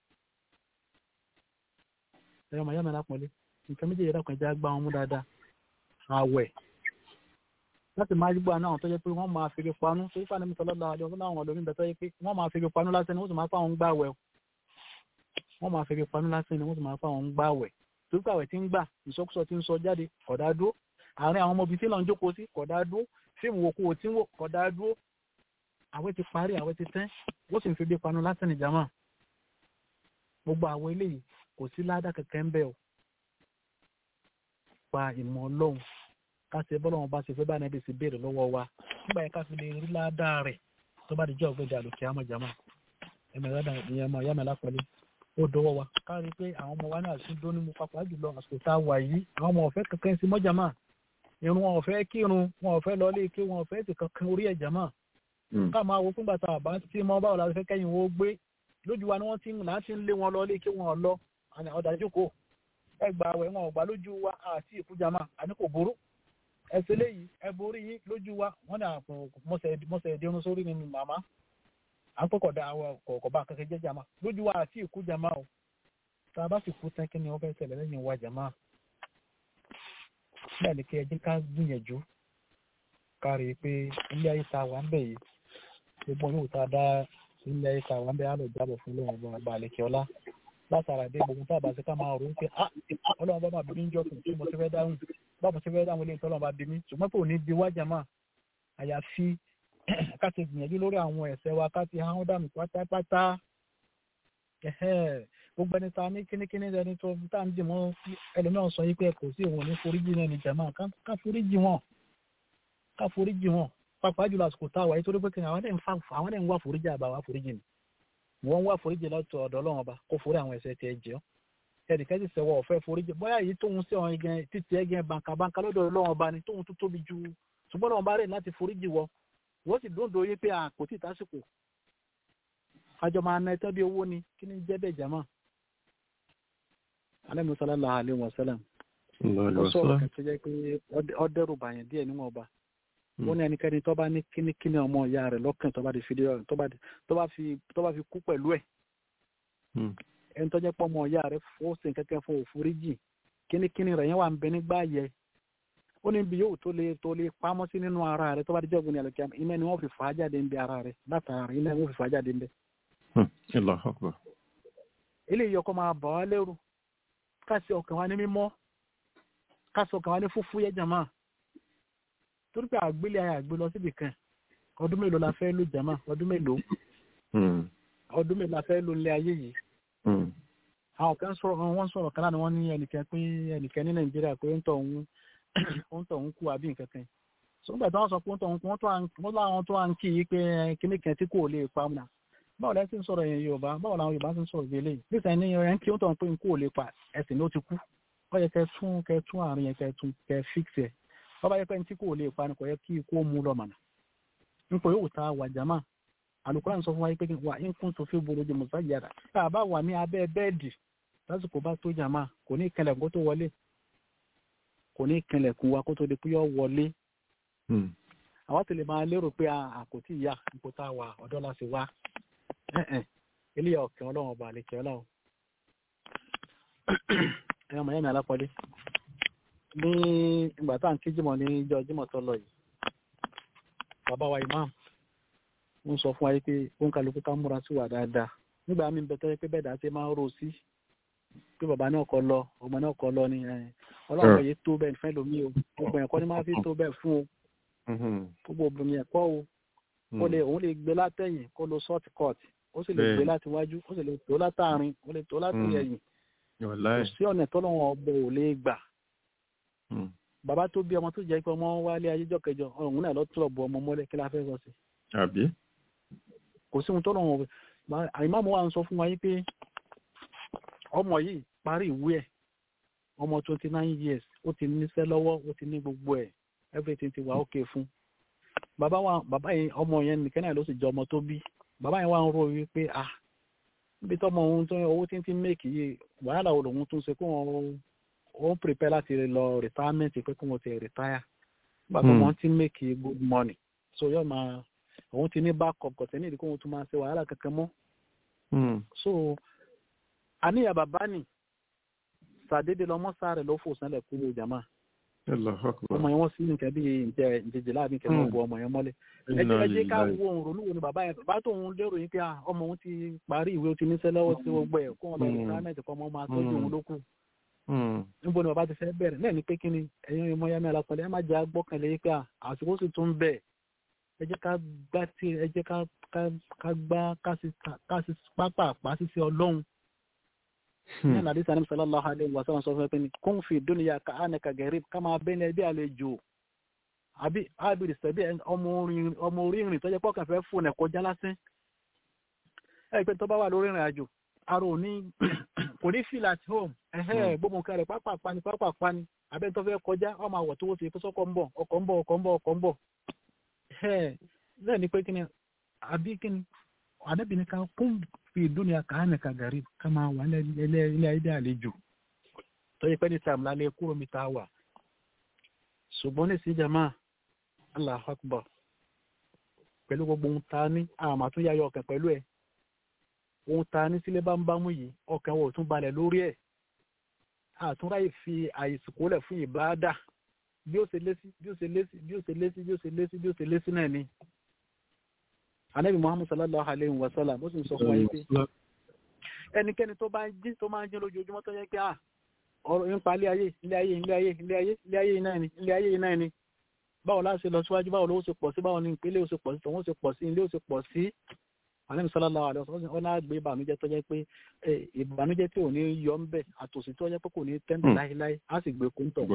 ẹ̀rọ màá yá mi lápọ̀lé nǹkan méjèèjì dákun ẹja gbá wọn mú dáadáa àwẹ̀ láti máa gbọ́ àwọn tó jẹ́ pé wọ́n máa fèrè panú tó yípa ní mùsọ̀lọ́lá àjọ fún àwọn olómi bẹ̀tọ́ yẹ pé wọ́n máa fèrè panú lásán ni wọ́n sì máa fáwọn ń gbàwẹ̀ wọ́n máa fèrè panú lásán ni wọ́n sì máa fáwọn ń gbàwẹ̀ tó gbàwẹ̀ tí ń gbà ìsọkúsọ tí ń sọ jáde kódà dúró àárín àwọn ọmọbìnrin tí lọ́n ń jókòó sí kódà dúró fíìmù wò kó o tí ń wò kódà dúró àwẹ̀ ti parí àwẹ̀ ti tẹ́ wọ́n sì ń fèrè panú lásán ni jama gbogbo àwọn eléyìí kò sí ládà kẹ̀kẹ́ ń bẹ̀ ọ́ pa ìmọ̀ ọlọ́run ká ṣe bọ́lá wọn bá ṣe fẹ́ bá nàbí sí béèrè lọ́wọ́ wa nígbà yẹn ká fi lè rí ládàá rẹ̀ tó bá di jọ́ ọ̀gbẹ́dẹ àlòkè àmọ́ jàmọ́ ẹ̀mẹ̀ rẹ̀ ìyẹn ọmọ ìyá mi lápẹ̀lẹ́ ó dọwọ́ wa ká rí i pé àwọn ọmọ wa náà tún dóní mu papọ̀ jùlọ àsìkò tá a wà yìí àwọn ọmọ ọ̀fẹ́ kankan sí mọ́jà máa irun wọn ọ̀fẹ́ kírun wọn ọ̀fẹ́ lọ lé ké wọn ọ̀fẹ́ sì kankan orí ẹ̀jà máa ká máa wo fúngbà tá a bá tí mọ́ báwo la fẹ́ kẹ́yìn wo gbé lójú wa ni wọ́n ti ń láti ń lé wọn lọ lé ké wọn lọ ọ̀dájú kò ẹgbàá wẹ̀ wọn ọ̀gbà lójú wa àti ìkújàmá àní kò burú ẹsẹ léyìí ẹ borí yín lójú wa wọn ní àpò mọsẹ ẹdínrún sórí ni màmá à ń pọkọ da àwọn kọkọ bá kankan jẹ jàmá lójú wa àti ìkú jàmá o tá a bá sì kú tán kí ni wọn fẹẹ ṣẹlẹ̀ lẹ́yìn wa jàmá bẹ́ẹ̀ ni kí ẹ jẹ́ ká gbìyànjú ká rí i pé ilé ayé ta wà ń bẹ yìí gbogbo yóò tá a dá ilé ayé ta wà ń bẹ á lọ jábọ̀ fún lóun ọba ọba àlekè ọlá látara dé gbogbo tá a bá ṣe ká máa rò ó pé ah Ọlọ́run bá máa bí mi ń jọ fún tí mo ti fẹ́ dáhùn báwo ṣe fẹ́ dáhùn ilé ìtọ́lọ́ bá bí mi ṣùgbọ́n pé òní bí wájà máa àyàfi ká ti gbìyànjú lórí àwọn ẹ̀ṣẹ̀ wa ká ti hàn dànù pátápátá gbogbo ẹni ta ní kínníkínní ẹni tó tá à ń dìmọ́ ẹlòmíràn sọ yìí pé kò sí òun ní foríjì náà ní jàmáà ká foríjì wọn ká foríjì wọn pàápàá jùlọ àsìkò tá a wà yìí torí pé kí àwọn ẹ̀ ń wá foríjì àbá wá foríjì ni wọ́n ń wá foríjì lọ́tọ̀ ọ̀dọ̀ Ọlọ́run ọba kó forí àwọn ẹ̀ṣẹ̀ tiẹ̀ jẹ́ ọ́ ẹnìkan sì sẹ́wọ́ ọ̀fẹ́ foríjì bóyá èyí tóun sí ọ̀hún gan títí ẹgẹ bàǹkàbàǹkà lọ́dọ̀ ọlọ́run ọba ni tóun tó tóbi ju ṣùgbọ́n ọlọ́run bá rẹ̀ láti foríjì wọ wọ́n sì dóńdó yé pé àkó tí ìtàsìkò àjọ máa na ẹtọ́ bí owó ni kí ni jẹ́ bẹ́ẹ̀ jàmá. alẹ́ mi sallallahu alaihi wasallam ó sọ̀rọ̀ kan tó jẹ́ pé ọdẹ́rù bàyàn díẹ̀ níwọ̀n ọba ó ní ẹnikẹ́ni tó bá ní kínníkínní ọmọ ìyá rẹ̀ lọ́kàn tó bá fi kú pẹ̀lú ẹ̀ ẹni tó jẹ́ pọ́ ọmọ ìyá rẹ̀ fọ́ọ̀sì kẹ́kẹ́ fún òfurufú kínníkínní rẹ̀ yẹn wà ń bẹ nígbà yẹ ó ní bí yóò tó lè tó lè pamọ́ sí nínú ara rẹ̀ tó bá di jọ́gbìn ní àlùkìyà iná ni wọ́n fi fà á jáde ń bẹ ara rẹ̀ látara rẹ̀ iná ni wọ́n fi fà á jáde ń bẹ. ilé ìyọkọ máa bà wá lẹ́rù káṣí ọkàn wa ní mímọ́ káṣí ọkàn wa ní fúfú yẹ jàmá torí pé àgbélé ayé àgbé lọ síbì kan ọdún mélòó la fẹ́ lò jàmá ọdún mélòó ọdún mélòó la fẹ́ lò nílé ayé yìí àwọn kan sọ̀rọ̀ wọ́n sọ̀rọ̀ kan láti wọ́n ní ẹnìkan pé ẹnìkan ní nàìjíríà pé ń tọ̀ ń ń tọ̀ ń kú àbí nǹkan kan sọ́gbà tí wọ́n sọ pé ń tọ̀ ń kú wọ́n láwọn tó à ń kí i pé kíní kan tí kò lè pa ọ̀nà báwo lẹ ti ń sọ̀rọ̀ yẹn yorùbá báwo làwọn yorùbá ti ń sọ̀rọ̀ gbélé nísìnyí ní ẹ̀ ń kí ó tọ̀ pé nkú ò lè pa ẹ̀sìn ló ti kú ó yẹ kẹ́ tún kẹ́ tún àárín yẹn kẹ́ tún kẹ́ fix ẹ̀ wọ́n bá yẹ pé ní tí kò lè pa ni kò yẹ kí ikú ó mú lọ mọ̀nà nípò yóò ta wà jama alukóran sọ fún wa pé wà ń kún tó fi bolo jẹ musa yàrá tá a bá wà ní abẹ́ bẹ́ẹ̀dì lásìkò bá tó jama kò ní ìkẹlẹ̀ kó tó wọlé kò ní ìkẹlẹ̀ kún wa kó tó di pé yọ wọlé àwọn tẹ̀lé máa lérò pé àkótí ìyá ipò tá a wà ọ̀dọ́ la sì wá eléyà ọ̀kẹ́ ọlọ́run ọba àlekẹ́ ọlọ́run ẹ̀yọ́ mọ̀ yẹ́mi alápọ̀lé ní ìgbà tá à ń kí jímọ̀ ní ìjọ jímọ̀ tó lọ yìí bàbá wa imam ń sọ fún wa pé ó ń kálukú ká múra sí wà dáadáa nígbà míì bẹ tọ́jú pé bẹ́ẹ̀ dáa ti máa ń rò sí pé bàbá náà kọ lọ ọmọ náà kọ lọ ni ọlọ́run yìí tó bẹ́ẹ̀ fẹ́ lómi o gbogbo ẹ̀kọ́ ni máa fi tó bẹ́ẹ̀ fún o gbogbo obìnrin ẹ̀kọ́ o ó lè òun lè gbé látẹ̀yìn kó lo short cut ó sì lè gbé láti wájú ó sì lè tó látàrin ó lè tó láti ẹ̀yìn kò sí ọ̀nà tọ́lọ́wọ́n ọbẹ̀ ò lè gbà bàbá tó bí ọmọ tó jẹ́ pé ọmọ wálé ayéjọ́ kẹjọ ọ̀hún náà lọ́tọ̀ bọ ọmọ mọ́lẹ̀ kí la fẹ́ sọ sí. àbí. kò sí ohun tó lọ́wọ́ àìmáàmù wa ń sọ fún wa yí pé ọmọ yìí parí ìwé ẹ̀ ọmọ twenty nine years ó ti níṣẹ́ lọ́wọ́ ó ti ní gbogbo ẹ̀ everything ti wà ókè fún. bàbá wa bàbá yẹn ọmọ yẹn nìkan náà ló sì jọ ọmọ tó bí bàbá yẹn wà ń rò wípé ah níbi tọ́mọ ohun tó owó tí ń ti méèkì yìí wàhálà wo lòun tún ṣe kó wọn ó ń prepare láti lọ retirement pé kí wọ́n ti retire nígbà tó wọ́n ti make good money so yóò máa òun ti ní backup kò tẹ́ ní ìdí kó wọ́n tún máa ṣe wàhálà kankan mọ́ so àníyàn bàbá nì sàdédé lọmọ sáré ló fò sánlẹ̀ kúrò jàmá ọmọ yẹn wọ́n sí nǹkan bí ìjẹjẹ láàbí nǹkan náà bu ọmọ yẹn mọ́lẹ̀ ẹjẹ ẹjẹ ká wo òun ronú wo ni bàbá yẹn bàbá tó òun lérò yín pé ọmọ òun ti parí ìwé ó ti níṣẹ́ lọ́wọ́ sí gbogbo ẹ̀ kó wọn lọ retirement kọ́ ọmọ máa tọ́jú òun lókù níbo ni bàbá ti fẹ́ bẹ̀rẹ̀ náà ni pé kí ni ẹ̀yin ọmọ yẹn mẹ́ra pẹ̀lú ẹ má jẹ́ agbọ́kànlé yìí pé àsìkò sì tún bẹ̀ ẹ jẹ́ ká gbá tí ẹ jẹ́ ká gbá ká sí pápá àpá sísẹ ọlọ́run ní àlàdé sani sallallahu alaihi wa sallam sọ fún ẹ pé ni kún fi dúnìyà ká ánà ká gẹ̀rẹ́ ká máa bẹ́ẹ̀ ní ẹbí àlejò àbí ábìrì sẹ́bí ọmọ orí ìrìn tó jẹ́ pọ́kàn fẹ́ fún ẹ̀ kọjá lásán ẹ̀ pé tó bá wà lórí ìrìn àjò ara ò ní kò ní feel at home ẹ̀hẹ́ gbogbo nǹkan rẹ̀ pápá pani pápá pani abẹ́ tó fẹ́ kọjá ọmọ àwọ̀ tó wọ́n ti kó sọ́kọ̀ ń bọ̀ ọkọ̀ ń bọ̀ ọkọ̀ ń bọ̀ ọkọ̀ ń bọ̀ ẹ̀hẹ́ bẹ́ẹ̀ ni pé kí ni àbí kí ni àdẹ́bí ni ká kún fi dúnìá kàánì ká gàrí ká máa wà ilé ayé àlejò tó yẹ pé ní tààmù lálẹ́ kúrò mi ta wà ṣùgbọ́n ní síjàmá Allahu Akbar pẹ̀lú gbogbo ohun ta ní àmà tún yáyọ ọkàn pẹ̀lú ẹ̀ ohun ta ní sílé bá ń bámú yìí ọkàn wọ̀ tún balẹ̀ lórí ẹ̀ àtúnráyè fi àìsìkò lẹ̀ fún ìbáadà bí ó ṣe lésì bí ó ṣe lésì bí ó ṣe lésì bí ó ṣe lésì bí ó ṣe lésì náà ni. anabi muhammad sallallahu alayhi wa sallam ó sì ń sọ fún wa yìí pé ẹnikẹ́ni tó bá ń jí tó máa ń jí lójoojúmọ́ tó yẹ pé à ọ̀rọ̀ nípa ilé ayé ilé ayé ilé ayé ilé ayé ilé ayé náà ni ilé ayé náà ni báwo la ṣe lọ síwájú báwo ló ṣe pọ̀ sí báwo ni ìpínlẹ̀ ó ṣe pọ̀ sí tòun ó ṣe pọ̀ sí ilé ó ṣe pọ̀ sí àlẹ́mi sallallahu alaihi wasallam ọ̀nà àgbẹ̀ ìbànújẹ́ tó jẹ́ pé ìbànújẹ́ tí ò ní yọ ń bẹ̀ àtòsí tó jẹ́ pé kò ní tẹ́ńdẹ̀ láéláé á sì gbé kóńtọ̀.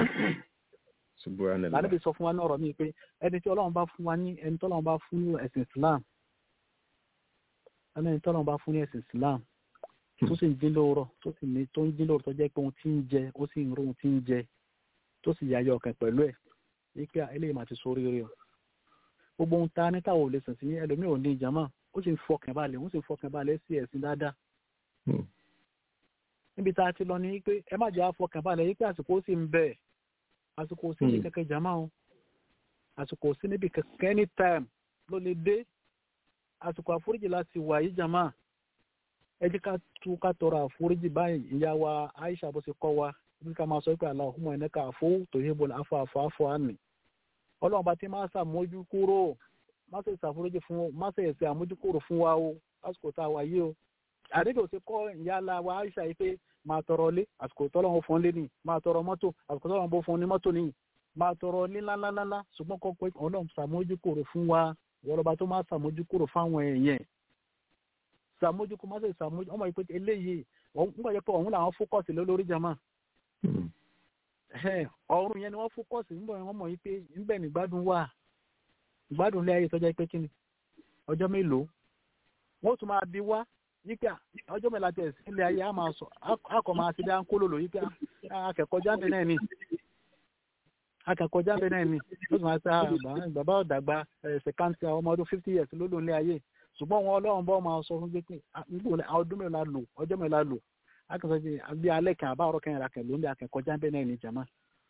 lálẹ́bí sọ fún wa ní ọ̀rọ̀ mi pé ẹni tí ọlọ́run bá fún wa ní ẹni tí ọlọ́run bá fún ní ẹ̀sìn Islam ẹni tí ọlọ́run bá fún ní ẹ̀sìn Islam tó sì ń dín lóòrọ̀ tó sì ní tó ń dín lóòrọ̀ tó jẹ́ pé ohun tí ń jẹ ó sì ń rí ohun tí ń jẹ tó sì yáyọ ọkàn pẹ̀lú ẹ̀ wípé eléyìí máa ti sórí rẹ̀ gbogbo ohun tá a ní táwọn ò lè sìn sí ẹlòmíì ò ní ìjàmọ́ ó sì ń fọkàn balẹ̀ ó sì ń fọkàn balẹ̀ sí ẹ̀sìn dáadáa. níbi tá a ti lọ ní pé ẹ má jẹ́ àfọkàn balẹ̀ yìí pé àsìkò sì ń bẹ̀ àsìkò sí ní kẹ̀kẹ́ jàmá o àsìkò sí níbi kẹ̀kẹ́ anytime ló lè dé àsìkò àforíjì láti wà yìí jàmá ẹ jẹ́ ká tú ká tọrọ àforíjì báyìí ìyá wa Aisha bó ṣe kọ́ wa bí ká máa sọ pé Allahumma innaka afuwwun tuhibbul afwa fa'fu anni ọlọ́run bá ti máa ṣàmójú kúrò má ṣe ṣàforíjì fún má ṣe ẹ̀sẹ̀ àmójúkúrò fún wa o lásìkò tá a wà yìí o àdébò ṣe kọ́ ìyá la wa Aisha yìí pé máa tọrọ lé àsìkò tọ́lọ́run fún lé ní máa tọrọ mọ́tò àsìkò tọ́lọ́run bó fún ní mọ́tò ní máa tọrọ lé ńláńláńlá ṣùgbọ́n kọ́ pé ọlọ́run ṣàmójúkúrò fún wa wọ́lọ́ba tó máa ṣàmójúkúrò fáwọn èèyàn ṣàmójúkúrò má ṣe ṣàmójú ọmọ yìí pé eléyìí nígbà jẹ́ pé ọ̀hún làwọn fókọ̀sì lórí jama ọ̀run yẹn ni wọ́n fókọ̀sì nígbà wọn mọ̀ yìí pé níbẹ̀ nígbádùn wà ìgbádùn ilé ayé tọ́jà pé kíni ọjọ́ mélòó wọ́n tún máa bi wá yíká ọjọ́ mẹ́la tẹ̀ sí ilé ayé a máa sọ akọ̀ máa ti dá ń kó lòlò yíká akẹ́kọ̀ọ́ jáde náà ni akẹ́kọ̀ọ́ jáde náà ni ó tún máa sẹ́ bàbá ọ̀dàgbà ẹ̀sẹ̀ káńtì ọmọ ọdún fifty years ló lò ní ayé ṣùgbọ́n wọn ọlọ́run bọ́ máa sọ fún pé pé ọdún mẹ́la lò ọjọ́ mẹ́la lò akẹ́kọ̀ọ́ bí bí alẹ́ kan àbá ọ̀rọ̀ kẹrin ra kẹ̀ ló ń bí akẹ́kọ̀ọ́ jáde náà ni jàmá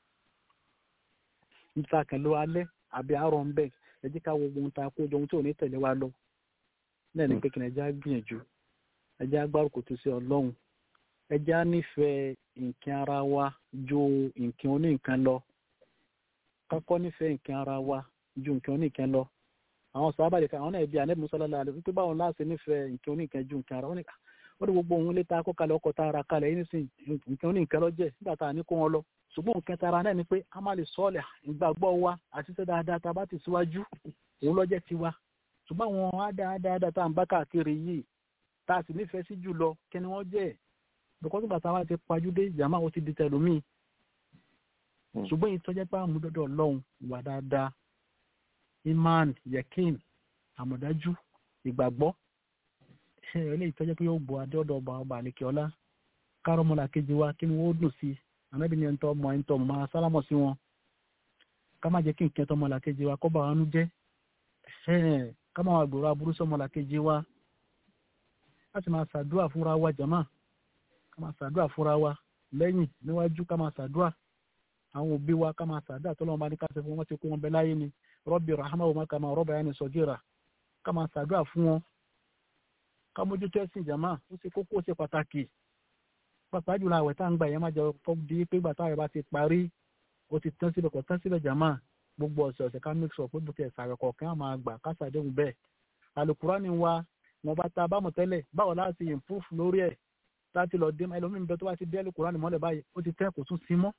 níta kẹ̀ ló alẹ́ àbí àárọ̀ ń bẹ̀ ẹ jẹ́ ká wo ohun tá a kó jọ ohun tí ò ní tẹ̀lé wa lọ náà ní kékeré ẹjẹ́ á gbìyànjú ẹjẹ́ á gbárùkù tó sí ọlọ́run ẹjẹ́ á nífẹ̀ẹ́ nǹkan ara wa ju nǹkan oníǹkan lọ kákọ́ nífẹ̀ẹ́ nǹkan ara wa ju nǹkan oníǹkan lọ àwọn sábà lè ka àwọn náà bí anẹ́bí musala alẹ́ wípé báwọn láti nífẹ̀ẹ́ nǹkan oníǹkan ju nǹkan ara wọn ni wọ́n ní gbogbo òun lé ta kó kalẹ̀ ọkọ̀ tá a ra kalẹ̀ yín nísìn nǹkan oníǹkan lọ jẹ́ nígbà tá a ní kó wọn lọ ṣùgbọ́n nǹkan tara náà ni pé a máa lè sọ́ọ̀lẹ̀ ìgbàgbọ́ wa àti ṣe dáadáa tá a bá ti síwájú òun lọ́jẹ́ tiwa ṣùgbọ́n àwọn ádáadáa tá à ń bá káàkiri yìí tá a sì nífẹ̀ẹ́ sí jùlọ kí ni wọ́n jẹ́ bùkọ́ tó bàtà wa ti pajúdé ìjàmá ó ti di tẹlómìn ṣùgbọ́n yìí tọ́jẹ́ pé àmúdọ́dọ̀ ọlọ́run wà dáadáa iman yekin àmọ̀dájú ìgbàgbọ́ ṣe eléyìí tọ́jẹ́ pé yóò bọ̀ adéọ̀dọ̀ ọba ọba àlekè ọlá kárọ́mọlá kejì wa kí ni wọ́n dùn sí ànábì ní ẹ̀ńtọ́ ọmọ ẹ̀ńtọ́ ọmọ máa sálámọ̀ sí wọn ká má jẹ́ kí nǹkan tọmọlá kejì wa kọ́ bá wọn nú jẹ́ ká má wà gbòòrò aburú sọmọlá kejì wa ká sì máa ṣàdúrà fúnra wa jàmá ká máa ṣàdúrà fúnra wa lẹ́yìn níwájú ká máa ṣàdúrà àwọn òbí wa ká máa ṣàdúrà tọ́lọ́wọ́n bá ní ká ṣe fún wọn ti kó wọn bẹ láyé ni rọ́bì rahama wa ká máa rọ́bà yẹn ní sọ́gíra ká máa ṣàdúrà fún wọn ká mójútó ẹ̀sìn jàmá ó ṣe kókó ó ṣe pàtàkì pàápàá jùlọ àwẹ̀ tá à ń gbà yẹn má jẹ fọ́ di pé gbà táwọn bá ti parí ó ti tán síbẹ̀ kò tán síbẹ̀ jàmá gbogbo ọ̀sẹ̀ ọ̀sẹ̀ ká make sure pé bó ti ẹ̀ sàrẹ̀ kọ̀ọ̀kan á máa gbà ká ṣàdéhùn bẹ́ẹ̀ alukurani wa wọn bá ta bámu tẹ́lẹ̀ báwo láti improve lórí ẹ̀ láti lọ dé ẹlòmíín bẹ tó bá ti dé alukurani mọ́lẹ̀ báyìí ó ti tẹ́ kò tún sí mọ́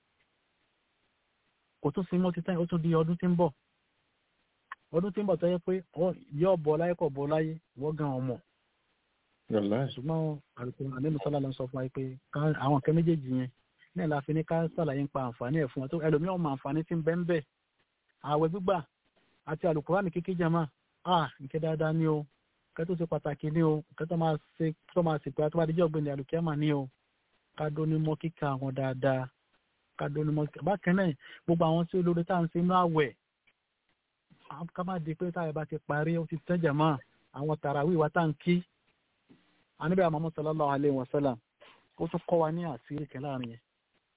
kò tún sí mọ́ ti tẹ́ ó tún di ọdún tí ń bọ̀ ọdún tí ń bọ̀ tó yẹ pé yọ bọ̀ láyé kọ̀ bọ̀ láyé wọ́n gan ọmọ ṣùgbọ́n àlùkò àlẹ́nu sọ́lá lọ sọ fún wa pé àwọn nǹkan méjèèjì yẹn náà la fi ní ká sàlàyé ń pa àǹfààní ẹ̀ fún wa tó ẹlòmíì ọmọ àǹfààní tí ń bẹ ń bẹ ààwẹ̀ gbígbà àti àlùkùránì kíkí jama a nǹkan dáadáa ní o nǹkan tó ṣe pàtàkì ní o nǹkan tó máa ṣe tó máa ṣe pé àti wàá díjọ́ ọ̀gbìn àlùkìyàmà ní o ká dóní mọ́ kíkà àwọn dáadáa ká dóní mọ́ kíkà bákan náà gbogbo àwọn tí olórí tá à ń ṣe inú àwẹ̀ ká má di pé táyà bá ti parí ó ti tẹ́ jama àwọn tàràwí wa tá à ń kí anabi amamu sallallahu alayhi wa sallam ó tún kọ́ wa ní àṣírí kan láàrin yẹn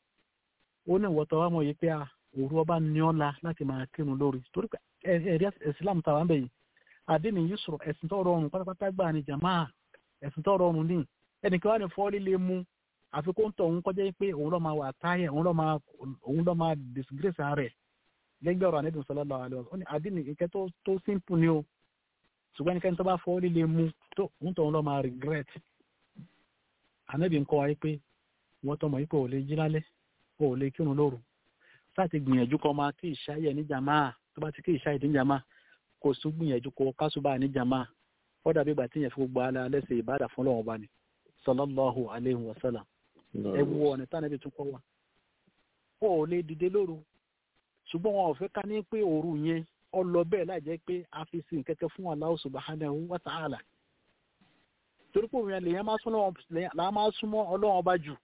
ó ní ìwọ́tọ̀ wa mọ̀ yìí pé òru ọba ní ọ́la láti máa kírun lórí torí pé ẹ̀rí islam tàwa ń bẹ̀ yìí àdínì yusuf ẹ̀sìn tó rọrùn pátápátá gbà ní jama ẹ̀sìn tó rọrùn ní ẹnìkan wà ní fọ́ọ́lì lè mú àfi kó ń tọ̀ òun kọjá pé òun lọ́ máa wà táyẹ̀ òun lọ́ máa òun lọ́ máa disgrace rẹ̀ lẹ́gbẹ̀ẹ́ ọ̀rọ̀ anabi sallallahu alayhi wa sallam ó ní àdínì ìkẹ́ tó simple ni o ṣùgbọ́n ẹnikẹ́ni tó bá fọ́ líle mu tó ń tọ́ lọ́ máa regret ànábì ń kọ́ wa pé wọ́n tọmọ yìí pé ò lè jí lálẹ́ ò lè kírun lóru láti gbìyànjú kọ́ máa kí ìṣáyẹ̀ ní jàmá tó bá ti kí ìṣáyẹ̀ ní jàmá kò sún gbìyànjú kọ́ kásùbà ní jàmá ó dàbí ìgbà tí yẹn fi gbogbo alẹ́ alẹ́ ṣe ìbádà fún lọ́wọ́ bá ní sallallahu alayhi wa sallam ẹ wo ọ̀nà tí ànábì tún kọ́ wa ó lè dìde lóru ṣùgbọ́n wọn ò fẹ́ ká ní pé òru yẹn ọlọ bẹ́ẹ̀ láì jẹ́ pé a fi sin kẹ́kẹ́ fún Allah subhanahu wa ta'ala torí pé òun yẹn lèyàn máa súnmọ́ ọlọ́run ọba jù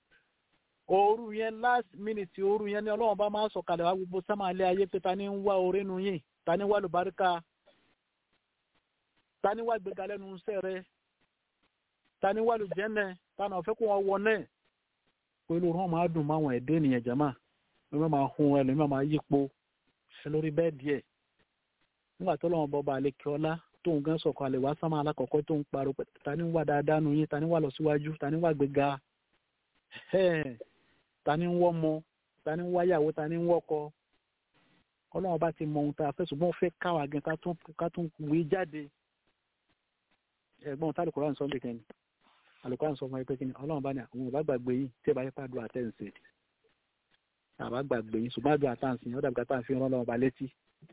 òru yẹn last minute òru yẹn ni ọlọ́run ọba máa sọ̀kalẹ̀ wá gbogbo sámàlẹ́ ayé pé ta ni ń wá orí nu yìí ta ni wá lùbáríkà ta ni wá gbéga lẹ́nu iṣẹ́ rẹ ta ni wá lùjẹ́nẹ̀ ta náà fẹ́ kó wọn wọ náà pẹ̀lú wọn máa dùn máwọn ẹ̀dẹ́ ènìyàn jàmá wọn máa hun ẹlòmíràn máa yípo lórí bẹ́ẹ̀dì ẹ̀ nígbà tó lọ́wọ́ bọ́ba àlekè ọlá tóun gan sọ̀kọ̀ àlè wá sámà alákọ̀ọ́kọ́ tó ń parọ́ pé ta ni wà dáadáa nu yín ta ni wà lọ síwájú ta ni wà gbéga ta ni ń wọ́mọ ta ni ń wáyàwó ta ni ń wọ́kọ ọlọ́wọ́ bá ti mọ ohun tá a fẹ́ ṣùgbọ́n fẹ́ káwa gan ká tún wí jáde ẹ̀gbọ́n tá àlùkò ránsọ́ bìkan ni àlùkò ránsọ́ fún ẹ pé kí ni ọlọ́wọ́ bá ní àwọn ọba gbàgbé yìí tí ẹ bá yẹ pàdùn àtẹ̀ǹsẹ̀ àbá gbàgbé yín ṣùgbọ́n àdúrà tá à ń sìn ọ́dà gbàtà fi rán lọ́wọ́ ba létí.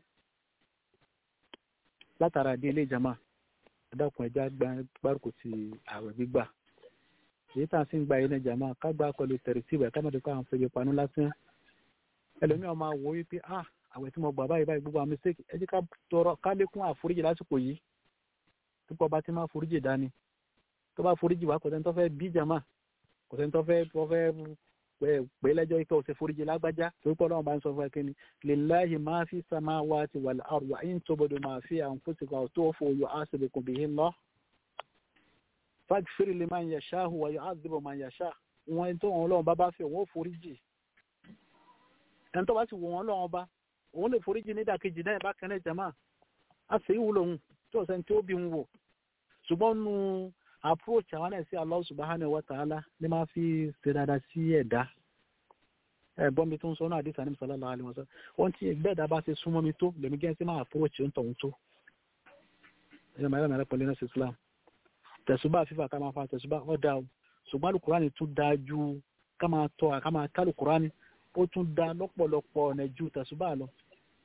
látara ìdí ilé ìjàmà ẹ̀dàkùn ẹja gbárùkù ti ààwẹ̀ gbígbà èyí tá à ń sìn gba ilé ìjàmà ká gbà pẹ̀lú tẹ̀rẹ̀tìbù ẹ̀ kámẹ́tẹ̀ kó àwọn fẹ́bi panú lásán. ẹlòmíràn máa wò wípé ah àwẹ̀ tí mo gbà báyìí báyìí gbogbo àwọn mistake ẹ jẹ́ ká tọrọ ká lékún àforíjì lásìkò yìí púpọ̀ bá ti máa foríjì dání tó bá foríjì wá kò sẹ́ni tó fẹ́ bí jàmá kò sẹ́ni tó fẹ́ tó fẹ́ pé lẹ́jọ́ ikọ̀ òsè foríjì lágbájá torí pọ̀ lọ́wọ́ bá ń sọ fún ẹ kíni lillahi ma fi samawati wal ardi wa in tubdu ma fi anfusikum aw tukhfu yuhasibukum bihi Allah faghfir liman yasha'u wa yu'adhibu man yasha' wọn tó wọn lọ́wọ́ bá bá fẹ́ wọn ó foríjì ẹni tó bá sì wọ wọn lọ́wọ́ bá òun lè foríjì nídàkejì náà bá kẹ́lẹ́ jama a sì wúlò òun tí ọ̀sẹ̀ tí ó bí ń wò ṣùgbọ́n nu approach àwọn náà sí Allah subhanahu wa ta'ala ní máa fi ṣe dáadáa sí ẹ̀dá ẹ̀gbọ́n mi tó ń sọ náà àdìsá ní sallallahu alaihi wasallam wọ́n ti gbẹ́ẹ̀dá bá ṣe súnmọ́ mi tó lèmi gẹ́gẹ́ sí máa approach ń tọ̀hún tó ẹ̀yọ́ mẹ́rẹ́ mẹ́rẹ́ pẹ̀lú nẹ́sì Islam tẹ̀sùbá fífà ká máa fa tẹ̀sùbá ọ̀dà o ṣùgbọ́n alukurani tún dáa ju ká máa tọ́ ká máa ká alukurani ó tún dáa lọ́pọ̀lọpọ̀ ọ̀nà ju tẹ̀sùbá lọ.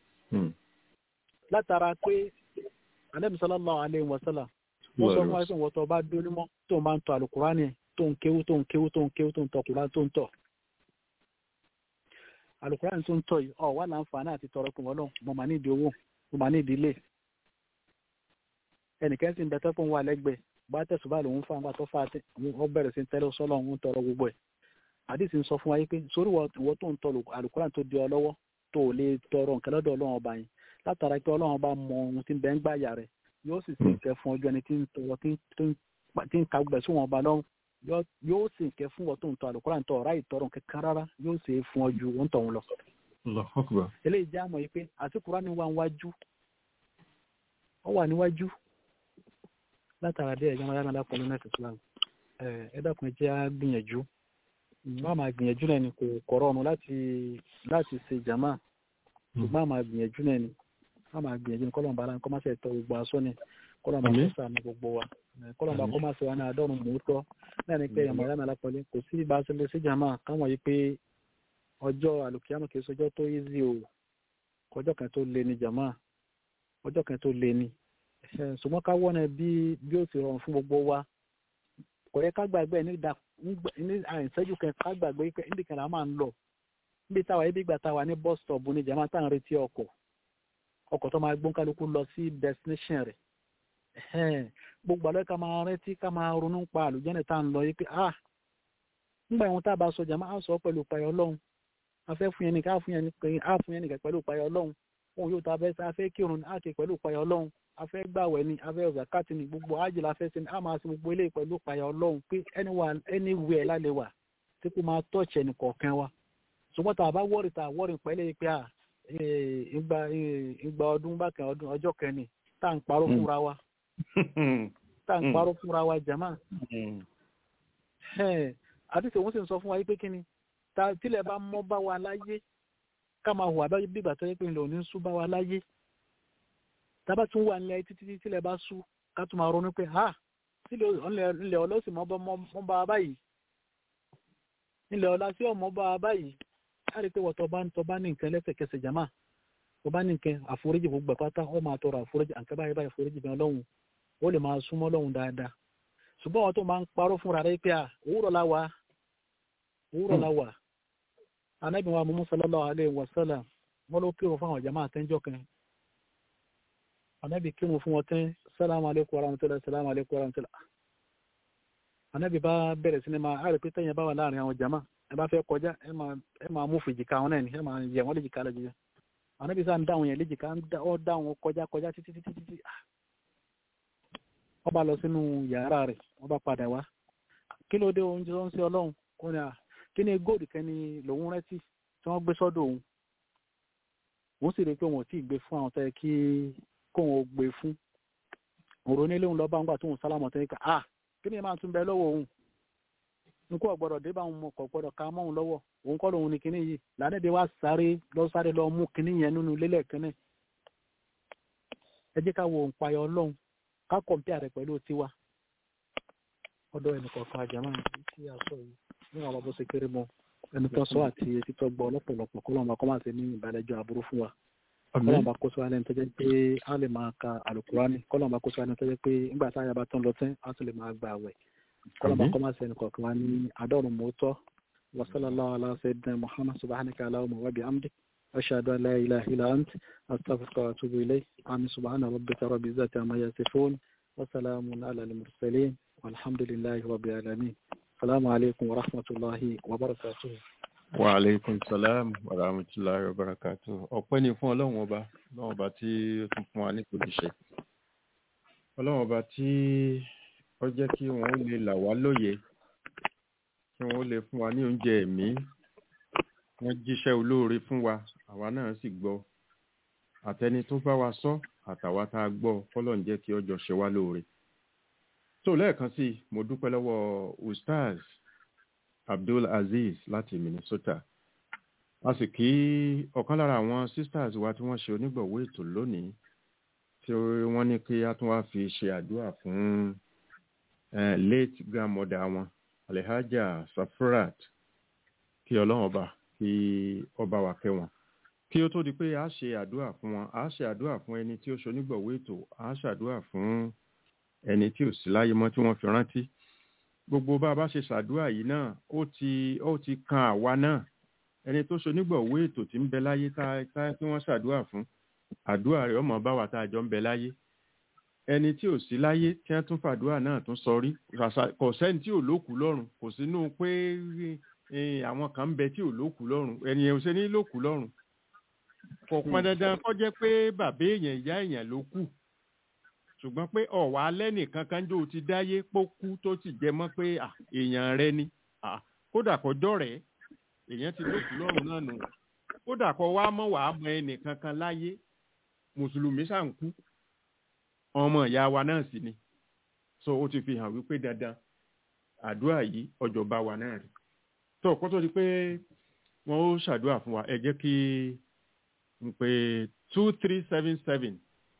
látara pé alẹ́ sallallahu alaihi wasallam wọ́n sọ fún wa pé wọ́n tọ́ bá dóní mọ́ tó ń bá ń tọ́ alukurani tó ń kéwú tó ń kéwú tó ń kéwú tó ń tọ́ kurani tó ń tọ́. alukurani tó ń tọ́ yìí ọ̀ wà láǹfààní àti tọrọ pé wọ́n lọ mo máa ní ìdí owó mo máa ní ìdí ilé ẹnìkan sì ń bẹ tẹ́kùn wà lẹ́gbẹ̀ẹ́ bá tẹ̀sùbá lòun fún àwọn àtọ́fà ọ bẹ̀rẹ̀ sí tẹ́lẹ̀ sọ́lọ́ òun tọrọ gbogbo ẹ̀ àdìsí ń sọ fún wa yìí pé sórí ìwọ tó ń tọ àlùkùránì tó di ọ lọ́wọ́ tó lè tọrọ nǹkan lọ́dọ̀ ọlọ́run ọba yẹn látara pé ọlọ́run ọba mọ ohun tí ń bẹ ń gbà yà rẹ̀ yóò sì sì kẹ́ fún ọjọ́ ẹni tí ń tọrọ tí ń ka gbẹ̀ sí wọn ọba lọ́run yóò sì kẹ́ fún ọ tó ń tọ àlùkùránì tó ọ̀rá ìtọrọ kankan rárá yóò sì fún ọ ju òun tọ̀hún lọ. eléyìí já mọ̀ yìí pé àti kùránì wà níwájú ọ wà níwájú látara dé ẹ̀jẹ̀ máa dáná pẹ̀lú nẹ́ẹ̀tì islam ẹ dákun ẹ jẹ́ á gbìyànjú má máa gbìyànjú náà ni kò kọ̀rọ̀ ọ̀nù láti láti ṣe jàmá ṣùgbọ́n máa gbìyànjú náà ni má máa gbìyànjú ni kọ́lọ́mù bàálà kọ́ máa ṣe tọ́ gbogbo aṣọ ni kọ́lọ́mù bá kọ́ sàánú gbogbo wa kọ́lọ́mù bá kọ́ máa ṣe wá ní àádọ́rùn mọ́tọ́ náà ni pé ẹ̀yàmọ̀ yàrá lápọ̀lẹ́ kò sí bá a ṣe lè ṣe jàmá káwọn yìí pé ọjọ́ àlùkìyàmù kì í ṣọjọ́ tó easy o ọjọ́ kan tó le ni jàmá ọjọ́ kan tó le ni ṣùgbọ́n ká wọ́n bí bí ó ti rọrùn fún gbogbo wa kò yẹ ká gbàgbé ní ìdá ní àìsẹ́jú kan ká gbàgbé pé níbi kan là máa ń lọ níbi táwa ibi ìgbà táwa ní bus stop ní jama tá à ń retí ọkọ̀ ọkọ̀ tó máa gbọ́n kálukú lọ sí destination rẹ̀ gbogbo àlọ́ ká máa rántí ká máa ronú pa àlùjẹ́nì tá à ń lọ yìí pé ah nígbà ìwọ̀n tá a bá sọ jama á sọ pẹ̀lú ìpayọ̀ ọlọ́run a fẹ́ fún yẹn nìkan á fún yẹn nìkan pẹ̀lú ìpayọ̀ ọlọ́run òun yóò ta fẹ́ kírun á ké pẹ̀lú ìpayọ̀ ọlọ́run afẹ́ gbàwẹ̀ ni afẹ́ ọ̀zàkátì ni gbogbo ájì la fẹ́ ṣe ni a máa ṣe gbogbo eléyìí pẹ̀lú ìpayà ọlọ́run pé anywhere lálẹ́ wà tí kò máa tọ́ọ̀ṣì ẹnì kọ̀ọ̀kan wa ṣùgbọ́n tá a bá wọ́ọ̀rì tá a wọ́ọ̀rì pẹ̀lẹ́ pé à ìgbà ìgbà ọdún bákan ọdún ọjọ́ kẹni tá à ń parọ́ fúnra wa tá à ń parọ́ fúnra wa jama àdìsí òun sì ń sọ fún wa yìí pé kí ni tílẹ̀ bá mọ́ bá wa láyé ká máa hùwà bí ìgbà tó yẹ pé ńlẹ̀ òní ń sú bá wa láyé tábà tún wà nílẹ̀ títí títí lẹ̀ bá sú ká tún máa ronú pé ha nílẹ̀ ọlọ́sìn mọ́ bá wa báyìí nílẹ̀ ọlá sí ọmọ bá wa báyìí á rí i pé wọ́tọ̀ bá ń tọ́ bá ní nǹkan lẹ́sẹ̀kẹsẹ̀ jàmá tó bá ní nǹkan àforíjì gbogbo pátá ó máa tọrọ àforíjì àǹkẹ́ báyìí báyìí àforíjì bẹ́ẹ̀ lọ́hùn ó lè máa súnmọ́ lọ́hùn dáadáa ṣùgbọ́n wọn tó máa ń parọ́ fúnra rẹ̀ pé à òwúrọ̀ la wà òwúrọ̀ la wà anábì wa mumu sallallahu alayhi wa sallam wọn ló kírun fún àwọn jàmá àtẹ́jọ́ kan anabi kírun fún wọn tán salamu aleykum wa rahmatulah salamu aleykum wa rahmatulah anabi bá bẹ̀rẹ̀ sí ni máa àrè pé tẹ̀yìn bá wà láàrin àwọn jama ẹ bá fẹ́ kọjá ẹ máa mú fìjìká wọn náà ni ẹ máa yẹ wọn léjìká lọ jíjẹ anabi sáà ń dáhùn yẹn léjìká ọ dáhùn kọjá kọjá títí títí títí wọ́n bá lọ sínú yàrá rẹ̀ wọ́n bá padà wá kí ló dé oúnjẹ tó ń ṣe ọlọ́run kó ní à kí ni góòdù kẹ́ni lòun rántí tí wọ́n gbé sọ́dọ̀ òun òun sì rí i pé wọn ò tí ì gbé fún àwọn tó yẹ kí kóun ó gbé fún òrò nílé òun lọ́ba ńgbà tóun sálámọ̀ tó yẹ ká à kí ni máa tún bẹ lọ́wọ́ òun nkú ọ̀gbọ́dọ̀ dé bá òun mọ̀ kọ̀ gbọ́dọ̀ ká mọ́ òun lọ́wọ́ òun kọ́ lòun ní kinní yìí lànàdé wá sáré lọ sáré lọ mú kinní yẹn nínú lélẹ̀ kínní ẹ jẹ́ ká wo òǹpayọ̀ ọlọ́run ká kọ̀m̀pìà rẹ̀ pẹ̀lú tiwa ọ̀dọ̀ ẹnì kọ̀ọ̀kan àjàmá tí a sọ yìí níwọ̀n bá bó ṣe kéré mọ́ ẹni tó sọ àti etí tó gbọ́ lọ́pọ̀lọpọ̀ kọ́ lọ́nà kọ́ máa ṣe ní ìbàlẹ́jọ́ àbúrú fún wa kọ́lọ́n bá kó sọ alẹ́ tó jẹ́ pé a lè máa ka àlùkùránì kọ́lọ́n bá kó sọ alẹ́ tó jẹ́ pé nígbà tá a yàrá tó ń lọ tán a tún lè máa gbà wẹ̀ kọ́lọ́n bá kọ́ máa ṣe ẹnì kọ̀ọ̀kan wa ní àádọ́rùn mọ́tọ́ wa sallallahu ala sayyidina muhammad subhanaka allahumma wa bihamdik ashhadu an la ilaha illa ant astaghfiruka wa atubu ilayk amin subhana rabbika rabbil izzati amma yasifun وسلام على المرسلين والحمد لله رب العالمين السلام عليكم ورحمة الله وبركاته wa aleykum salam wa rahmatulahi wa barakatu ọpẹ́ ni fún Ọlọ́run ọba Ọlọ́run ọba tí ó tún fún wa ní kòdìṣe Ọlọ́run ọba tí ó jẹ́ kí wọn lè là wá lóye kí wọn lè fún wa ní oúnjẹ ẹ̀mí wọn jíṣẹ́ olóore fún wa àwa náà sì gbọ́ àtẹni tó bá wa sọ àtàwa tá a gbọ́ fọ́lọ́run jẹ́ kí ọjọ́ ṣe wá lóore tó lẹ́ẹ̀kan sí i mo dúpẹ́ lọ́wọ́ ustaz abdul aziz láti minnesota a sì kí ọ̀kan lára àwọn sisters wa tí wọ́n ṣe onígbọ̀wọ́ ètò lónìí tí wọ́n ní kí a tún wá fi ṣe àdúrà fún eh, late grandmother wọn alhaja safurat kí ọlọ́run ọba kí ọba wa kẹ́ wọn kí ó tó di pé a ṣe àdúrà fún wọn a ṣe àdúrà fún ẹni tí ó ṣe onígbọ̀wọ́ ètò a ṣàdúrà fún ẹni tí ò sí láyé mọ́ tí wọ́n fi rántí gbogbo bá a bá ṣe ṣàdúrà yìí náà ó ti ó ti kan àwa náà ẹni tó ṣonígbọ̀wé ètò tí ń bẹ láyé tá tá tí wọ́n ṣàdúrà fún àdúrà rẹ̀ ọmọ bá wa tá a jọ ń bẹ láyé ẹni tí ò sí láyé tí wọ́n tún fàdúrà náà tún sọrí ràṣà- kò sẹ́ni tí ò lókù lọ́rùn kò sínú pé eh, àwọn kan ń bẹ tí ò lókù lọ́rùn ẹni ò ṣe ní lókù lọ́rùn kò pọn dandan kó jẹ́ pé bàbá èèyàn ìyá èèyàn ló kù ṣùgbọ́n pé ọ̀wá alẹ́ nìkan kan jò ti dáyé pó kú tó sì jẹ mọ́ pé à, èèyàn rẹ ni à, kódà kọjọ́ rẹ̀ èèyàn ti lókù lọ́rùn náà nù kódà kọ wá mọ́ wàá mọ ẹnìkan kan láyé mùsùlùmí ṣà ń kú ọmọ ìyá wa náà sì ni so ó ti fi hàn wípé dandan àdúrà yìí ọjọ́ bá wa náà rí tó kó tó di pé wọ́n ó ṣàdúrà fún wa ẹ jẹ́ kí n pé two three seven seven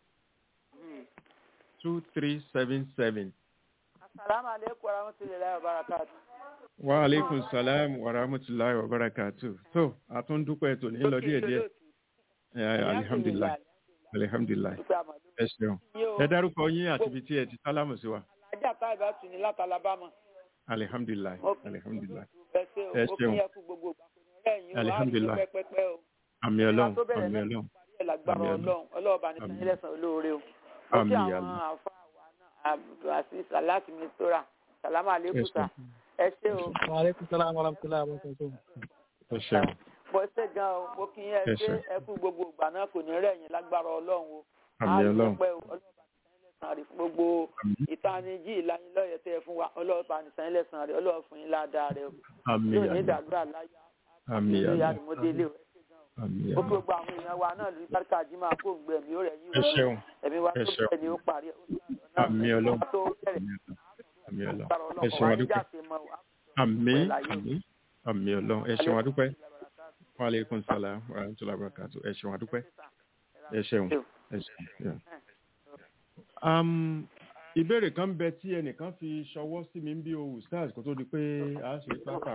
two three seven seven. Assalamu alaikum warahmatullahi wabarakatuh. wa aleykum salam wa rahmatulahi wa barakatu. so a tún dúpẹ́ ètò ní lọ díẹ̀ díẹ̀ Eh, alihamdulilayi alihamdulilayi Dúpẹ́ àmàlú. ẹ ṣeun Yín o, ẹ dárúkọ yín àti ibi tí ẹ ti sálámù sí wa ajá tá ìbá tù ní láti Alabama. alihamdulilayi Mo kí alihamdulilayi ẹ ṣe o, Ẹ ó kí ṣeun. ẹ kú gbogbo ìgbà kò ní rẹ̀ yín o, á rí Alhamdulillah. yín pẹ́pẹ́pẹ́ o. àmì ọlọ́run tó bẹ̀rẹ̀ àmì náà ọlọ́run parí ẹ̀ lágbára Àmín, àmín. ọlọ́run ọlọ́ọ̀bá ní Àmín. sanyí lẹ́sàn olóore o. Ó àmì kí àwọn àmì àfa wa náà àti sàláàtì mi tóra sàlámà ẹ àlékún sà. ṣeun Ẹ ṣé o. وعليكم السلام ورحمة الله وبركاته ẹ ṣeun Bọ́ ṣe gan o, mo kí ẹ Ẹ ṣe ṣeun. ẹ kú gbogbo ìgbà náà kò ní rẹ̀ yín lágbára ọlọ́run o. àmì Á rí ọlọ́run pẹ́ o, ọlọ́ọ̀bá ní sanyí lẹ́sàn rí fún gbogbo àmì ìtanijí ìlanilọ́yẹ̀ tẹ́ ẹ fún wa ọlọ́ọ̀bá ní sanyí lẹ́sàn rí ọlọ́ọ̀ fún yín ládàá rẹ o. àmì yóò ní àmì ìdàdúrà láyà àmì ilé àmì àdìmọ́délé o. àmì ó kí àmì gbogbo àwọn èèyàn wa náà lórí bárkà jí máa kó gbẹ mí ó rẹ̀ yín ẹ ṣeun ẹ̀mí wa ẹ tó ṣeun. bẹ̀rẹ̀ ni ó parí ẹ̀. àmì ọlọ́run tó bẹ̀rẹ̀ àmì ọlọ́run àmì ọlọ́run lágbára ẹ ọlọ́run ṣeun wá adúpẹ́ níjà sí mọ́ wa. àmì Pẹ̀lú ayé. àmì àmì ọlọ́run ẹ ṣeun adúpẹ́ wa aleykum salam wa rahmatulahi wa barakatu ẹ ṣeun adúpẹ́ ẹ ṣeun ẹ ṣeun. yeah. Um, ìbéèrè kan bẹ tí ẹnìkan fi ṣọwọ́ sí mi bí o stars kó tó di pé a ṣe pápá.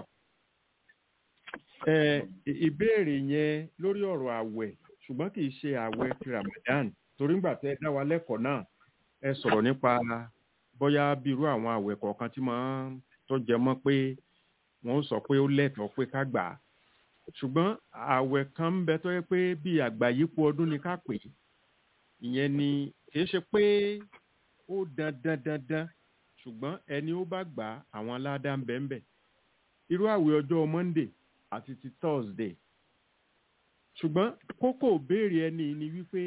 Ẹ, ì- ìbéèrè yẹn lórí ọ̀rọ̀ àwẹ̀ ṣùgbọ́n kì í ṣe àwẹ̀ ti Ramadan torí ńgbà tẹ́ ẹ dá wa lẹ́kọ̀ọ́ náà ẹ sọ̀rọ̀ nípa bóyá bí irú àwọn àwẹ̀ kọ̀ọ̀kan tí máa ń tó jẹ mọ́ pé wọ́n ó sọ pé ó lẹ́tọ̀ọ́ pé ká gbà á ṣùgbọ́n àwẹ̀ kan ń bẹ tó yẹ pé bí àgbáyípo ọdún ni ká pè é ìyẹn ni kì í ṣe pé ó dandan dandan ṣùgbọ́n ẹni ó bá gbà á àwọn aládá ń bẹ ń bẹ irú àwẹ̀ ọjọ́ Monday àti ti Thursday ṣùgbọ́n kókó béèrè ẹni ni wípé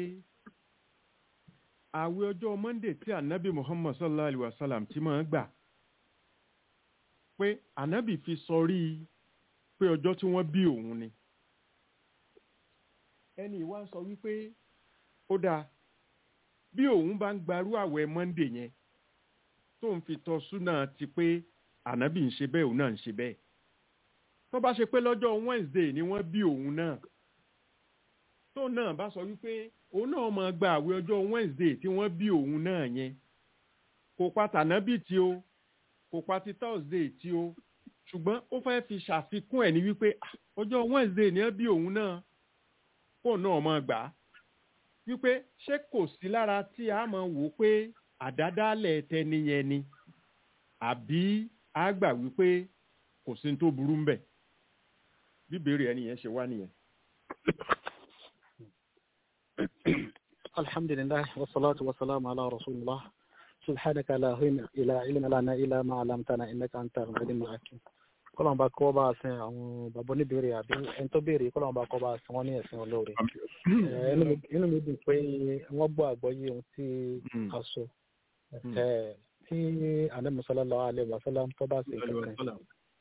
àwẹ̀ ọjọ́ Monday tí anabi Muhammad sallallahu alayhi wa sallam ti máa ń gbà pé anabi fi sọrí pé ọjọ́ tí wọ́n bí òun ni ẹni ìwá sọ wípé ó dáa bí òun bá ń gbarú àwẹ̀ Monday yẹn tó ń fi tọ́ súnà ti pé ànábì ń ṣe bẹ́ẹ̀ òun náà ń ṣe bẹ́ẹ̀ tó bá ṣe pé lọ́jọ́ Wednesday ni wọ́n bí òun náà tó náà bá sọ wípé òun náà máa gba àwẹ̀ ọjọ́ Wednesday tí wọ́n bí òun náà yẹn kò pa tànábì tí ó kò pa ti Thursday tí ó ṣùgbọ́n ó fẹ́ fi ṣàfikún ẹ̀ ní wípé "Ah, ọjọ́ Wednesday ni wọ́n bí òun náà kó náà máa gbà á wípé ṣé kò sí lára tí a máa wò ó pé àdádálẹ̀ tẹni yẹn ni àbí a gbà wípé kò sí ní tó burú ń bẹ̀ bíbèrè ẹni yẹn ṣe wá nìyẹn. الحمد لله والصلاة والسلام على رسول الله subhanaka la ilaha illa lana illa ma 'allamtana innaka antal alimul hakim kọ́lọ́n bá kọ́ bá sin àwọn bàbá oníbèrè àbí ẹni tó béèrè kọ́lọ́n bá kọ́ bá sin wọ́n ní ẹ̀sìn olóore Eh, inú mi- inú mi dùn pé wọ́n gbọ́ àgbọ́yé ohun tí Mm. a sọ Mm. Eh, tí anabi sallallahu alaihi wasallam tó bá ṣe kankan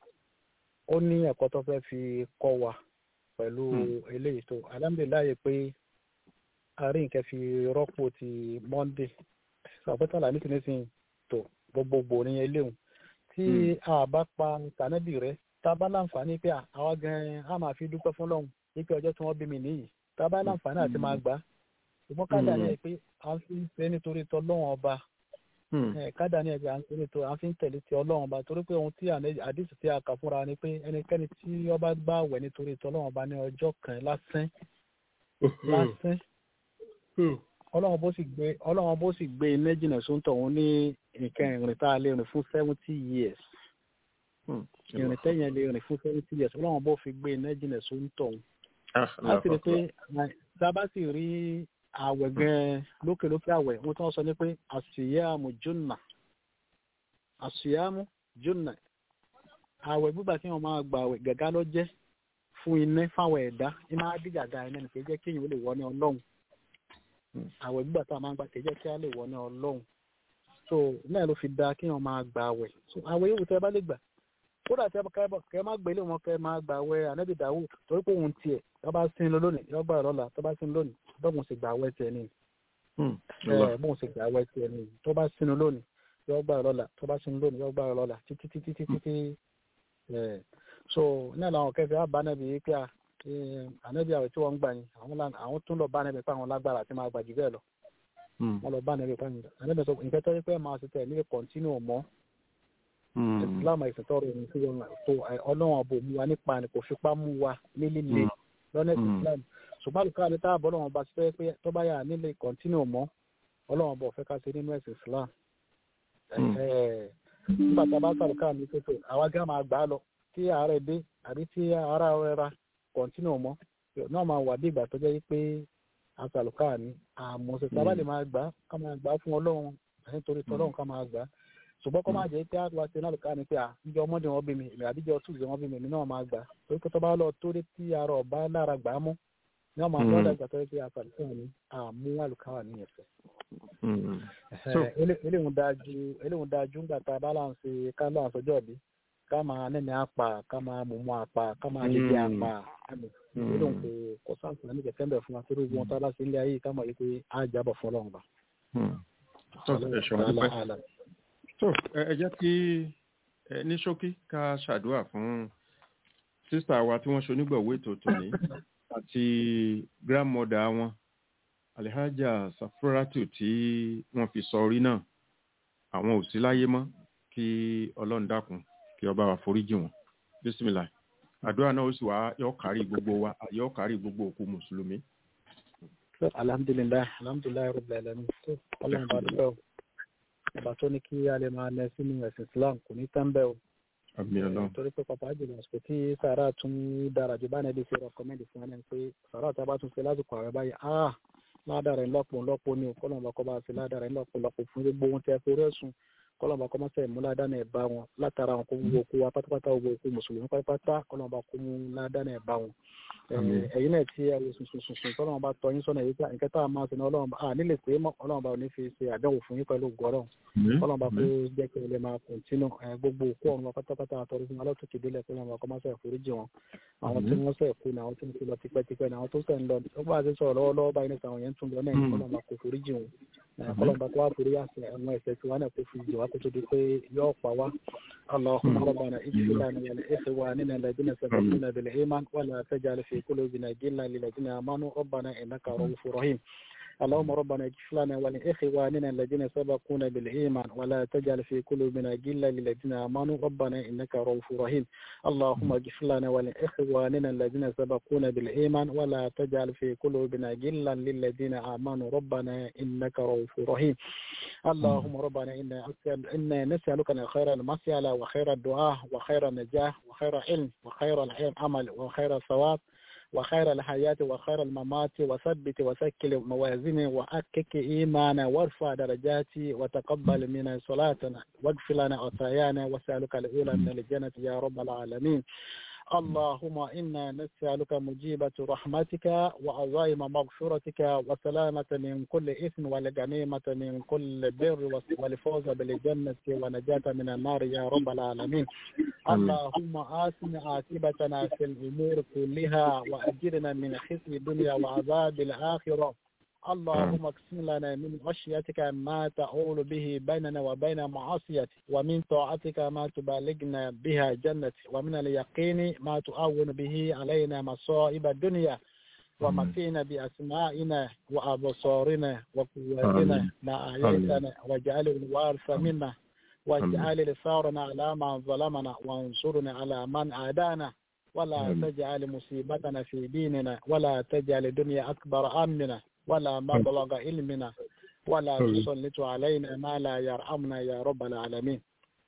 ó ní ẹ̀kọ́ tó fẹ́ fi kọ́ wa pẹ̀lú Mm. eléyìí tó alhamdulilayi pé àárín nǹkan fi rọ́pò ti monday sàpẹ́tàlá ní tìǹsìn tó gbogbogbò ní eléhùn tí Mm. a bá pa tànẹ́bì rẹ tá a bá láǹfààní pé à, àwa gan-an a máa fi dúpẹ́ fún lọ́hùn wípé ọjọ́ tí wọ́n bí mi nìyí tá a bá láǹfààní àti máa gbà á ṣùgbọ́n ká dà ní ẹ̀ pé à ń fi ń ṣe nítorí tọ́lọ́wọ́n ọba ẹ kádà ní ẹgbẹ́ à ń pè nítorí à ń fi ń tẹ̀lé ti ọlọ́run ba torí pé ohun tí àne- àdìsí tí a kà fúnra ni pé ẹnikẹ́ni tí ọba gbà wẹ̀ nítorí ti ọlọ́run ba ní ọjọ́ kan lásán lásán ọlọ́run bó sì gbé ọlọ́run bó sì gbé iná jìnnà sóńtọ̀ òun ní nǹkan ìrìn tá a lè rìn fún seventy years ìrìn tẹ́yìn lè rìn fún seventy years ọlọ́run bó fi gbé iná jìnnà sóńtọ̀ òun láti rí pé sábà sì rí àwẹ̀ gan-an lókèlókè àwẹ̀ ohun tí wọ́n sọ ni pé àṣìyàmù jùnà àṣìyàmù jùnà àwẹ̀ gbígbà tí wọ́n máa gbà àwẹ̀ gàgá ló jẹ́ fún iná fáwọn ẹ̀dá ní máa dí gàgá iná ní kì í jẹ́ kéèyàn ó lè wọ ní ọlọ́run àwẹ̀ gbígbà tá a máa gbà kì í jẹ́ kí á lè wọ ní ọlọ́run so náà ló fi da kéèyàn máa gbà àwẹ̀ so àwẹ̀ yóò tẹ́ bá lè gbà kódà tẹ kẹ má gbélé wọn kẹ máa gbà àwẹ̀ ànábì dàwù torí pé òun tiẹ̀ tó bá sin lọ lónìí yọ gbà lọ́la tó bá sin lónìí bọ́ọ̀mù sì gbà àwẹ̀ tiẹ̀ ni ẹ bóun ṣe gbà wẹ tiẹ̀ ni tó bá sínú lónìí yóò gbà lọ́la tó bá sínú lónìí yóò gbà lọ́la títí títí títí títí ẹ so náà làwọn kẹfẹ àbánẹbí yìí pé ànábì àwẹ̀ tí wọ́n ń gbà yín àwọn là- àwọn tún lọ bánẹbí pé àwọn lágbára àti máa gbà jù bẹ́ẹ̀ lọ wọ́n lọ bánẹbí pé àwọn ànábì sọ nǹkan tó yẹ pé máa ṣe tẹ̀ nílé kọ̀ntínú mọ́ islam ẹ̀sìn tọrọ ẹ̀yìn sí wọn tó ọlọ́run ọ̀bọ mú wa nípa ni kò fipá mú wa nílíle lọ́nà ẹ̀sìn islam ṣùgbọ́n àlùkò àti tá a bọ́ lọ́wọ́ bá ṣe pé tó bá yà nílé kọ̀ntínú mọ́ ọlọ́run bọ̀ fẹ́ ká ṣe nínú ẹ̀sìn islam Mm. Ẹ̀ẹ́, nígbà tá a bá sàlùkà ní pépè àwa gá máa gbà á lọ tí àárẹ̀ dé àbí tí ara rẹ̀ ra kọ̀ntínú mọ́ náà máa wà bí ìgbà tó jẹ́ pé àsàlùkà ní àmọ́ ṣe sábà lè máa gbà á ká máa gbà á fún ọlọ́run nítorí tọ́lọ́run ká máa gbà á ṣùgbọ́n kọ́ máa jẹ́ pé àgbà ṣe náà lùkà ní pé à níjọ́ ọmọdé wọn bí mi èmi àbíjọ́ túùsì wọn bí mi èmi náà máa gbà á torí pé tó bá lọ tó dé tí ara ọ̀bá lára gbà á mú ní ọmọ Mm. àgbàdo àgbà tó yẹ pé àsàlùkà ní àmú àlùkà ní ẹ̀fẹ̀ So- eléhùn dájú eléhùn dájú ńgbà tá a bá láǹṣe ká láǹṣe ọjọ́ bí ká máa nẹ́ni apá ká máa mùmú apá ká máa lè jẹ Mm. apá eléhùn kò kò sáǹsì ní kẹ̀kẹ́ ń bẹ̀ fún wa torí wọn tá a bá ṣe ilé ayé ká mọ̀ yìí pé á jábọ̀ fún ọlọ́run bá. tó ẹ ṣeun dúpẹ́ tó ẹ ẹ jẹ́ kí ẹ ní ṣókí ká ṣàdúrà fún sísà wa tí wọ́n ṣonígbọ̀wé ètò tòní àti grandmother wọn alihaja safuratu tí wọ́n fi sọ orí náà àwọn ò sí láyé mọ́ kí ọlọ́run dákun kí ọba wa foríjì wọn bísímìlà àdúrà náà ó sì wá yọ kárí gbogbo wa yọ kárí gbogbo òkú mùsùlùmí. alhamdulilayi alhamdulilayi rabbil alamin tó ọlọ́run bá dúpẹ́ o ọba tó ní kí a lè máa lẹ sínú ẹ̀sìn islam kò ní tán bẹ́ẹ̀ o. àmì ọlọ́run torí pé pàpà jùlọ àsìkò tí sàrà tún dára jù bá nẹbi ṣe rọkọmẹndì fún ẹni pé sàrà tá a bá tún ṣe lásìkò ààrẹ báyìí ah ládàá rẹ ńlọpọ ńlọpọ ni o kọlọmọba kọ bá ṣe ládàá rẹ ńlọpọ ńlọpọ fún gbogbo ohun tí a fi rẹ sùn kọlọmọba kọ máa ṣe mú ládàá náà bá wọn látara àwọn kó gbogbo okú wa pátápátá gbogbo okú mùsùlùmí pátápátá kọlọmọba kó mú ládàá náà bá wọn. Àmín. ẹ̀yin náà tí ẹ wo sùn sùn sùn kọlọmọba tọ́ yín sọ́nà yìí pé nǹkan tá a máa ṣe ní ọlọ́run à nílé pé mọ́ ọlọ́run ò ní fi ṣe àdánwò fún yín pẹ̀lú gbọ́rọ̀ kọlọmọba kó jẹ́ kí ẹ lè máa kọ̀ntínú ẹ, gbogbo òkú ọ̀run wa pátápátá àtọ́rí fún alátòkè délẹ̀ kọlọmọba kọ́ máa ṣe àforíjì wọn àwọn tí wọ́n sẹ̀ kú ní àwọn tí wọ́n ti lọ tipẹ́tipẹ́ ní àwọn tó sẹ̀ ń lọ ó bá a ti sọ̀rọ̀ lọ́wọ́lọ́wọ́ báyìí nípa àwọn yẹn ń tún lọ náà ní Mm. kọlọmọba kò foríjì wọn ẹ, kọlọmọba kó wá forí àṣẹ àwọn ẹ̀ṣẹ̀ tí wọn náà kó fi jì wá kó tó di pé yóò pa wá اللهم ربنا اغفر لنا ولإخواننا الذين سبقونا بالإيمان ولا تجعل في قلوبنا غلا للذين آمنوا ربنا إنك رؤوف رحيم اللهم ربنا اغفر لنا ولإخواننا الذين سبقونا بالإيمان ولا تجعل في قلوبنا غلا للذين آمنوا ربنا إنك رؤوف رحيم اللهم اغفر لنا ولإخواننا الذين سبقونا بالإيمان ولا تجعل في قلوبنا غلا للذين آمنوا ربنا إنك رؤوف رحيم اللهم ربنا إنا أسأل إنا نسألك أن خير المسألة وخير الدعاء وخير النجاح وخير علم وخير العلم عمل وخير الثواب وخير الحياة وخير الممات وثبت وسكل موازيني وأكك إيمانا وارفع درجاتي وتقبل منا صلاتنا واغفر لنا خطايانا وسألك الأولى من الجنة يا رب العالمين اللهم إنا نسألك مجيبة رحمتك وعظائم مغفرتك وسلامة من كل إثم والغنيمة من كل بر والفوز بالجنة ونجاة من النار يا رب العالمين اللهم آسن عاقبتنا في الأمور كلها وأجرنا من خزي الدنيا وعذاب الآخرة اللهم اقسم لنا من خشيتك ما تعول به بيننا وبين معصيتك ومن طاعتك ما تبلغنا بها جنتك ومن اليقين ما تعون به علينا مصائب الدنيا ومتينا بأسمائنا وأبصارنا وقواتنا ما أحييتنا واجعله الوارث منا واجعل لثارنا على من ظلمنا وانصرنا على من عادانا ولا تجعل مصيبتنا في ديننا ولا تجعل الدنيا أكبر أمنا ولا مبلغ علمنا ولا تسلط علينا ما لا يرحمنا يا رب العالمين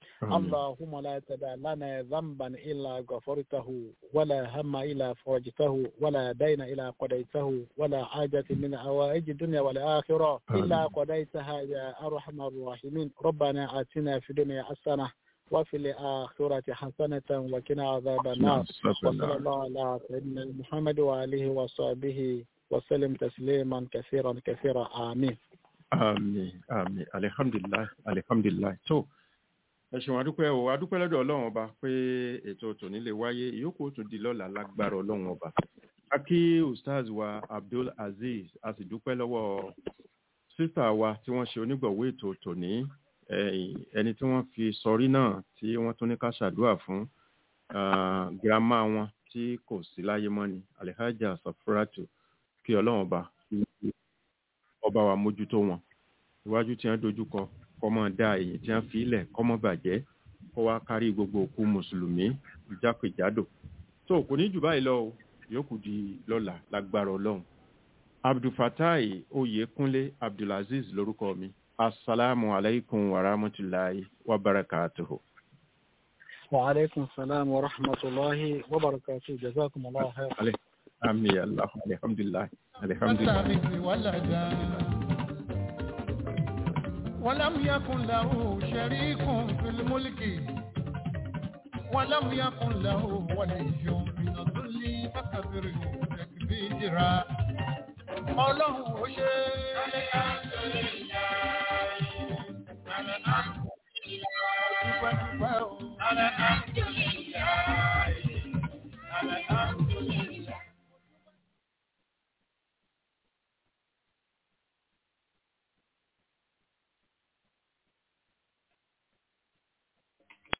اللهم لا تدع لنا ذنبا إلا غفرته ولا هم إلا فرجته ولا دين إلا قضيته ولا حاجة من حوائج الدنيا والآخرة إلا قضيتها يا أرحم الراحمين ربنا آتنا في الدنيا حسنة وفي الآخرة حسنة وقنا عذاب النار وصلى الله على سيدنا محمد وآله وصحبه وسلم تسليما كثيرا كثيرا آمين àmín àmín alihamdulilayi alihamdulilayi tó ẹ ṣeun adúpẹ́ o adúpẹ́ lọ́dọ̀ ọlọ́run ọba pé ètò tòní lè wáyé ìyókù ó tún di lọ́la lágbára ọlọ́run ọba a kí ustaz wa abdul aziz a sì dúpẹ́ lọ́wọ́ sísà wa tí wọ́n ṣe onígbọ̀wọ́ ètò tòní ẹni tí wọ́n fi sọrí náà tí wọ́n tún ní ká ṣàdúrà fún girama wọn tí kò sí láyé mọ́ ni alihaja safuratu kí ọlọ́run ọba ọba wa mójútó wọn iwájú tí wọ́n dojú kọ kọ́mọ dá èyí tí wọ́n fi ilẹ̀ kọ́mọ bàjẹ́ kó wá kárí gbogbo òkú mùsùlùmí jákèjádò tó kò ní jù báyìí lọ o yòókù di lọ́la lágbára ọlọ́run abdulfatai oyekunle abdulaziz lórúkọ mi asalaamu alaykum wa rahmatulahi wa barakatuhu. وعليكم السلام ورحمة الله وبركاته جزاكم الله خير آمين يا الله الحمد لله الحمد لله ولدا ولم يكن له شريك في الملك ولم يكن له ولي من الذل فكبره تكبيرا ọlọ́run ó ṣe dúpẹ́ dúpẹ́ o.